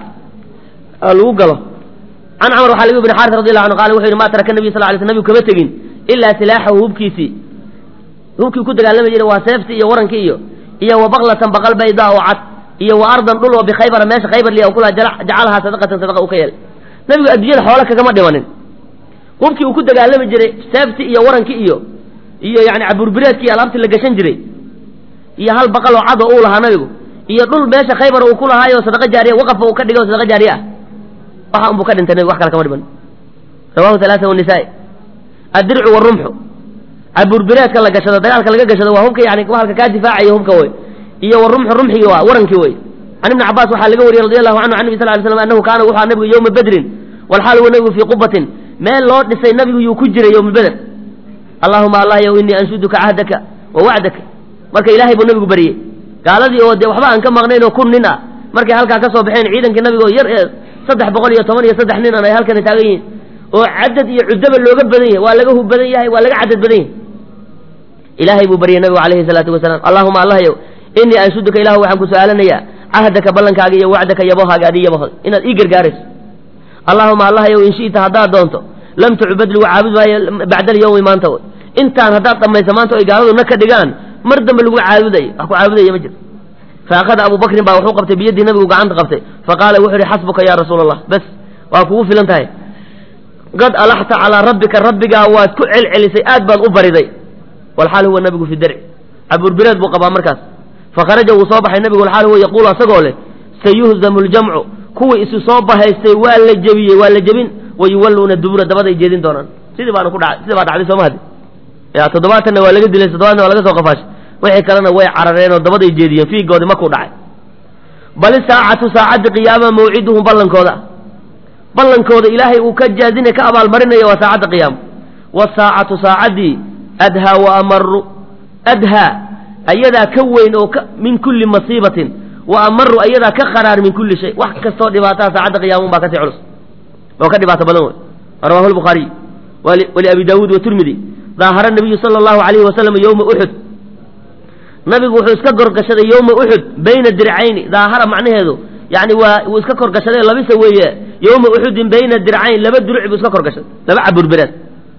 lagu galo can camar waxaa laga ibn xaaris radi allahu anhu qala wuxu yidhi ma taraka nabiy sal lay sl nabigu kama tegin ilaa silaaxahu hubkiisii hubkii ku dagaalami jiray waa seeftii iyo warankii iyo iyo wa baklatan baqal baydaa oo cad iyo wa ardan dhul oo bikhaybara meesha khaybar liya kula jacalahaa sadaqatan sadaqa u ka yeelay nabigu adduunyada xoola kagama dhimanin hubkii uu ku dagaalami jiray seeftii iyo warankii iyo iyo yani caburbireedkii alaabtii la gashan jiray iyo hal baqal oo cad oo uu lahaa nabigu iyo dhul meesha khaybar uu ku lahaayo sadaqa jaariya waqafba uu ka dhigay oo sadaqa jaariye ah waxa unbuu ka dhintay nabigu wax kale kama dhiman rawahu halaasa wanisaa addircu warumxu caburbireedka la gashado dagaalka laga gashado waa hubka yani halka kaa difaacayo hubka wey iyo warumxu rumxigi waa warankii wey can ibni cabaas waxaa laga wariyey radi allahu canhu can nabi sal ly slam annahu kaana wuxuu nabigu yowma bedrin walxaal huwa nabigu fii qubatin meel loo dhisay nabigu yuu ku jiray yowma beder allahuma allah yow inii anshuduka cahdaka wa wacdaka marka ilaahay buu nabigu baryey gaaladii oo dee waxba aan ka maqnayn oo kun nin ah markay halkaa ka soo baxeen ciidankii nabiga oo yar ee saddex boqol iyo toban iyo saddex nin an ay halkani taagan yihiin oo cadad iyo cudaba looga badan yahay waa laga hub badan yahay waa laga cadad badan yahay ilaahay buu baryey nabigu calayhi salaatu wasalaam allahuma allah yow inii anshuduka ilahu waxaan ku su-aalanayaa cahdaka ballankaaga iyo wacdaka yabohaaga adi yabohod inaad ii gargaarayso allahuma allah yow in shi'ta haddaad doonto lam tucbad lagu caabud maayo bacda alyawmi maanta wey intaan haddaad dhammayso maanta oy gaaladu na ka dhigaan mar dambe lagu caabudayo wax ku caabudaya ma jiro faakada abu bakrin baa wuxuu qabtay biyadii nabigu gacanta qabtay faqaala wuxuu ihi xasbuka ya rasuula allah bes waa kugu filan tahay qad alaxta calaa rabbika rabbigaa waad ku celcelisay aad baad u bariday walxaal huwa nabigu fi darci caburbireed buu qabaa markaas fakharaja wuu soo baxay nabigu walxaal huwa yaquulu asagoo leh sayuhzamu ljamcu kuwii isu soo bahaystay waa la jebiyey waa la jebin wayuwalluuna dubura dabaday jeedin doonaan sidii baana ku dhacay sidii baa dhacday sooma hadi ya toddobaatanna waa laga dilay toddobaatna waa laga soo qafaashay wixii kalena way carareen oo dabaday jeediyeen fiigoodi markuu dhacay bal isaacatu saacaddi qiyaama mawciduhum ballankooda ballankooda ilaahay uu ka jaazina ka abaalmarinaya waa saacadda qiyaama wasaacatu saacaddii adhaa wa amaru adhaa ayadaa ka weyn oo min kulli masiibatin wa amaru ayadaa ka qaraar min kulli shay wax kastoo dhibaataha saacadda qiyaama un baa kasii culus oo ka dhibaato badan wey rawahu lbukhaariy waliabi daawuud watirmidi daahara nabiyu sala allahu alayhi wasalam yowma uxud nabigu wuxuu iska korgashaday yowma uxud bayna dircayni daahara macnaheedu yani waa wuu iska korgashaday labisa weeye yowma uxudin bayna dircayn laba duruc buu iska korgashaday laba caburbireed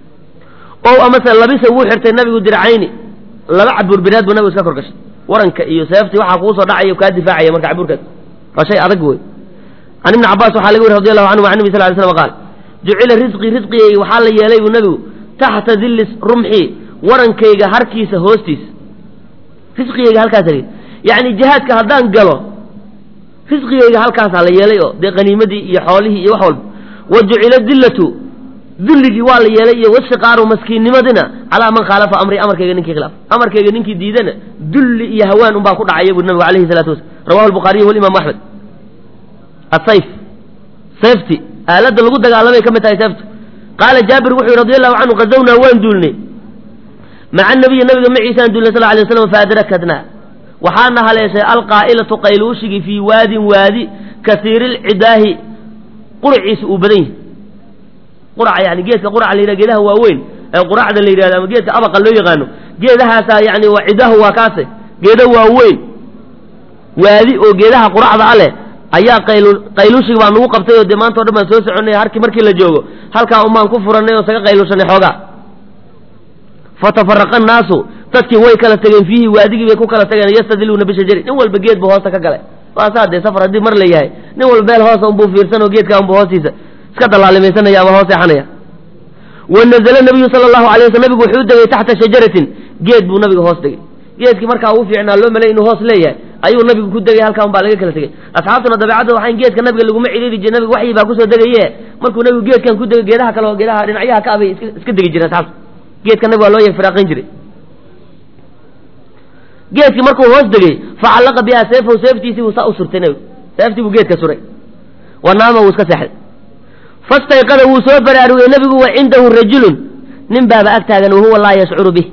o amase labisa wuu xirtay nabigu dircayni laba caburbireed buu nabigu iska korgashaday waranka iyo seeftii waxaa kugu soo dhacaya kaa difaacaya marka caburkaas waa shay adag wey can ibni cabaas waxaa laga weri radi allahu canhu an nabi sal ly slam qaal jucila risqii risqigayga waxaa la yeelay buu nabigu taxta dilli rumxii warankayga harkiisa hoostiisa risqigayga halkaas yacni jihaadka haddaan galo risqigayga halkaasaa la yeelay oo dee qaniimadii iyo xoolihii iyo wax walba wa jucila dillatu dulligii waa la yeelay iyo wasiqaaru maskiinnimadina calaa man khaalafa amri amarkayga ninkii khilaaf amarkayga ninkii diidana dulli iyo hawaan unbaa ku dhacaya buu nabigu alayhi salatu wasalam rawahu albukhaariyu walimaamu axmed asayf sayfti aaladda lagu dagaalamay ka mid tahay sayftu qaala jaabir wuxuu yhi radi allahu canhu qazawnaa waan duulnay maca nabiyi nabiga maciisaan duulnay sal lay slam faadrakadnaa waxaana haleeshay alqaa'ilatu qayluushigii fii waadin waadi kasiiri lcidaahi quraciisa uu badan yahay quraca yani geedka quraca la yidhaha geedaha waaweyn ee quraacda la yidhahdo ama geedka abaqa loo yaqaano geedahaasaa yani waa cidahu waa kaase geeda waaweyn waadi oo geedaha quracda a leh ayaa qaylu qayluushig baa nagu qabtay oo dee maanta o dhan baan soo soconay harkii markii la joogo halkaa un baan ku furannay oo saga qayluushanay xoogaa fatafaraqa annaasu dadkii way kala tegeen fiihi waadigii bay ku kala tageen yastadiluuna bishajari nin walba geed buu hoosta ka galay waasaa dee safar haddii mar la yahay nin walba meel hoosa unbuu fiirsan oo geedkaa unbuu hoostiisa iska dallaalimaysanaya ama hoos seexanaya wa nazala nabiyu sala allahu alay waslam nabigu wuxuu degay taxta shajaratin geed buu nabiga hoos degay geedkii markaa ugu fiicnaa loo malay inuu hoos leeyahay ayuu nabigu ku degay halkaa un baa laga kala tegey asxaabtuna dabeecadda waxayn geedka nabiga laguma cidhiiri jire nabiga waxyi baa kusoo degaye markuu nabigu geedkan ku degay geedaha kale oo geedaha dhinacyaha ka abay iska degi jireen asxaabta geedka nabiga waa loo yeg firaaqin jiray geedkii markuu hoos degey facallaqa biha seefahu seeftiisii buu saa u surtay nabigu seeftii buu geedka suray wa naama wuu iska seexday fastayqada wuu soo baraarugay nabigu wa cindahu rajulun nin baaba ag taagan wahuwa laa yashcuru bih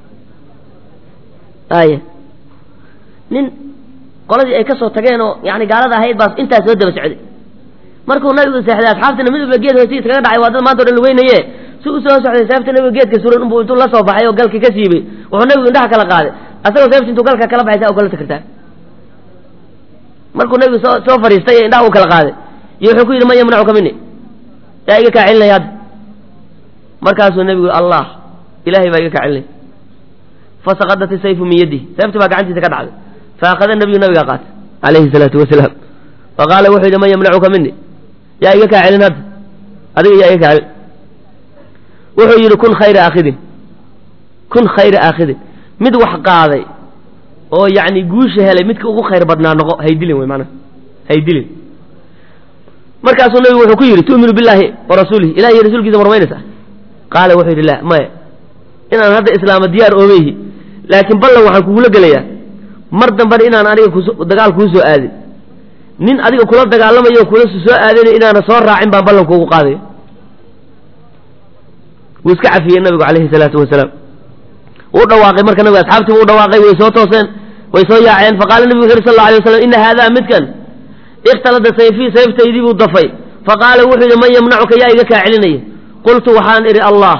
aya nin qoladii ay ka soo tageen oo yani gaalada ahayd baas intaas soo daba socday markuu nabigu seexday asxaabtina mid walba geed hoostiisa kaga dhacay waa dad maanta o dhan laweynaye si u soo socday seefta nabiga geedka suran unbuu intuu la soo baxay oo galkii ka siibay wuxuu nabigu indhaha kala qaaday asagoo seefta intuu galka kala baxay saa u kala takartaa markuu nabigu soo soo fadhiistay ee indhaha uu kala qaaday iyo wuxuu ku yidhi man yamnacuka mini yaa iga kaa celinaya hadda markaasuu nabigu allah ilahay baa iga kaa celinaya fasaqadat isayfu min yadihi seefti baa gacantiisa ka dhacday faakada nabiyu nabigaa qaatay calayhi salaatu wasalaam faqaala wuxuu yidhi man yamnacuka mini yaa iga kaa celin hadda adiga yaa iga kaa celin wuxuu yidhi kun khayra aakhidin kun khayra aakhidin mid wax qaaday oo yacni guusha helay midka ugu khayr badnaa noqo haydilin wey maanaa haydilin markaasuu nabigu wuxuu ku yidhi tu'minu billaahi wa rasuulihi ilahi iyo rasuulkiisa ma rumaynaysaa qaala wuxuu yidhi la maya inaan hadda islaama diyaar oomayhi laakiin ballan waxaan kugula gelayaa mar dambena inaan aniga kus dagaal kuu soo aadin nin adiga kula dagaalamayo o kula soo aadin inaana soo raacin baan ballan kuugu qaadaya wuu iska cafiyey nabigu calayhi salaatu wasalaam wuu dhawaaqay marka nabiga asxaabtii wuu dhawaaqay way soo tooseen way soo yaaceen faqaala nabigu wuxu yhi sal lla alay waslam ina haadaa midkan ikhtalada sayfii sayftaydii buu dafay faqaala wuxuu yidhi man yamnacuka yaa iga kaa celinaya qultu waxaan idhi allah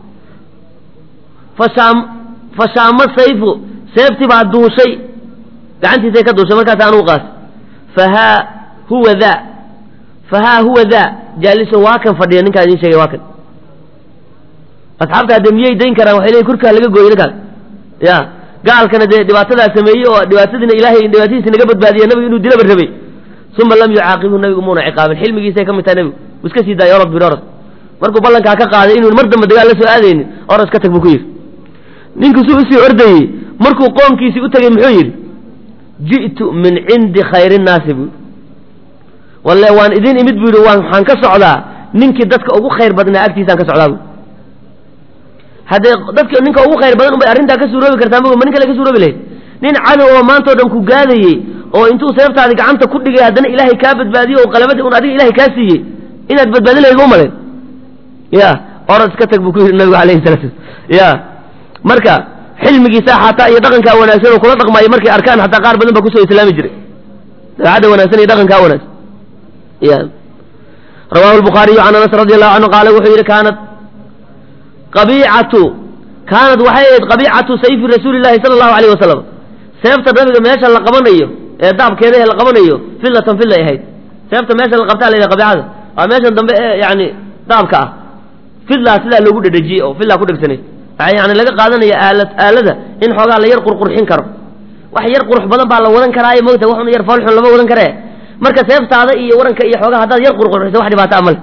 fashaam fashaama sayfu seeftii baa duushay gacantiisay ka duushay markaas anugu qaatay fahaa huwa daa fahaa huwa daa jaaliso waa kan fadhiya ninkaa idiin sheegay waa kan asxaabta haddee miyay dayn karaan waxay leeyiin kurkaa laga gooyo ninkaas ya gaalkana dee dhibaatadaa sameeyey oo dhibaatadiina ilaahay dhibaatadiisa naga badbaadiya nabigu inuu dilaba rabay uma lam yucaaqibhu nabigu muuna ciqaabin xilmigiisay ka mid tahay nabigu uu iska sii daayay orod bir orod markuu ballankaa ka qaaday inuu mar dambe dagaal la soo aadaynin orod iska tag buu ku yidhi ninku suu usii ordayey markuu qoomkiisii u tegey muxuu yidhi ji'tu min cindi khayri nnaasi buu walle waan idin imid buu yidhi waan waxaan ka socdaa ninkii dadka ugu khayr badnaa agtiisaan ka socdaa bu haddee dadka ninka ugu khayr badan unbay arrintaa ka suuroobi kartaa ma nin kale ka suuroobi lahayd nin cadow oo maanta o dhan ku gaadayey oo intuu seeftaadi gacanta ku dhigay haddana ilaahay kaa badbaadiyo oo qalabadii un adiga ilahay kaa siiyey inaad badbaadin lahayd ma umalayn ya orad iska tag buu ku yidhi nabigu alayhi salatu ya marka xilmigiisa xataa iyo dhaqankaa wanaagsan oo kula dhaqmaayo markay arkaan xataa qaar badan baa kusoo islaami jiray dabeecadda wanaagsan iyo dhaqankaa wanaagsan ya rawahu lbukhaariyu can anas radi allahu canhu qaala wuxuu yidhi kaanat qabiicatu kaanad waxay ahayd qabiicatu sayfi rasuuli llahi sala allahu alayh wasalam seefta nabiga meesha la qabanayo ee daabkeeda ee la qabanayo fillatan fillay ahayd seefta meesha la qabtaa la yidhaha qabiicada waa meeshan dambe ee yani daabka ah fillaa sidaa loogu dhedhejiyey oo fillaa ku dhegsanay waxaa yani laga qaadanaya aalad aalada in xoogaa la yar qurqurxin karo wax yar qurux badan baa la wadan karaayo mogta waxun yar foolxun lama wadan karee marka seeftaada iyo waranka iyo xoogaa haddaad yar qurqurxiso wax dhibaato amale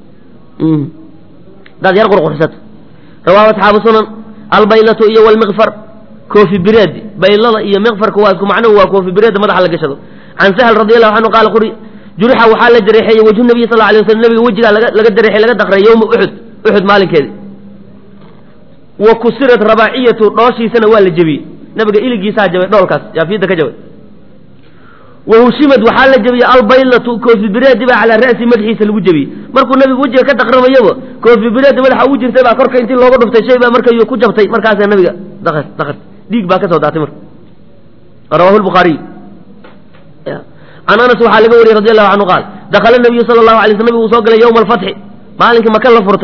haddaad yar qurqurxisato rawahu asxaabu sunan albaylatu iyo walmiqfar koofi bireed baylada iyo miqfarka waa isku macnuhu waa koofi bireedda madaxa la gashado can sahl radi allahu canhu qaala quri jurixa waxaa la jareexeeyey wajhu nabiy sal alay waslam nabiga wejigaa laga laga jareexey laga daqray yowma uxud uxud maalinkeedi wa kusirat rabaaciyatu dhooshiisana waa la jebiyey nabiga iligiisaa jabay dhoolkaas yaafiidda ka jabay wa hushimad waxaa la jebiyey albaylatu koofi bireedi baa calaa ra'si madaxiisa lagu jebiyey markuu nabigu wejiga ka daqramayaba koofi bireedi madaxa ugu jirtay baa korka intii looga dhuftay shay baa markayuu ku jabtay markaasaa nabiga daqar daqar dhiig baa ka soo daatay marka rawahu lbukhaariy can anas waxaa laga wariyey radi allahu canhu qaal dakhala nabiyu sala allahu alay sl nabigu uu soo galay yowma alfatxi maalinkii maka la furtay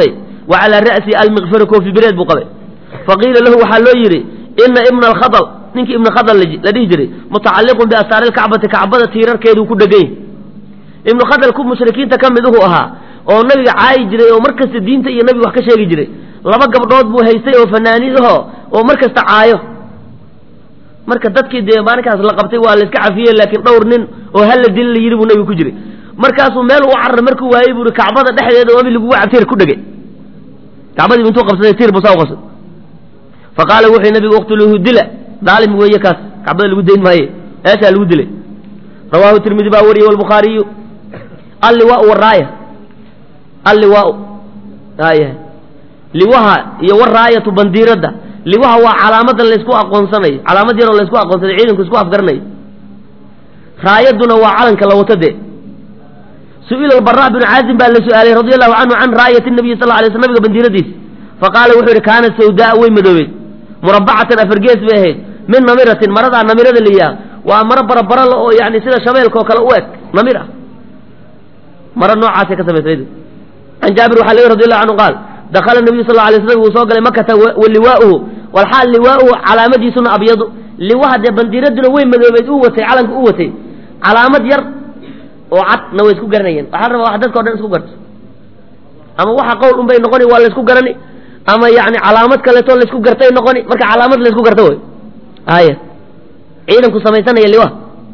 wa calaa ra'si almiqfari koofi bireed buu qabay faqiila lahu waxaa loo yidhi ina ibna alkhadal ninkii ibna khadal la dhihi jiray mutacalliqun biasaari lkacbati kacbada tiirarkeeduu ku dhegany ibnu khadal ku mushrikiinta ka mid uhu ahaa oo nabiga caayi jiray oo mar kasta diinta iyo nabiga wax ka sheegi jiray laba gabdhood buu haystay oo fanaaniidaho oo mar kasta caayo marka dadkii dee maalinkaas la qabtay waa la iska cafiyey laakiin dhowr nin oo hala dili la yidhi buu nabigu ku jiray markaasuu meel u carar markuu waayey buu kacbada dhexdeeda obi lagugu tiir ku dhegay kacbadiibu intuu qabsaday tiir buu saa u qabsaday fa qaala wuxuu nabigu uqtuluuhu dila daalim weeye kaas kacbada lagu dayn maaye eeshaa lagu dilay rawaahu tirmidi baa wariyey walbukhaariyu alliwaau waraaya alliwaau aya liwaha iyo waraayatu bandiiradda liwaha waa calaamadan laysku aqoonsanayo calaamad yaroo laysku aqoonsanayo ciidanku isku afgaranayo raayaduna waa calanka la wato dee su-ila albara binu caazim baa la su-aalay radi allahu canhu can raayati nabiyi sal lay sl nabiga bandiiradiisa faqaala wuxuu yidhi kaanat sawdaa way madoobeed murabacatan afargees bay ahayd min namiratin maradaa namirada layihaah waa maro barabarala oo yani sida shabeelka oo kale u eg namir ah maro noocaasay ka samaysay can jaabir waxaa laga radi allahu canhu qaal dakala nabiyu sal lay slam wuu soo galay makata waliwaauhu walxaal liwaauhu calaamadiisuna abyadu liwaha dee bandiiraduna way madoobeed uu watay calanka u watay calaamad yar oo cadna way isku garanayeen waxaa rabaa wax dadka o dhan isku garto ama waxa qowl un bay noqoni waa laysku garani ama yani calaamad kaleeto laysku gartay noqoni marka calaamad laysku garto way haya ciidanku samaysanaya liwa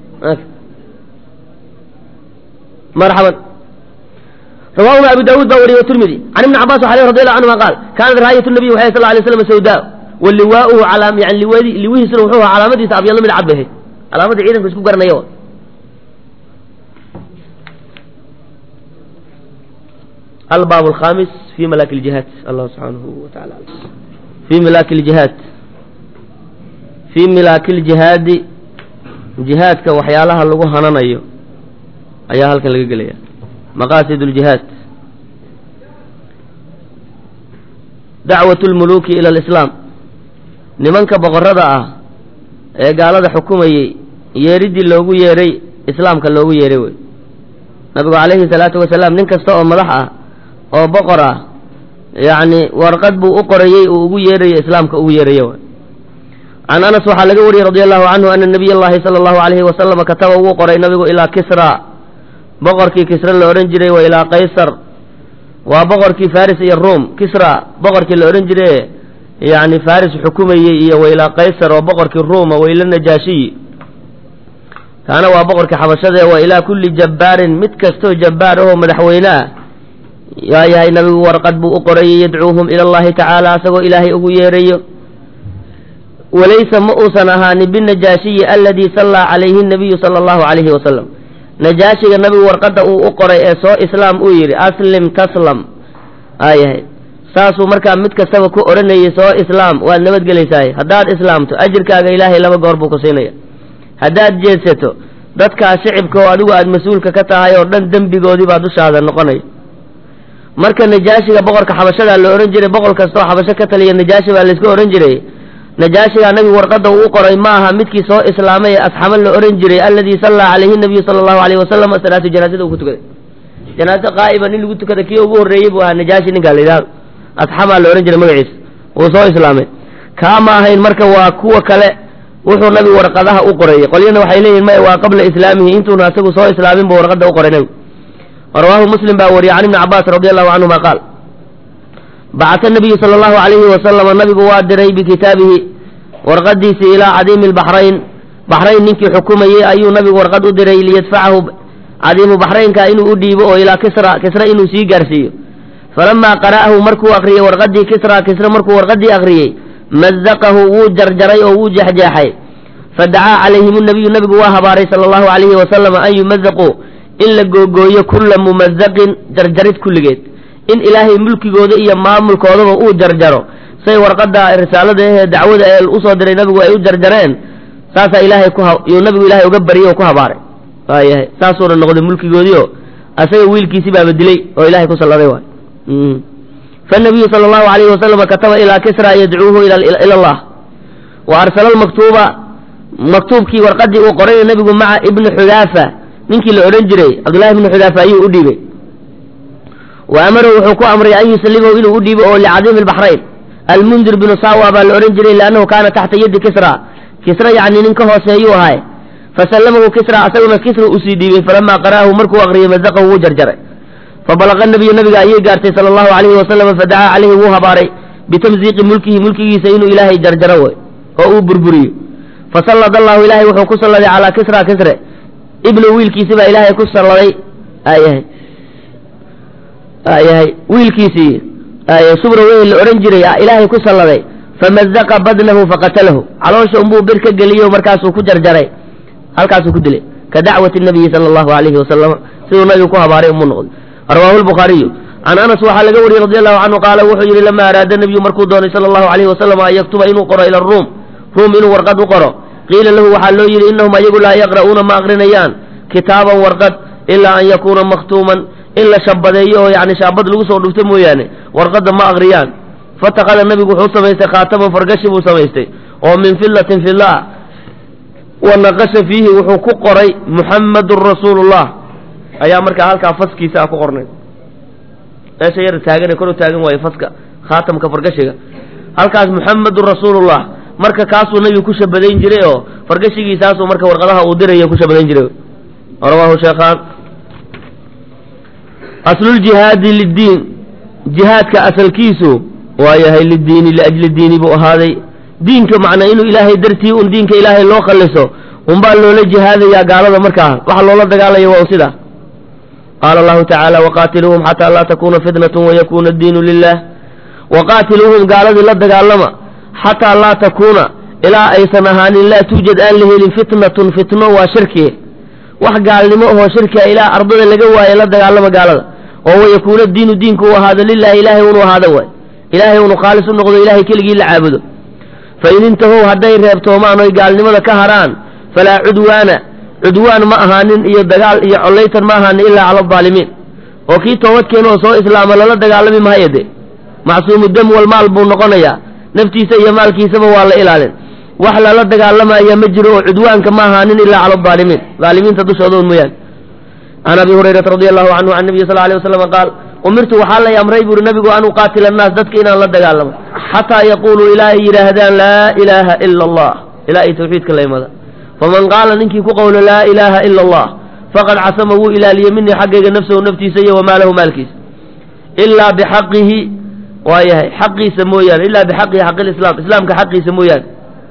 marxaban rawahuma abu daawuud baa wariyey tirmidi can ibni cabas waxa radi allahu canhuma qaal kaanat raayat nabiy waxay sal lay slam sawdaa wa liwaauhu calaa yani liwadi liwihiisuna wuxuu ahaa calaamadiisa abyadlo mid cad bay ahayd calaamadda ciidanku isku garanaya albaab alkhamis fi malaaki ljihaad allah subxaanahu wa taala fi milaaki ljihaad fii milaaki ljihaadi jihaadka waxyaalaha lagu hananayo ayaa halkan laga gelaya maqaasid ljihaad dacwat lmuluuki ila alislaam nimanka boqorada ah ee gaalada xukumayey yeeriddii loogu yeeray islaamka loogu yeeray wey nabigu calayhi salaatu wasalaam nin kasta oo madax ah oo boqor ah yacni warqad buu u qorayey uu ugu yeerayo islaamka ugu yeerayo way can anas waxaa laga wariyey radi allahu canhu ana nabiy allahi sala allahu alayhi wasalama kataba wuu qoray nabigu ilaa kisra boqorkii kisra la odhan jiray wa ilaa qaysar waa boqorkii faris iyo ruom kisra boqorkii la odhan jiray yani faris xukumayey iyo wa ilaa qaysar oo boqorkii ruuma wa ila najaashiyi kaana waa boqorkii xabashadee wa ilaa kulli jabbaarin mid kastoo jabbaar ahoo madaxweyne ah yaa yahay nabigu warqad buu u qorayey yadcuuhum ila allahi tacaala asagoo ilaahay ugu yeerayo walaysa ma uusan ahaanin binajaashiyi aladii sallaa calayhi nabiyu sala allahu calayhi wasalam najaashiga nabigu warqadda uu u qoray ee soo islaam uu yidhi aslim taslam aayahay saasuu markaa mid kastaba ku odhanayay soo islaam waad nabadgelaysaay haddaad islaamto ajirkaaga ilaahay laba goor buu ku siinaya haddaad jeedsato dadkaa shicibka oo adigu aad mas-uulka ka tahay oo dhan dembigoodii baa dushaada noqonaya marka najaashiga boqorka xabashadaa la odhan jiray boqor kastoo xabasho ka taliya najaashi baa layska odhan jiray najaashigaa nabigu warqadda uu u qoray ma aha midkii soo islaamay ee asxamo la odhan jiray alladii sallaa calayhi nabiyu sala allahu alayhi wasalam salaatu janaasada uu ku tukaday janaaso qaa'iba nin lagu tukada kii ugu horreeyey buu ahaa najaashi ninkaa la yidhahdo asxamaa la odhan jiray magaciisa wuu soo islaamay kaa ma ahayn marka waa kuwa kale wuxuu nabigu warqadaha u qorayey qolyana waxay leeyihin maya waa qabla islaamihi intuuna asagu soo islaamin buu warqadda u qoray nabigu rawaahu muslim baa wariyey can ibni cabaas radi allahu canhuma qaal bacata nabiyu sala allahu calayhi wasalama nabigu waa diray bikitaabihi warqadiisii ilaa cadiimi lbaxrayn baxrayn ninkii xukumayey ayuu nabigu warqad u diray liyadfacahu cadiimu baxraynka inuu u dhiibo oo ilaa kisra kisra inuu sii gaarsiiyo falamaa qara'ahu markuu akriyey warqadii kisra kisra markuu warqadii akriyey mazaqahu wuu jarjaray oo wuu jeexjeexay fadacaa calayhim nabiyu nabigu waa habaaray sala allahu calayhi wasalam an yumazaquu in la googooyo kulla mumazaqin jarjarid kulligeed in ilaahay mulkigooda iyo maamulkoodaba uu jarjaro say warqadda risaalada ahee dacwada ee usoo diray nabigu ay u jarjareen saasaa ilaahay ku yuu nabigu ilaahay uga baryay oo ku habaaray waayahay saasuuna noqday mulkigoodiio asaga wiilkiisii baaba dilay oo ilahay ku salladay waay fanabiyu sala allahu alayhi wasalama kataba ilaa kisra yadcuuhu ila allah wa arsala almaktuuba maktuubkii warqadii uu qorayna nabigu maca ibni xudaafa ninkii la odhan jiray cabdullahi ibni xudaafa ayuu u dhiibay wa amarahu wuxuu ku amray an yusalimahu inuu u dhiibo oo licadiimi albaxrayn almundir binu sawa baa la odhan jiray liannahu kaana taxta yadi kisra kisra yacni nin ka hooseeyuu ahay fasallamahu kisra asaguna kisra usii dhiibay falamaa qara'ahu markuu aqriyay mazaqahu wuu jarjaray fabalaqa nabiyu nabiga ayay gaartay sala allahu calayhi wasalam fadacaa calayhi wuu habaaray bitamziiqi mulkihi mulkigiisa inuu ilaahay jarjaro way oo uu burburiyo fasallad allahu ilaahay wuxuu ku salladay calaa kisra kisre ibnu wiilkiisi baa ilaahay ku salladay ayahay ayahay wiilkiisii subra weyn la odhan jiray ilaahay ku salladay famazaqa badnahu faqatalahu caloosha unbuu bir ka geliyo markaasuu ku jarjaray halkaasuu ku dilay ka dacwati nabiyi sala allahu alayhi wasalam siduu nabigu ku habaaray umuu noqday rawaahu lbukhaariyu can anas waxaa laga wariyey radi allahu canhu qaala wuxuu yidhi lama araada nebiyu markuu doonay sala allahu alayhi wasalam an yaktuba inuu qoro ila ruum ruum inuu warqad u qoro qiila lahu waxaa loo yidhi innahum ayagu laa yaqra'uuna ma aqrinayaan kitaaban warqad ilaa an yakuuna makhtuuman in la shabadeeyo oo yani shaabad lagu soo dhufto mooyaane warqadda ma aqriyaan fatakada nabigu wuxuu samaystay khaataman fargashi buu samaystay oo min fillatin filla ah wa naqasha fiihi wuxuu ku qoray muxammadun rasuulullah ayaa markaa halkaa faskiisa ah ku qornay meesha yar taagane kor u taagan waaye faska khaatamka fargashiga halkaas muxammadun rasuulullah marka kaasuu nabigu ku shabadayn jiray oo fargashigiisaasuu marka warqadaha uu diraya ku shabadayn jiray rawaahu sheekhaan asluljihaadi liddiin jihaadka asalkiisu waa yahay lidiini liajli diini buu ahaaday diinka macnaa inuu ilaahay dartii un diinka ilaahay loo khalliso unbaa loola jihaadayaa gaalada markaa waxa loola dagaalaya waa sidaa qaala allahu tacaala waqaatiluuhum xataa laa takuuna fitnatun wayakuuna addiinu lilah waqaatiluuhum gaaladii la dagaalama xataa laa takuuna ilaa aysan ahaanin laa tuujad aan la helin fitnatun fitno waa shirki wax gaalnimo ahoo shirkia ilaa ardada laga waaye la dagaalama gaalada oo wayakuuna diinu diinku u ahaado lilahi ilaahay unu ahaado waay ilaahay unu khaalis u noqdo ilahay keligii la caabudo fain intahow hadday reebtoomaan oy gaalnimada ka harhaan falaa cudwaana cudwaan ma ahaanin iyo dagaal iyo collaytan ma ahaanin ilaa cala aldaalimiin oo kii toobadkeena oo soo islaama lala dagaalami mahayo de macsuumu dam walmaal buu noqonayaa naftiisa iyo maalkiisaba waa la ilaalin wax lala dagaalamaya ma jiro oo cudwaanka ma ahaanin ilaa cala aldaalimiin daalimiinta dushooda un mooyaane can abi hurayrata radi allahu canhu can nabiyi sal alay waslam qaal umirtu waxaa lay amray buuri nabigu an uqaatila annaas dadka inaan la dagaalamo xataa yaquuluu ilaa ay yidhaahdaan laa ilaaha ila allah ilaa ay tawxiidka la imada faman qaala ninkii ku qowlo laa ilaaha ila allah faqad casama wuu ilaaliyey minii xaggayga nafsahu naftiisa iyo wamaalahu maalkiisa ilaa bixaqihi waa yahay xaqiisa mooyaane ilaa bixaqihi xaqi lislaam islaamka xaqiisa mooyaane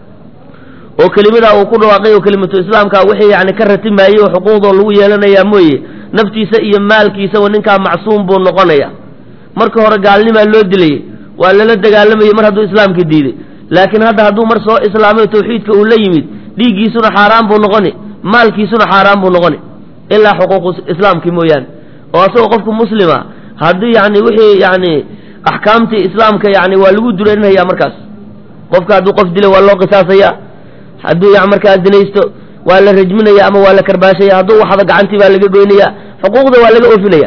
oo kelimadaa uu ku dhawaaqay oo kelimatu islaamka wixii yani ka ratimaayey oo xuquuqdoo lagu yeelanayaa mooye naftiisa iyo maalkiisaba ninkaa macsuum buu noqonaya marka hore gaalnimaa loo dilayey waa lala dagaalamayey mar hadduu islaamka diiday laakiin hadda hadduu mar soo islaamay tawxiidka uu la yimid dhiiggiisuna xaaraan buu noqoni maalkiisuna xaaraan buu noqoni ilaa xuquuqu islaamkii mooyaane oo asagoo qofku muslima haddii yani wixii yani axkaamtii islaamka yani waa lagu dureerinaya markaas qofka hadduu qof dila waa loo qisaasaya hadduu y markaa zinaysto waa la rajminaya ama waa la karbaashaya hadduu waxda gacantii baa laga goynaya xuquuqda waa laga oofinaya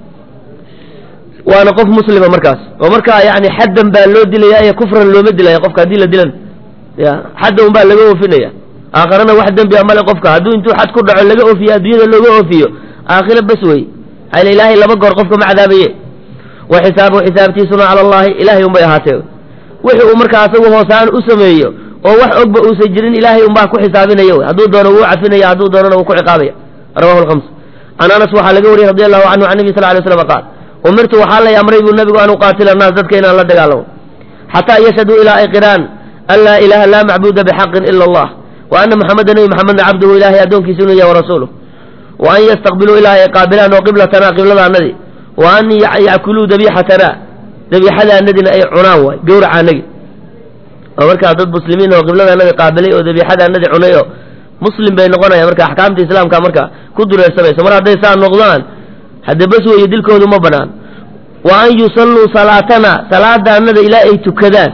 waana qof muslima markaas oo markaa yani xaddan baa loo dilaya ee kufran looma dilaya qofka haddii la dilan ya xadda un baa laga oofinaya aakharana wax dembiya male qofka hadduu intuu xad ku dhaco laga oofiyo adduunyada looga oofiyo aakhira bas wey xayla ilaahay laba goor qofka ma cadaabaye wa xisaabuhu xisaabtiisuna cala allahi ilahay un bay ahaatee wixii uu markaa asagu hoosaan u sameeyo oo wax ogba uusan jirin ilaahay unbaa ku xisaabinaya wy hadduu doono wuu cafinaya hadduu doonana wuu ku ciqaabaya rawahu lhams can anas waxaa laga wariyey radi allahu canhu can nabi sal lay slam qaal umirtu waxaa lay amray buu nabigu an uqaatila annaas dadka inaan la dagaalamo xataa yashhaduu ilaa ay qiraan an laa ilaha laa macbuuda bixaqin ila allah wa ana muxameda nebi maxamedna cabduhu ilahay addoonkiisa inuu yahay warasuuluh wa an yastaqbiluu ilaa ay qaabilaan oo qiblatana qibladaanadii wa an yackuluu dabiixatana dabiixadaanadina ay cunaan waay gawracaanagi oo markaa dad muslimiin oo qibladaanadi qaabilay oo dabiixadaanadi cunay oo muslim bay noqonayaan marka axkaamta islaamka marka ku dureersamayso mar hadday saa noqdaan hadde bas weeye dilkoodu ma banaan wa an yusalluu salaatana salaadaanada ilaa ay tukadaan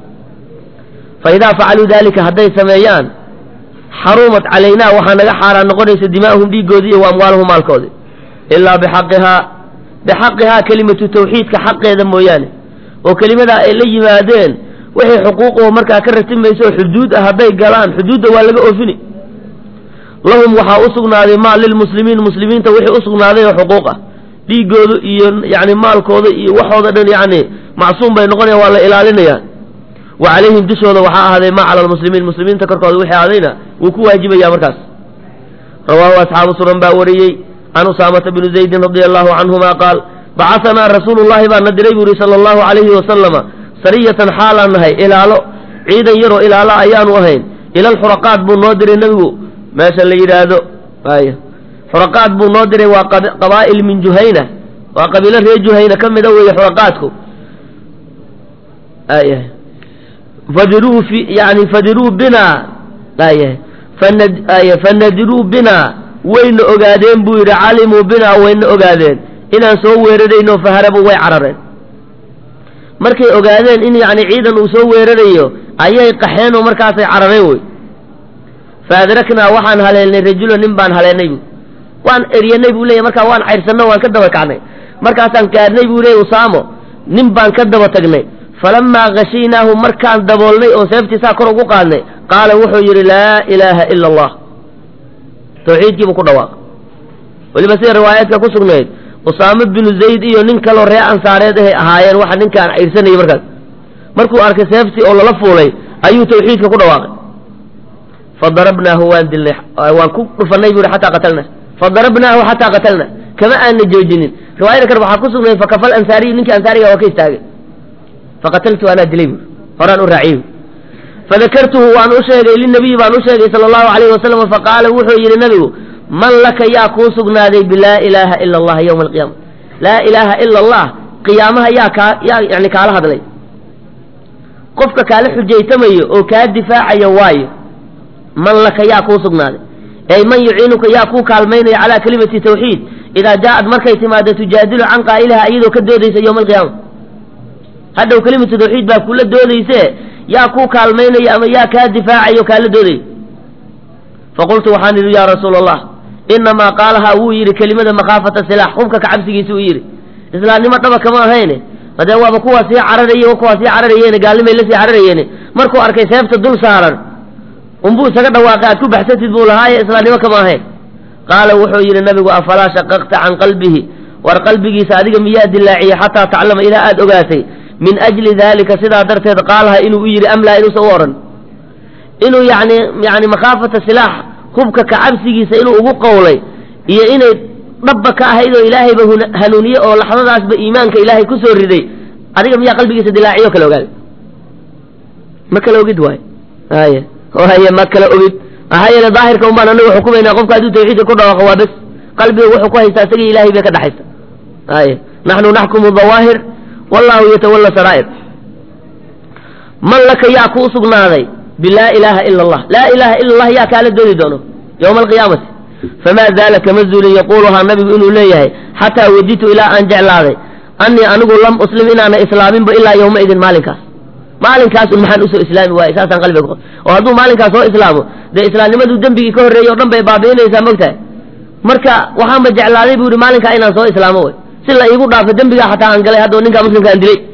fa idaa facaluu daalika hadday sameeyaan xarumat calaynaa waxaa naga xaaraan noqonaysa dimaa'uhum dhiiggoodii iyo wa amwaaluhum maalkoodii ilaa bixaqihaa bixaqihaa kelimatu tawxiidka xaqeeda mooyaane oo kelimadaa ay la yimaadeen wixii xuquuqoo markaa ka ratimaysa oo xuduud ah hadday galaan xuduudda waa laga oofini lahum waxaa u sugnaaday maa lilmuslimiin muslimiinta wixii u sugnaaday oo xuquuq ah dhiigooda iyo yani maalkooda iyo waxooda dhan yani macsuum bay noqonayaan waa la ilaalinaya wa calayhim dushooda waxaa ahaaday ma cala almuslimiin muslimiinta korkooda wixii ahaadayna wuu ku waajibaya markaas rawaahu asxaabu sunan baa wariyey can usaamata bni zaydin radia allahu canhuma qaal bacaanaa rasuulu llahi baa na diray buu yihi sala allahu alayhi wasalama sariyatan xaalaan nahay ilaalo ciidan yaroo ilaalo ayaanu ahayn ila alxuraqaat buu noo diray nebigu meesha la yidhaahdo ay xuraqaat buu noo diray waa qabaa'il min juhayna waa qabiilo reer juhayna ka mida weeye xuraqaatku ay fadiruu fi yani fadiruu bina ay ay fanadiruu bina wayna ogaadeen buu yidhi calimuu bina wayna ogaadeen inaan soo weerarayno faharabu way carareen markay ogaadeen in yani ciidan uu soo weerarayo ayay qaxeen oo markaasay carareen wey faadraknaa waxaan haleelnay rajulan nin baan haleelnay bu waan eryanay buu leeyahy markaa waan cayrsanno waan ka daba kacnay markaasaan gaadhnay buu leeyay usaamo nin baan ka daba tagnay falamaa khashiynaahu markaan daboolnay oo seeftiisaa kor ugu qaadnay qaala wuxuu yidhi laa ilaaha ila allah tawxiidkiibuu ku dhawaaqay weliba sida riwaayaadka ku sugnayd usaamo binu zayd iyo nin kaloo ree ansaareed ahay ahaayeen waxa ninkaan cayrsanayay markaas markuu arkay seeftii oo lala fuulay ayuu tawxiidka ku dhawaaqay fadarabnaahu waan dilnay waan ku dhufanay buu xataa qatalna fadarabnaahu xataa qatalna kama aana joojinin riwaayada kale waxaa ku sugnay fakafal ansaariyu ninkii ansaariga waa ka istaagay faqataltu anaa dilay buuri horaan u raaciyey fadakartuhu waan u sheegay linabiyi baan u sheegay sala allahu alayhi wasalam faqaala wuxuu yidhi nabigu man laka yaa kuu sugnaaday bilaa ilaaha ila allah yowma alqiyaama laa ilaaha ila allah qiyaamaha yaa kaa yaa yani kaala hadlay qofka kaala xujaytamayo oo kaa difaacaya waayo man laka yaa kuu sugnaaday ey man yuciinuka yaa kuu kaalmaynaya calaa kelimati tawxiid idaa jaaad markay timaado tujaadilu can qaa'ilaha iyadoo ka doodaysa yowma alqiyaama hadhow kelimatu tawxiid baa kula doodayse yaa kuu kaalmaynaya ama yaa kaa difaacayo kaala doodaya faqultu waxaan idhi yaa rasuula allah inamaa qaalahaa wuu yidhi kelimada makhaafata silaax hubka ka cabsigiisa uu yidhi islaamnimo dhaba kama ahayne hadee waaba kuwaa sii cararaye wa kuwaa sii cararayeene gaalnimay la sii cararayeene markuu arkay seefta dul saaran unbuu isaga dhawaaqay aad ku baxsatid buu lahaaye islaamnimo kama ahayn qaala wuxuu yidhi nabigu afalaa shaqaqta can qalbihi war qalbigiisa adiga miyaa dilaaciyey xataa taclama ilaa aad ogaatay min ajli daalika sidaa darteed qaalaha inuu u yidhi amlaa inuusan u odhan inuu yani yani makhaafata silaax hubka kacabsigiisa inuu ugu qowlay iyo inay dhabba ka ahayd oo ilaahayba hanuuniye oo laxdadaasba iimaanka ilaahay ku soo riday adiga miyaa qalbigiisa dilaaciyo kala ogaaday ma kala ogid waay ay haye ma kala ogid maxaa yeele daahirka un baan anagu xukumaynaa qofka hadduu tawxiidka ku dhawaaqo waa bes qalbiga wuxuu ku haystaa isagii ilahay bay ka dhexaysa ay naxnu naxkumu dawaahir wallahu yatawalla saraa'ir man laka yaa kuu sugnaaday bilaa ilaaha ila allah laa ilaaha ila allah yaa kaala dooni doono yowma alqiyaamati famaa zaala kama zuulin yaquuluhaa nabigu inuu leeyahay xataa waditu ilaa aan jeclaaday annii anigu lam uslim inaana islaaminba ilaa yowma idin maalinkaas maalinkaas un maxaan usoo islaami waaye saasaan qalbiga ku oo hadduu maalinkaas soo islaamo dee islaamnimaduu dembigii ka horreeyey o dhan bay baabi'inaysaa mogtahay marka waxaanba jeclaaday buu yihi maalinkaa inaan soo islaamo way si la iigu dhaafo dembigaa xataa aan galay haddao ninkaa muslimka aan dilay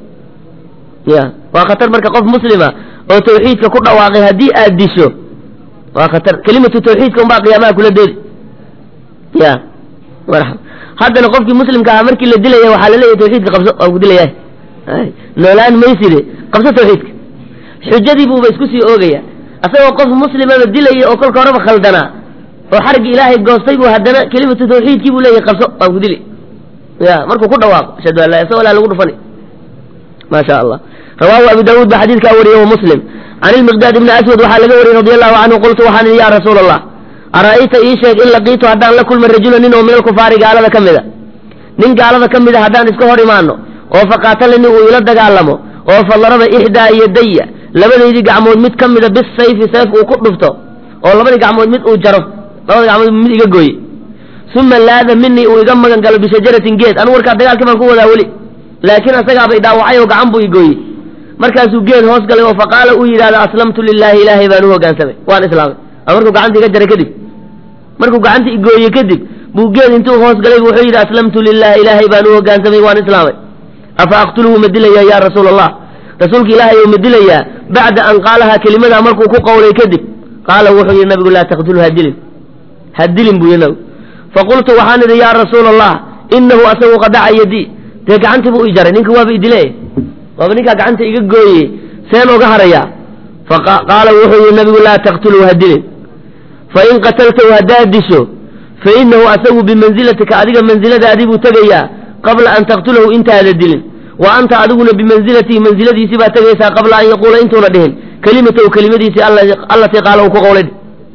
ya waa khatar marka qof muslima oo tawxiidka ku dhawaaqay haddii aad disho waa khatar kelimatu tawxiidka unbaa qiyaamaha kula doodi ya marxaba haddana qofkii muslimka ahaa markii la dilaya waxaa la leeyahay tawxiidka qabso waan ku dilayahay noolaan mayside qabso tawxiidka xujadii buuba isku sii oogaya asagoo qof muslimaba dilaya oo kolka horeba khaldanaa oo xarigii ilaahay goostay buu haddana kelimatu tawxiidkii buu leeyahay qabso waan ku dili ya markuu ku dhawaaqo ashhadu an laa isagoo laa lagu dhufani ma sha allah rawaahu abu daawuud baa xadiidkaa wariyey wa muslim can ilmiqdaad ibni aswad waxaa laga wariyey radi allahu canhu qultu waxaan idhi ya rasuula allah ara'ayta ii sheeg in laqiitu haddaan la kulma rajula nin oo min alkufaari gaalada ka mida nin gaalada ka mida haddaan iska hor imaano oo faqaatalani uu ila dagaalamo oo fadaraba ixdaa yadaya labadaydii gacmood mid ka mida bisayfi sayf uu ku dhufto oo labadii gacmood mid uu jaro labada gacmood mid iga gooye uma laada minii uu iga magan galo bishajaratin geed anu warkaa dagaalkii baan ku wadaa weli laakiin asagaaba idhaawacay oo gacan buu igooyey markaasuu geed hoos galay oo faqaala uu yidhahdo aslamtu lilaahi ilaahay baan u hogaansamay waan islaamay markuu gacanta iga jaray kadib markuu gacanta igooye kadib buu geed intuu hoos galay wuxuu yidhi aslamtu lilahi ilaahay baan u hogaansamay waan islaamay afa aqtuluhu ma dilayaa ya rasuula allah rasuulka ilaahay ou ma dilayaa bacda an qaalahaa kelimadaa markuu ku qowlay kadib qaala wuxuu yidhi nabigu laa taqtulu ha dilin ha dilin buu yidhi nabigu faqultu waxaan idhi yaa rasuula allah inahu asagu qadaca yadii dee gacantii buu i jaray ninka waaba idile waaba ninkaa gacanta iga gooye seen oga harayaa faqaala wuxuu yihi nabigu laa taqtuluu ha dilin fain qataltahu haddaad disho fainahu asagu bimanzilatika adiga mansiladaadii buu tegayaa qabla an taqtulahu intaada dilin wa anta adiguna bimanzilatihi mansiladiisii baa tegaysaa qabla an yaquula intuuna dhihin kelimatahu kelimadiisii allatii qaala uu ku qowlay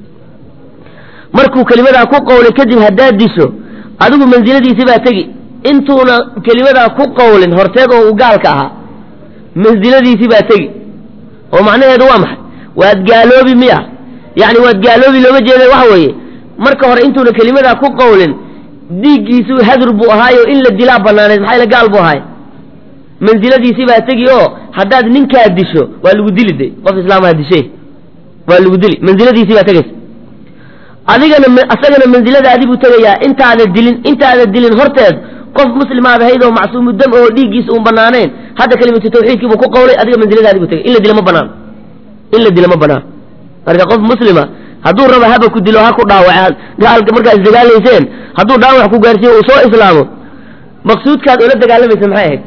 markuu kelimadaa ku qowlay kadib haddaad disho adigu mansiladiisii baa tegi intuuna kelimadaa ku qowlin horteed oo uu gaalka ahaa mansiladiisii baa tegi oo macnaheedu waa maxay waad gaaloobi miya yacni waad gaaloobi looma jeeda waxa weeye marka hore intuuna kelimadaa ku qowlin dhiiggiisu hadur buu ahaayo in la dilaa banaaneed maxaa gaal buu ahaay mansiladiisii baa tegi oo haddaad ninkaa disho waa lagu dili de qof islaamaha dishe waa lagu dili mansiladiisii baa tegaysa adigana asagana mansiladaadii buu tegayaa intaada dilin intaada dilin horteed qof muslimaad ahayd oo macsuumu dam oo dhiiggiisa uun banaanayn hadda kelimatu tawxiidkii buu ku qowlay adiga mansiladaadii buu tegay in la dila ma banaan in la dila ma banaan marka qof muslima hadduu rabo haba ku dilo ha ku dhaawac gaalka markaa isdagaalayseen hadduu dhaawac ku gaarsiiyo uu soo islaamo maqsuudkaad oola dagaalamaysa maxay ahayd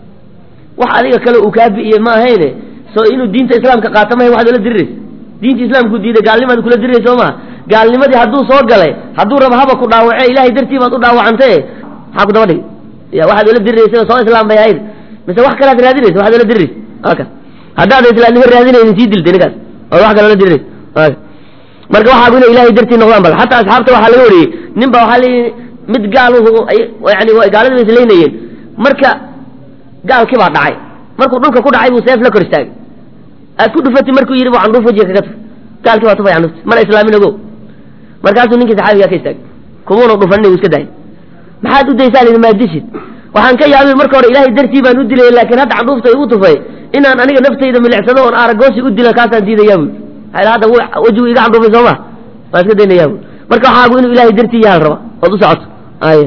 wax adiga kale uu kaa bi'iye ma ahayne soo inuu diinta islaamka qaato mahay waxaad oola diriraysa diinta islaamku diiday gaalnimaad kula diriraysa soo maha gaalnimadii hadduu soo galay hadduu rabo haba ku dhaawace ilahay dartii baad u dhaawacantay maxaa ku daba dhigay ya waxaad oola diriraysa soo islaam bay ahayd mise wax kalead raadinaysa waxaad oola diriraysa aka haddaada islaamnimo raadinaynin sii diltay ninkaas oo wax kale oola diriraysa aka marka waxaagu inay ilahay dartii noqdaan bal xataa asxaabta waxaa laga wariyey nin ba waxaa leeyihi mid gaaluhu yani gaalada bay islaynayeen marka gaalkii baa dhacay markuu dhulka ku dhacay buu seef la kor istaagay aad ku dhufati markuu yidhi bu candhuuf wajiga kaga tuf gaalkii baa tufay candhuufti mana islaamin ogo markaasuu ninkii saxaabigaa ka istaagay kumuuna dhufanin uu iska daayay maxaad u daysaa lidi maad dishid waxaan ka yaabay marka hore ilaahay dartii baan u dilay laakiin hadda candhuufta igu tufay inaan aniga naftayda milicsado oon aaragoosi u dila kaasaan diidayaa bui hadda wejigu iga candhuufay soo ma waan iska daynayaa bui marka waxaagu inuu ilaahay dartii yahan raba ood u socoto ay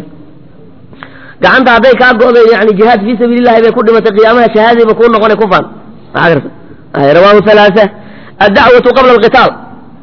gacanta hadday kaa go'day yani jihaad fii sabiili llahi bay ku dhimatay qiyaamaha shahaadayba kuu noqonay ku faan rawaahu halaasa addacwatu qabla alqitaal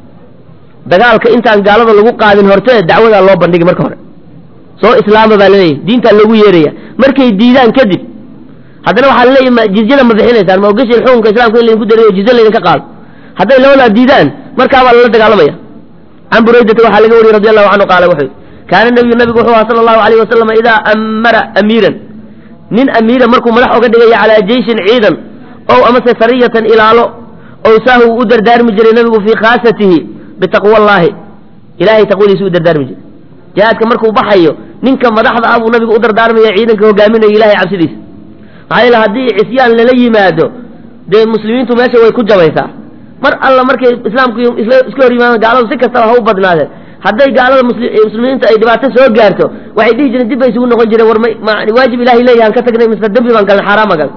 dagaalka intaan gaalada lagu qaadin hortee dacwadaa loo bandhigi marka hore soo islaama baa laleeyahy diintaa loogu yeeraya markay diidaan kadib haddana waxaa laleeyahy jizyada ma bixinaysaan ma ogashin xukunka islamka in laydinku dariyo jizya laydinka qaado hadday labadaa diidaan markaabaa lala dagaalamaya can buraydata waxaa laga wariyey radi allahu canhu qaala wuxuu kaana nabiyu nabigu wuxuu ahaa sala allahu alayh wasalam idaa amara amiiran nin amiira markuu madax oga dhigaya calaa jeyshin ciidan ow amase sariyatan ilaalo ow saahu uu u dardaarmi jiray nabigu fii khaasatihi bitaqwa allaahi ilahay taqwadiisa u dardaarmi jiray jihaadka markuu baxayo ninka madaxda ah buu nabigu u dardaarmaya ciidanka hogaaminaya ilahay cabsidiisa maxaa yeele haddii cisyaan lala yimaado dee muslimiintu meesha way ku jabaysaa mar alla markay islaamku iska hor yimaadaan gaaladu si kastaba ha u badnaadeen hadday gaalada muslimiinta ay dhibaato soo gaarto waxay dhihi jireen dib bay isugu noqon jireen war ma waajib ilahay leeyahan ka tagnay mise dembi baan galnay xaaraama gal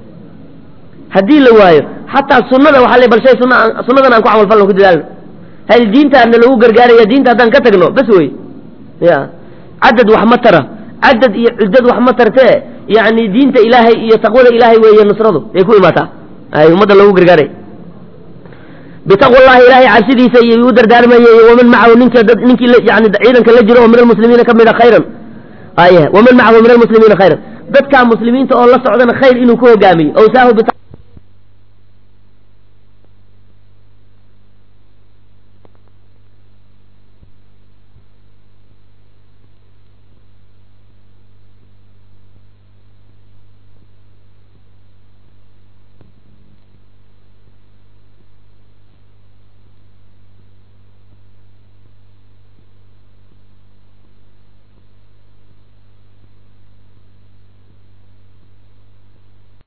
haddii la waayo xataa sunada waxaa le bal shay sunna sunnadan aan ku camal falno ku dadaalno hal diintaana lagu gargaaraya diinta haddaan ka tagno bas wey ya cadad wax ma tara cadad iyo cuddad wax ma tartee yani diinta ilaahay iyo taqwada ilaahay weeye nusradu ay ku imaataa ay ummadda lagu gargaaray bitaqwa llahi ilaahay cabsidiisa iyo u dardaarmayay waman macahu ninka ninkii yani ciidanka la jiro oo min almuslimiina ka mida khayran ay waman macahu min almuslimiina khayran dadkaa muslimiinta oo la socdana khayr inuu ku hogaamiyo ow saahu